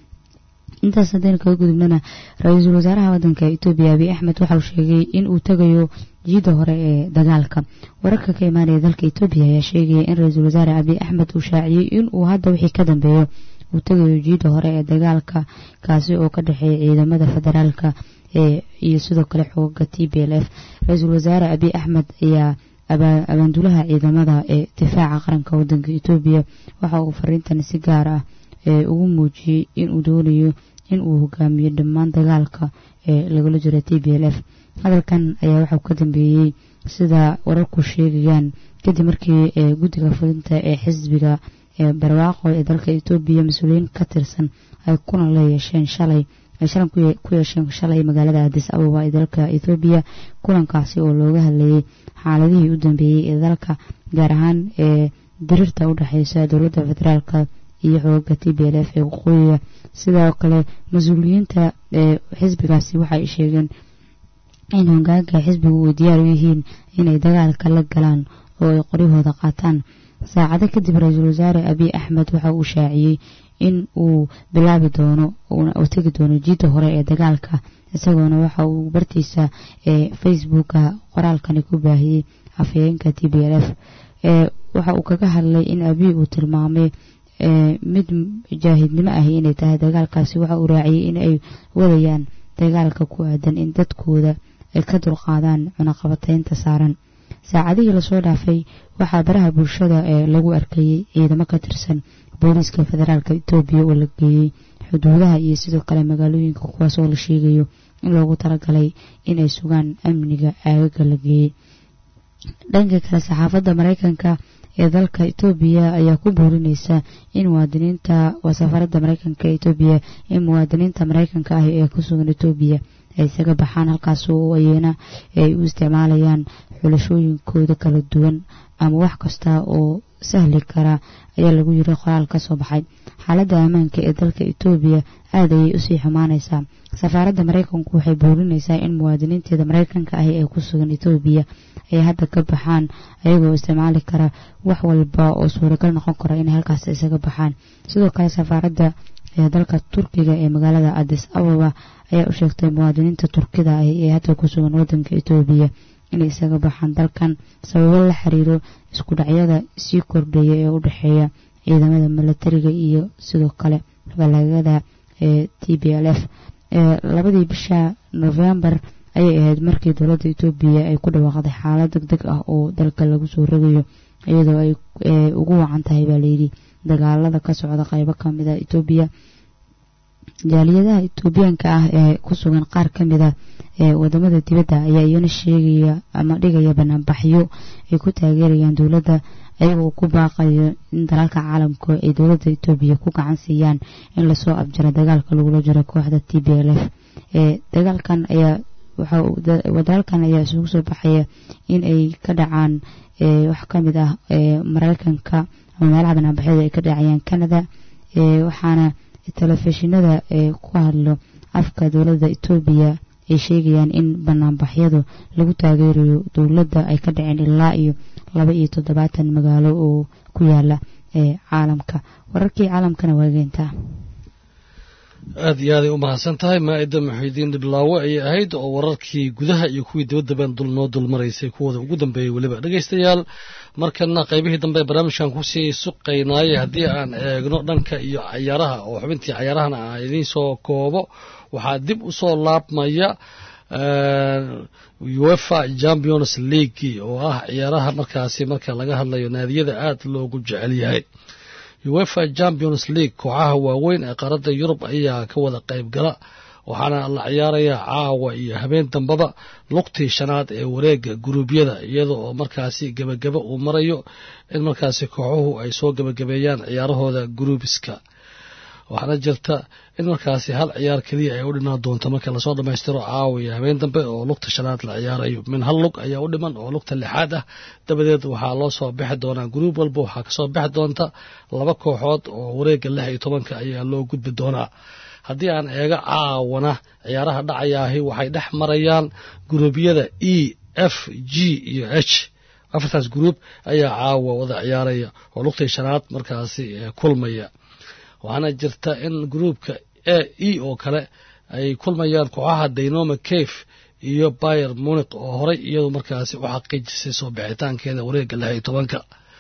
intaas haddaynu kaga gudubnana ra-iisul wasaaraha wadanka etoobiya abiy axmed waxauu sheegay in uu tegayo jiida hore ee dagaalka wararka ka imaanaya dalka etoobiya ayaa sheegaya in ra-iisul wasaare abiy axmed uu shaaciyey in uu hadda wixii ka dambeeyo uu tegayo jiida hore ee dagaalka kaasi oo ka dhexeeya ciidamada federaalka iyo sidoo kale xooga t b l f ra-iisul wasaare abiy axmed ayaa abaandulaha ciidamada ee difaaca qaranka wadanka etoobiya waxa uu fariintan si gaar ah ugu muujiyey inuu doonayo in uu hogaamiyo dhammaan dagaalka ee lagula jiro t b l f hadalkan ayaa waxau ka dambeeyey sida wararku sheegayaan kadib markii guddiga fulinta ee xisbiga barwaaqo ee dalka etoobiya mas-uuliyiin ka tirsan ay kulan la yeesheen shalay ay shalan ku yeesheen shalay magaalada adis ababa ee dalka ethoobiya kulankaasi oo looga hadlayay xaaladihii u dambeeyey ee dalka gaar ahaan ee diriirta u dhexeysa dowladda federaalka iyo xooga t b l f ee waqooyiga sidoo kale mas-uuliyiinta ee xisbigaasi waxay sheegeen in hogaanka xisbigu uu diyaar u yihiin inay dagaalka la galaan oo ay qoryahooda qaataan saacado kadib ra-iisul wasaare abiy axmed waxa uu shaaciyey in uu bilaabi doono u tegi doono jiidda hore ee dagaalka isagoona waxa uu bartiisa ee facebooka qoraalkani ku baahiyey afhayeenka t b l f waxa uu kaga hadlay in abiy uu tilmaamay mid jaahidnimo ahi inay tahay dagaalkaasi waxa uu raaciyey in ay wadayaan dagaalka ku aadan in dadkooda ay ka dulqaadaan cunaqabateynta saaran saacadihii lasoo dhaafay waxaa baraha bulshada ee lagu arkayey ciidamo ka tirsan booliiska federaalka etoobiya oo la geeyey xuduudaha iyo sidoo kale magaalooyinka kuwaas oo la sheegayo in loogu talagalay inay sugaan amniga aagaga la geeyey dhanka kale saxaafadda mareykanka ee dalka etoobiya ayaa ku boorineysa in muwaadiniinta waa safaradda mareykanka ee etoobiya in muwaadiniinta mareykanka ah ee ku sugan etoobiya ay isaga baxaan halkaas oo ayana ay u isticmaalayaan xulashooyinkooda kala duwan ama wax kasta oo sahli kara ayaa lagu yiri qoraal ka soo baxay xaaladda ammaanka ee dalka etoobiya aad ayay usii xumaaneysaa safaaradda mareykanku waxay boorineysaa in muwaadiniinteeda mareykanka ahi ee ku sugan etoobiya ay hadda ka baxaan ayagoo isticmaali kara wax walba oo suuragal noqon kara inay halkaas isaga baxaan sidoo kale safaaradda ee dalka turkiga ee magaalada adis ababa ayaa u sheegtay muwaadiniinta turkida ah ee hadda ku sugan wadanka etoobiya inay isaga baxaan dalkan sababo la xiriiro isku dhacyada sii kordhaya ee u dhexeeya ciidamada milatariga iyo sidoo kale balaagada ee t b l f labadii bisha novembar ayay ahayd markii dowladda etoobiya ay ku dhawaaqday xaalad deg deg ah oo dalka lagu soo rogayo iyadoo ay ugu wacan tahay baa layidhi dagaalada ka socda qaybo kamida etoobiya jaaliyadaha etoobiyaanka ah ee ku sugan qaar ka mida ee wadamada dibadda ayaa iyana sheegaya ama dhigaya banaanbaxyo ay ku taageerayaan dowladda ayagoo ku baaqayo in dalalka caalamku ay dowladda etoobiya ku gacan siiyaan in lasoo abjiro dagaalka lagula jiro kooxda t b l f ee dagaalkan ayaa wadalkan ayaa isugu soo baxaya in ay ka dhacaan wax ka mid ah mareykanka ama meelaha banaanbaxyada ay ka dhacayaan canada waxaana telefishinada ee ku hadlo afka dowladda etoobiya ay sheegayaan in banaanbaxyadu lagu taageerayo dowladda ay ka dhaceen ilaa iyo laba iyo toddobaatan magaalo oo ku yaala ee caalamka wararkii caalamkana waageyntaa aad iyo aaday u mahadsan tahay maa-ida muxiidiin dhiblaawe ayay ahayd oo wararkii gudaha iyo kuwii dibaddaban dul noo dulmaraysay kuwooda ugu dambeeyey weliba dhegaystayaal markana qaybihii dambe barnaamijkan kusii suqaynaayay haddii aan eegno dhanka iyo cayaaraha oo xubintii cayaarahana aan idiin soo koobo waxaa dib u soo laabmaya uefa champions league oo ah ciyaaraha markaasi marka laga hadlayo naadiyada aad loogu jecel yahay uefa champions league kooxaha waaweyn ee qaaradda yurub ayaa ka wada qayb gala waxaana la ciyaarayaa caawa iyo habeen dambaba lugtii shanaad ee wareega guruubyada iyada oo markaasi gebagaba uu marayo in markaasi kooxuhu ay soo gebagabeeyaan ciyaarahooda guruubiska waxaana jirta in markaasi hal ciyaar keliya ay u dhinaan doonto marka lasoo dhammaystiro caawa iyo habeen dambe oo lugta shanaad la ciyaarayo min hal lug ayaa u dhiman oo lugta lixaad ah dabadeed waxaa loo soo bixi doonaa guruub walba waxaa kasoo bixi doonta laba kooxood oo wareega lix iyo tobanka ayaa loo gudbi doonaa haddii aan eega caawana ciyaaraha dhacayaahi waxay dhex marayaan guruubyada e f g iyo h afartaas guruub ayaa caawa wada ciyaaraya oo lugtii shanaad markaasi kulmaya waxaana jirta in gruubka a e oo kale ay kulmayaan kooxaha dynoma cafe iyo bayer muniq oo horay iyadu markaasi u xaqiijisay soo bixitaankeeda wareega lix iyo tobanka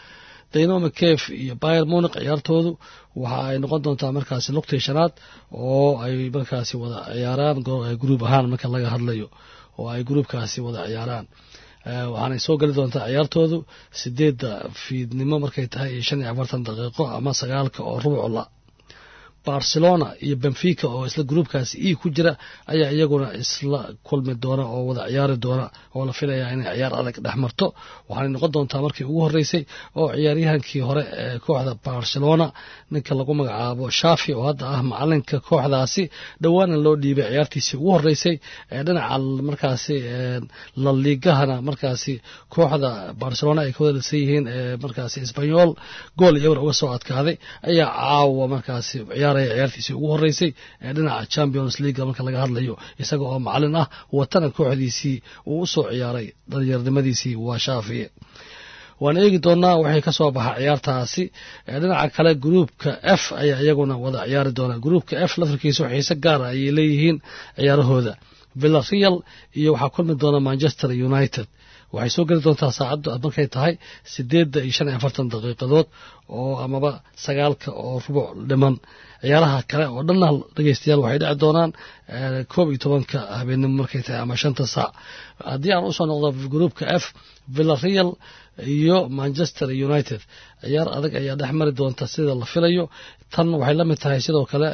dynamo cave iyo bayer munic ciyaartoodu waxa ay noqon doontaa markaasi lugtii shanaad oo ay markaasi wada ciyaaraan gruub ahaan marka laga hadlayo oo ay gruubkaasi wada ciyaaraan waxaanay soo geli doontaa ciyaartoodu sideedda fiidnimo markay tahay iyo shan iyo afartan daqiiqo ama sagaalka oo rubucla barcelona iyo benfica oo isla gruubkaasi e ku jira ayaa iyaguna isla kulmi doona oo wada ciyaari doona oo la filaya inay ciyaar adag dhex marto waxaanay noqon doontaa markii ugu horreysay oo ciyaaryahankii hore ee kooxda barcelona ninka lagu magacaabo shafi oo hadda ah macalinka kooxdaasi dhowaana loo dhiibay ciyaartiisii ugu horreysay ee dhinaca markaasi laliigahana markaasi kooxda barcelona ay ka wadalsan yihiin ee markaasi isbanyol gool iyo eber uga soo adkaaday ayaa caawa markaasi ciyaaraya ciyaartiisii ugu horreysay ee dhinaca champions league marka laga hadlayo isaga oo macalin ah watana kooxdiisii uu u soo ciyaaray dhalinyaronimadiisii waa shaafiye waan eegi doonaa waxay ka soo baxa ciyaartaasi dhinaca kale gruupka f ayaa iyaguna wada ciyaari doona gruupka f laftarkiisa xiise gaara ayay leeyihiin ciyaarahooda villareal iyo waxaa kulmi doona manchester united waxay soo geli doontaa saacaddu markay tahay sideedda iyo shan iyo afartan daqiiqadood oo amaba sagaalka oo rubuc dhiman ciyaaraha kale oo dhanna dhegeystayaal waxay dhici doonaan koob iyo tobanka habeenimo markay tahay ama shanta saac haddii aan usoo noqdo gruupka f villareal iyo manchester united ciyaar adag ayaa dhex mari doonta sida la filayo tan waxay la mid tahay sidoo kale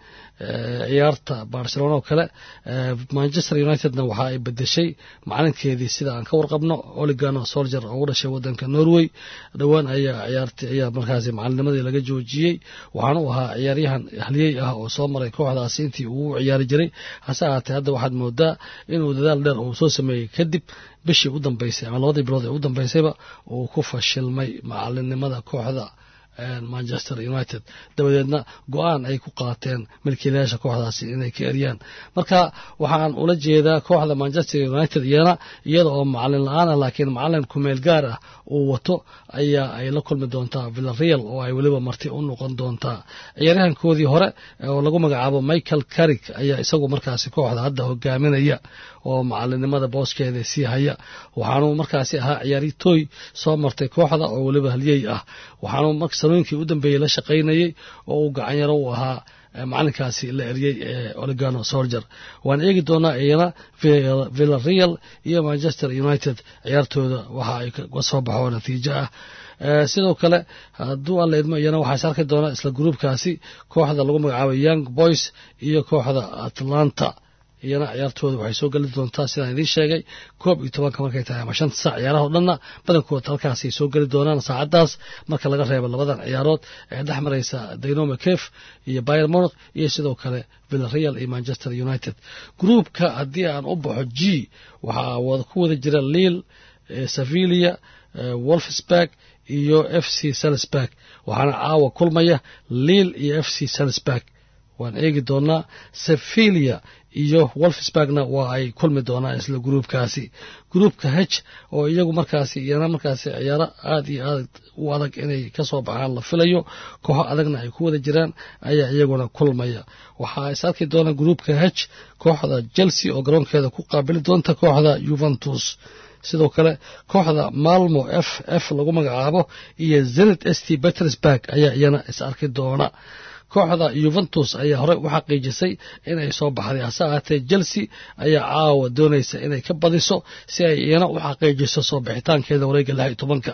ciyaarta barcelona oo kale manchester unitedna waxa ay bedeshay macalinkeedii sida aan ka warqabno oligano solger oo u dhashay wadanka norway dhowaan ayaa ciyaarta ayaa markaasi macalinnimadii laga joojiyey waxaana u ahaa ciyaaryahan halyey ah oo soo maray kooxdaasi intii uu u ciyaari jiray hase ahaatee hadda waxaad moodaa inuu dadaal dheer uu soo sameeyey kadib bishii u dambeysay ama labadii bilood ee u dambeysayba uu ku fashilmay macalinimada kooxda manchester united dabadeedna go-aan ay ku qaateen milkiilayaasha kooxdaasi inay ka eryaan marka waxaan ula jeedaa kooxda manchester united iyana iyada oo macalin la-aan ah laakiin macalin kumeel gaar ah uu wato ayaa ay la kulmi doontaa villareal oo ay weliba marti u noqon doontaa ciyaaryahankoodii hore oo lagu magacaabo michael carrick ayaa isagu markaasi kooxda hadda hogaaminaya oo macalinimada booskeeda sii haya waxaanuu markaasi ahaa ciyaartooy soo martay kooxda oo weliba halyey ah waxaanuu sanooyinkii u dambeeyey la shaqaynayey oo uu gacanyaro u ahaa macalinkaasi la eryey ee oligano solger waan eegi doonaa iyana villareal iyo manchester united ciyaartooda waxa ay ka soo baxo natiijo ah sidoo kale hadduu alla idmo iyana waxaa is arki doonaa isla gruubkaasi kooxda lagu magacaabo young boys iyo kooxda atlanta iyana ciyaartooda waxay soo geli doontaa sidaan idiin sheegay koob iyo tobanka markay tahay ama shanta saac ciyaaraha o dhanna badankood halkaasay soo geli doonaan saacaddaas marka laga reebo labadan ciyaarood ee dhex maraysa dynamo caf iyo bayer monic iyo sidoo kale villareal iyo manchester united gruupka haddii aan u baxo g waxaa ku wada jira liil sevilia wolfsburg iyo f c salisburg waxaana caawa kulmaya liil iyo f c salisburg waan eegi doonaa sevilia iyo wolfsburgna waa ay kulmi doonaan isla gruubkaasi gruubka h oo iyagu markaasi iyana markaasi ciyaaro aada iyo aad u adag inay ka soo baxaan la filayo kooxo adagna ay ku wada jiraan ayaa iyaguna kulmaya waxaa is arki doona gruubka h kooxda chelsea oo garoonkeeda ku qaabili doonta kooxda juventus sidoo kale kooxda malmo f f lagu magacaabo iyo zenit s t petersburg ayaa iyana is arki doona kooxda yuventus ayaa horey u xaqiijisay inay soo baxday hase ahaatee chelsea ayaa caawa doonaysa inay ka badiso si ay iyana u xaqiijiso soo bixitaankeeda wareega lix iyo tobanka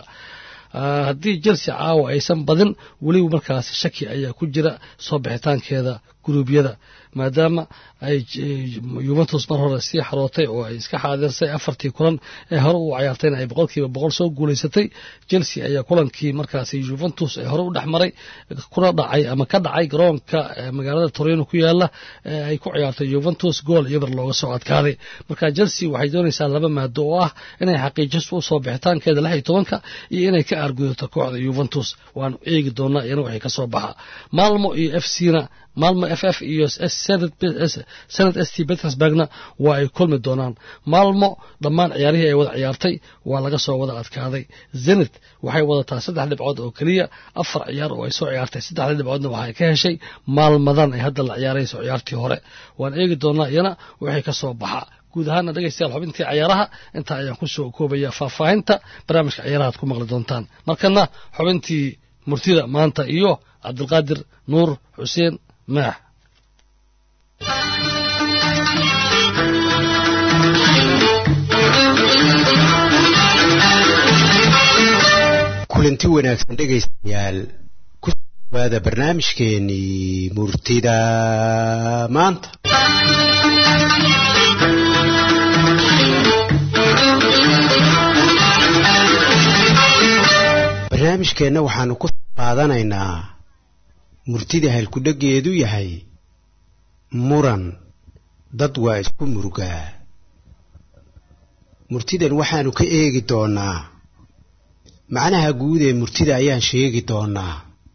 haddii chelsea caawa aysan badin weliba markaasi shaki ayaa ku jira soo bixitaankeeda guruubyada maadaama ay yuventus mar hore sii xarootay oo ay iska xaadirsay afartii kulan ee hore u cayaartayna ay boqolkiiba boqol soo guulaysatay chelsea ayaa kulankii markaasi juventus ee hore u dhex maray kuna dhacay ama ka dhacay garoonka magaalada torino ku yaala ee ay ku ciyaartay juventus gool iyo bar looga soo adkaaday marka chelsea waxay doonaysaa laba maado oo ah inay xaqiijiso u soo bixitaankeeda lix iyo tobanka iyo inay ka aargudato kooxda juventus waanu eegi doonaa iyana waxay ka soo baxa malmo iyo f c na malmo f f iyo senat s t petersburgna waa ay kulmi doonaan malmo dhammaan ciyaarihii ay wada ciyaartay waa laga soo wada adkaaday zenit waxay wadataa saddex dhibcood oo keliya afar ciyaar oo ay soo ciyaartay saddexda dhibcoodna waxay ka heshay maalmadan ay hadda la ciyaarayso ciyaartii hore waan eegi doonaa iyana waxay ka soo baxa guud ahaana dhegaystayaal xubintii cayaaraha intaa ayaan ku soo koobaya faahfaahinta barnaamijka cayaarahaad ku maqli doontaan markana xubintii murtida maanta iyo cabdilqaadir nuur xuseen maax kulanti wanaagsan dhegaystayaal ku dhawaada barnaamijkeenii murtida maanta barnaamijkeenna waxaanu ku qaadanaynaa murtida halkudhegeedu yahay muran dad waa isku murugaa murtidan waxaanu ka eegi doonaa macnaha guud ee murtida ayaan sheegi doonaa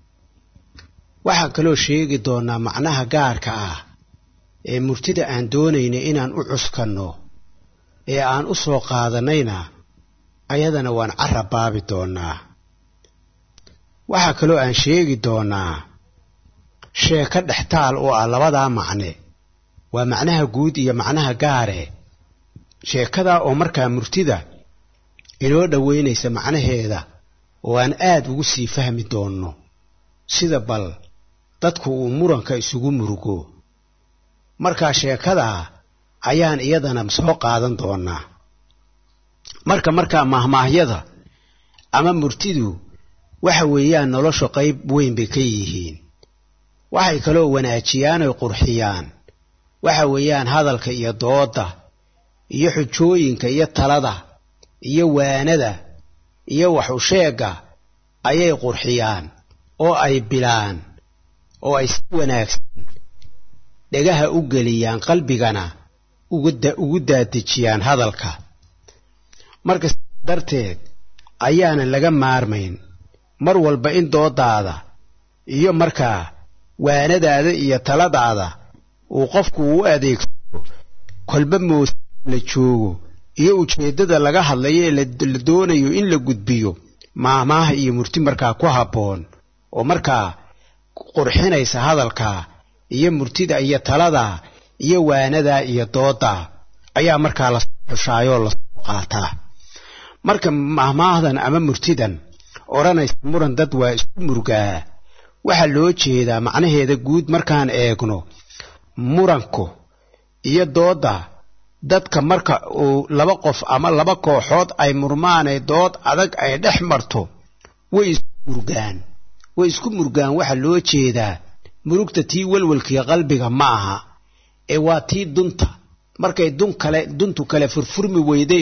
waxaan kaloo sheegi doonaa macnaha gaarka ah ee murtida aan doonayna inaan u cuskanno ee aan u soo qaadanayna ayadana waan carab baabi doonaa waxaa kaloo aan sheegi doonaa sheeko dhextaal oo ah labadaa macne waa macnaha guud iyo macnaha gaare sheekadaa oo markaa murtida inoo dhoweynaysa macnaheeda oo aan aad ugu sii fahmi doonno sida bal dadku uu muranka isugu murugo markaa sheekadaa ayaan iyadana soo qaadan doonaa marka markaa mahmaahyada ama murtidu waxa weeyaan nolosha qayb weyn bay ka yihiin waxay kaloo wanaajiyaan oy qurxiyaan waxa weeyaan hadalka iyo doodda iyo xujooyinka iyo talada iyo waanada iyo wax u sheegga ayay qurxiyaan oo ay bilaan oo ay si wanaagsan dhegaha u geliyaan qalbigana ugu daadejiyaan hadalka marka sidaa darteed ayaanan laga maarmayn mar walba in doodaada iyo markaa waanadaada iyo taladaada uu qofku u adeegsado kolba moos la joogo iyo ujeeddada laga hadlayo ee la doonayo in la gudbiyo maahmaaha iyo murti markaa ku habboon oo markaa qurxinaysa hadalkaa iyo murtida iyo taladaa iyo waanadaa iyo dooddaa ayaa markaa lasoo xushaayoo lasoo qaataa marka maahmaahdan ama murtidan odhanaysa muran dad waa isku murgaa waxaa loo jeedaa macnaheeda guud markaan eegno muranku iyo doodda dadka marka uu laba qof ama laba kooxood ay murmaanay dood adag ay dhex marto way isku murgaan way isku murgaan waxaa loo jeedaa murugta tii welwelkiiyo qalbiga ma aha ee waa tii dunta markay dun kale duntu kale furfurmi weyday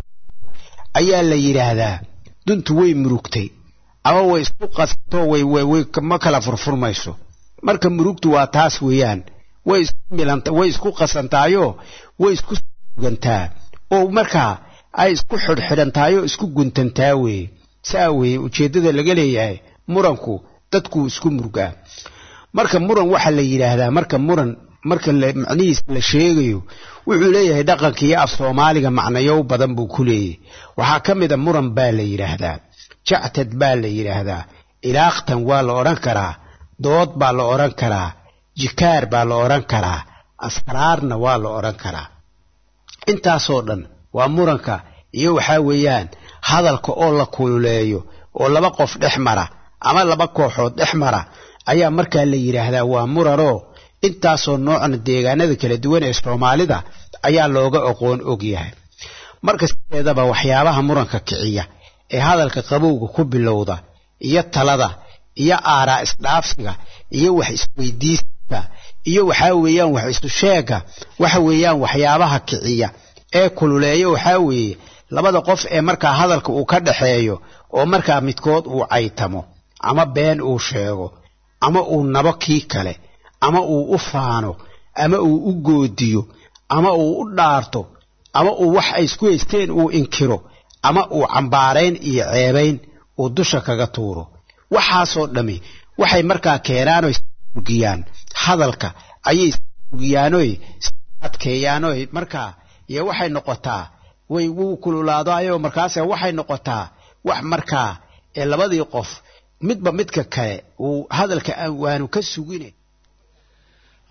ayaa la yidhaahdaa duntu way murugtay ama way isku qasanto way ma kala furfurmayso marka murugtu waa taas weeyaan way isku milanta way isku qasantaayoo way isku sugantaa oo markaa ay isku xidhxidhantaayoo isku guntantaa weeye saa weeye ujeeddada laga leeyahay muranku dadkuu isku murgaa marka muran waxaa la yidhaahdaa marka muran marka macnihiisa la sheegayo wuxuu leeyahay dhaqanka iyo af soomaaliga macnayow badan buu ku leeyahy waxaa ka mida muran baa la yidhaahdaa jactad baa la yidhaahdaa ilaaqtan waa la odhan karaa dood baa la odhan karaa jikaar baa la odhan karaa asraarna waa la odhan karaa intaasoo dhan waa muranka iyo waxaa weeyaan hadalka oo la kululeeyo oo laba qof dhex mara ama laba kooxood dhex mara ayaa markaa la yidhaahdaa waa muranoo intaasoo noocna deegaanada kala duwan ee soomaalida ayaa looga aqoon og yahay marka sideedaba waxyaabaha muranka kiciya ee hadalka qabowga ku bilowda iyo talada iyo aaraa isdhaafsiga iyo wax isweydiiska iyo waxaa weeyaan wax isu sheega waxa weeyaan waxyaabaha kiciya ee kululeeya waxaa weeye labada qof ee markaa hadalka uu ka dhaxeeyo oo markaa midkood uu caytamo ama been uu sheego ama uu nabo kii kale ama uu u faano ama uu u goodiyo ama uu u dhaarto ama uu wax ay isku haysteen uu inkiro ama uu cambaarayn iyo ceebayn uu dusha kaga tuuro waxaasoo dhammi waxay markaa keenaanoy urgiyaan hadalka ayay urgiyaanoy adkeeyaanoy markaa iyo waxay noqotaa way wuu kululaadaayoo markaase waxay noqotaa wax markaa ee labadii qof midba midka kale uu hadalka waanu ka sugine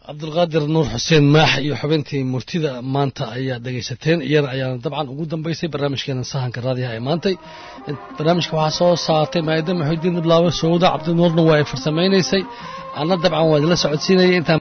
cabdulqaadir nuur xuseen maax iyo xubintii murtida maanta ayaa dhegaysateen iyana ayaana dabcan ugu dambaysay barnaamijkeena sahanka raadiyaha ee maantay barnaamijka waxaa soo saartay maayada maxuudiin iblaawe sowda cabdinuurna waa ay farsamaynaysay anna dabcan waa idila socodsiinayay intaan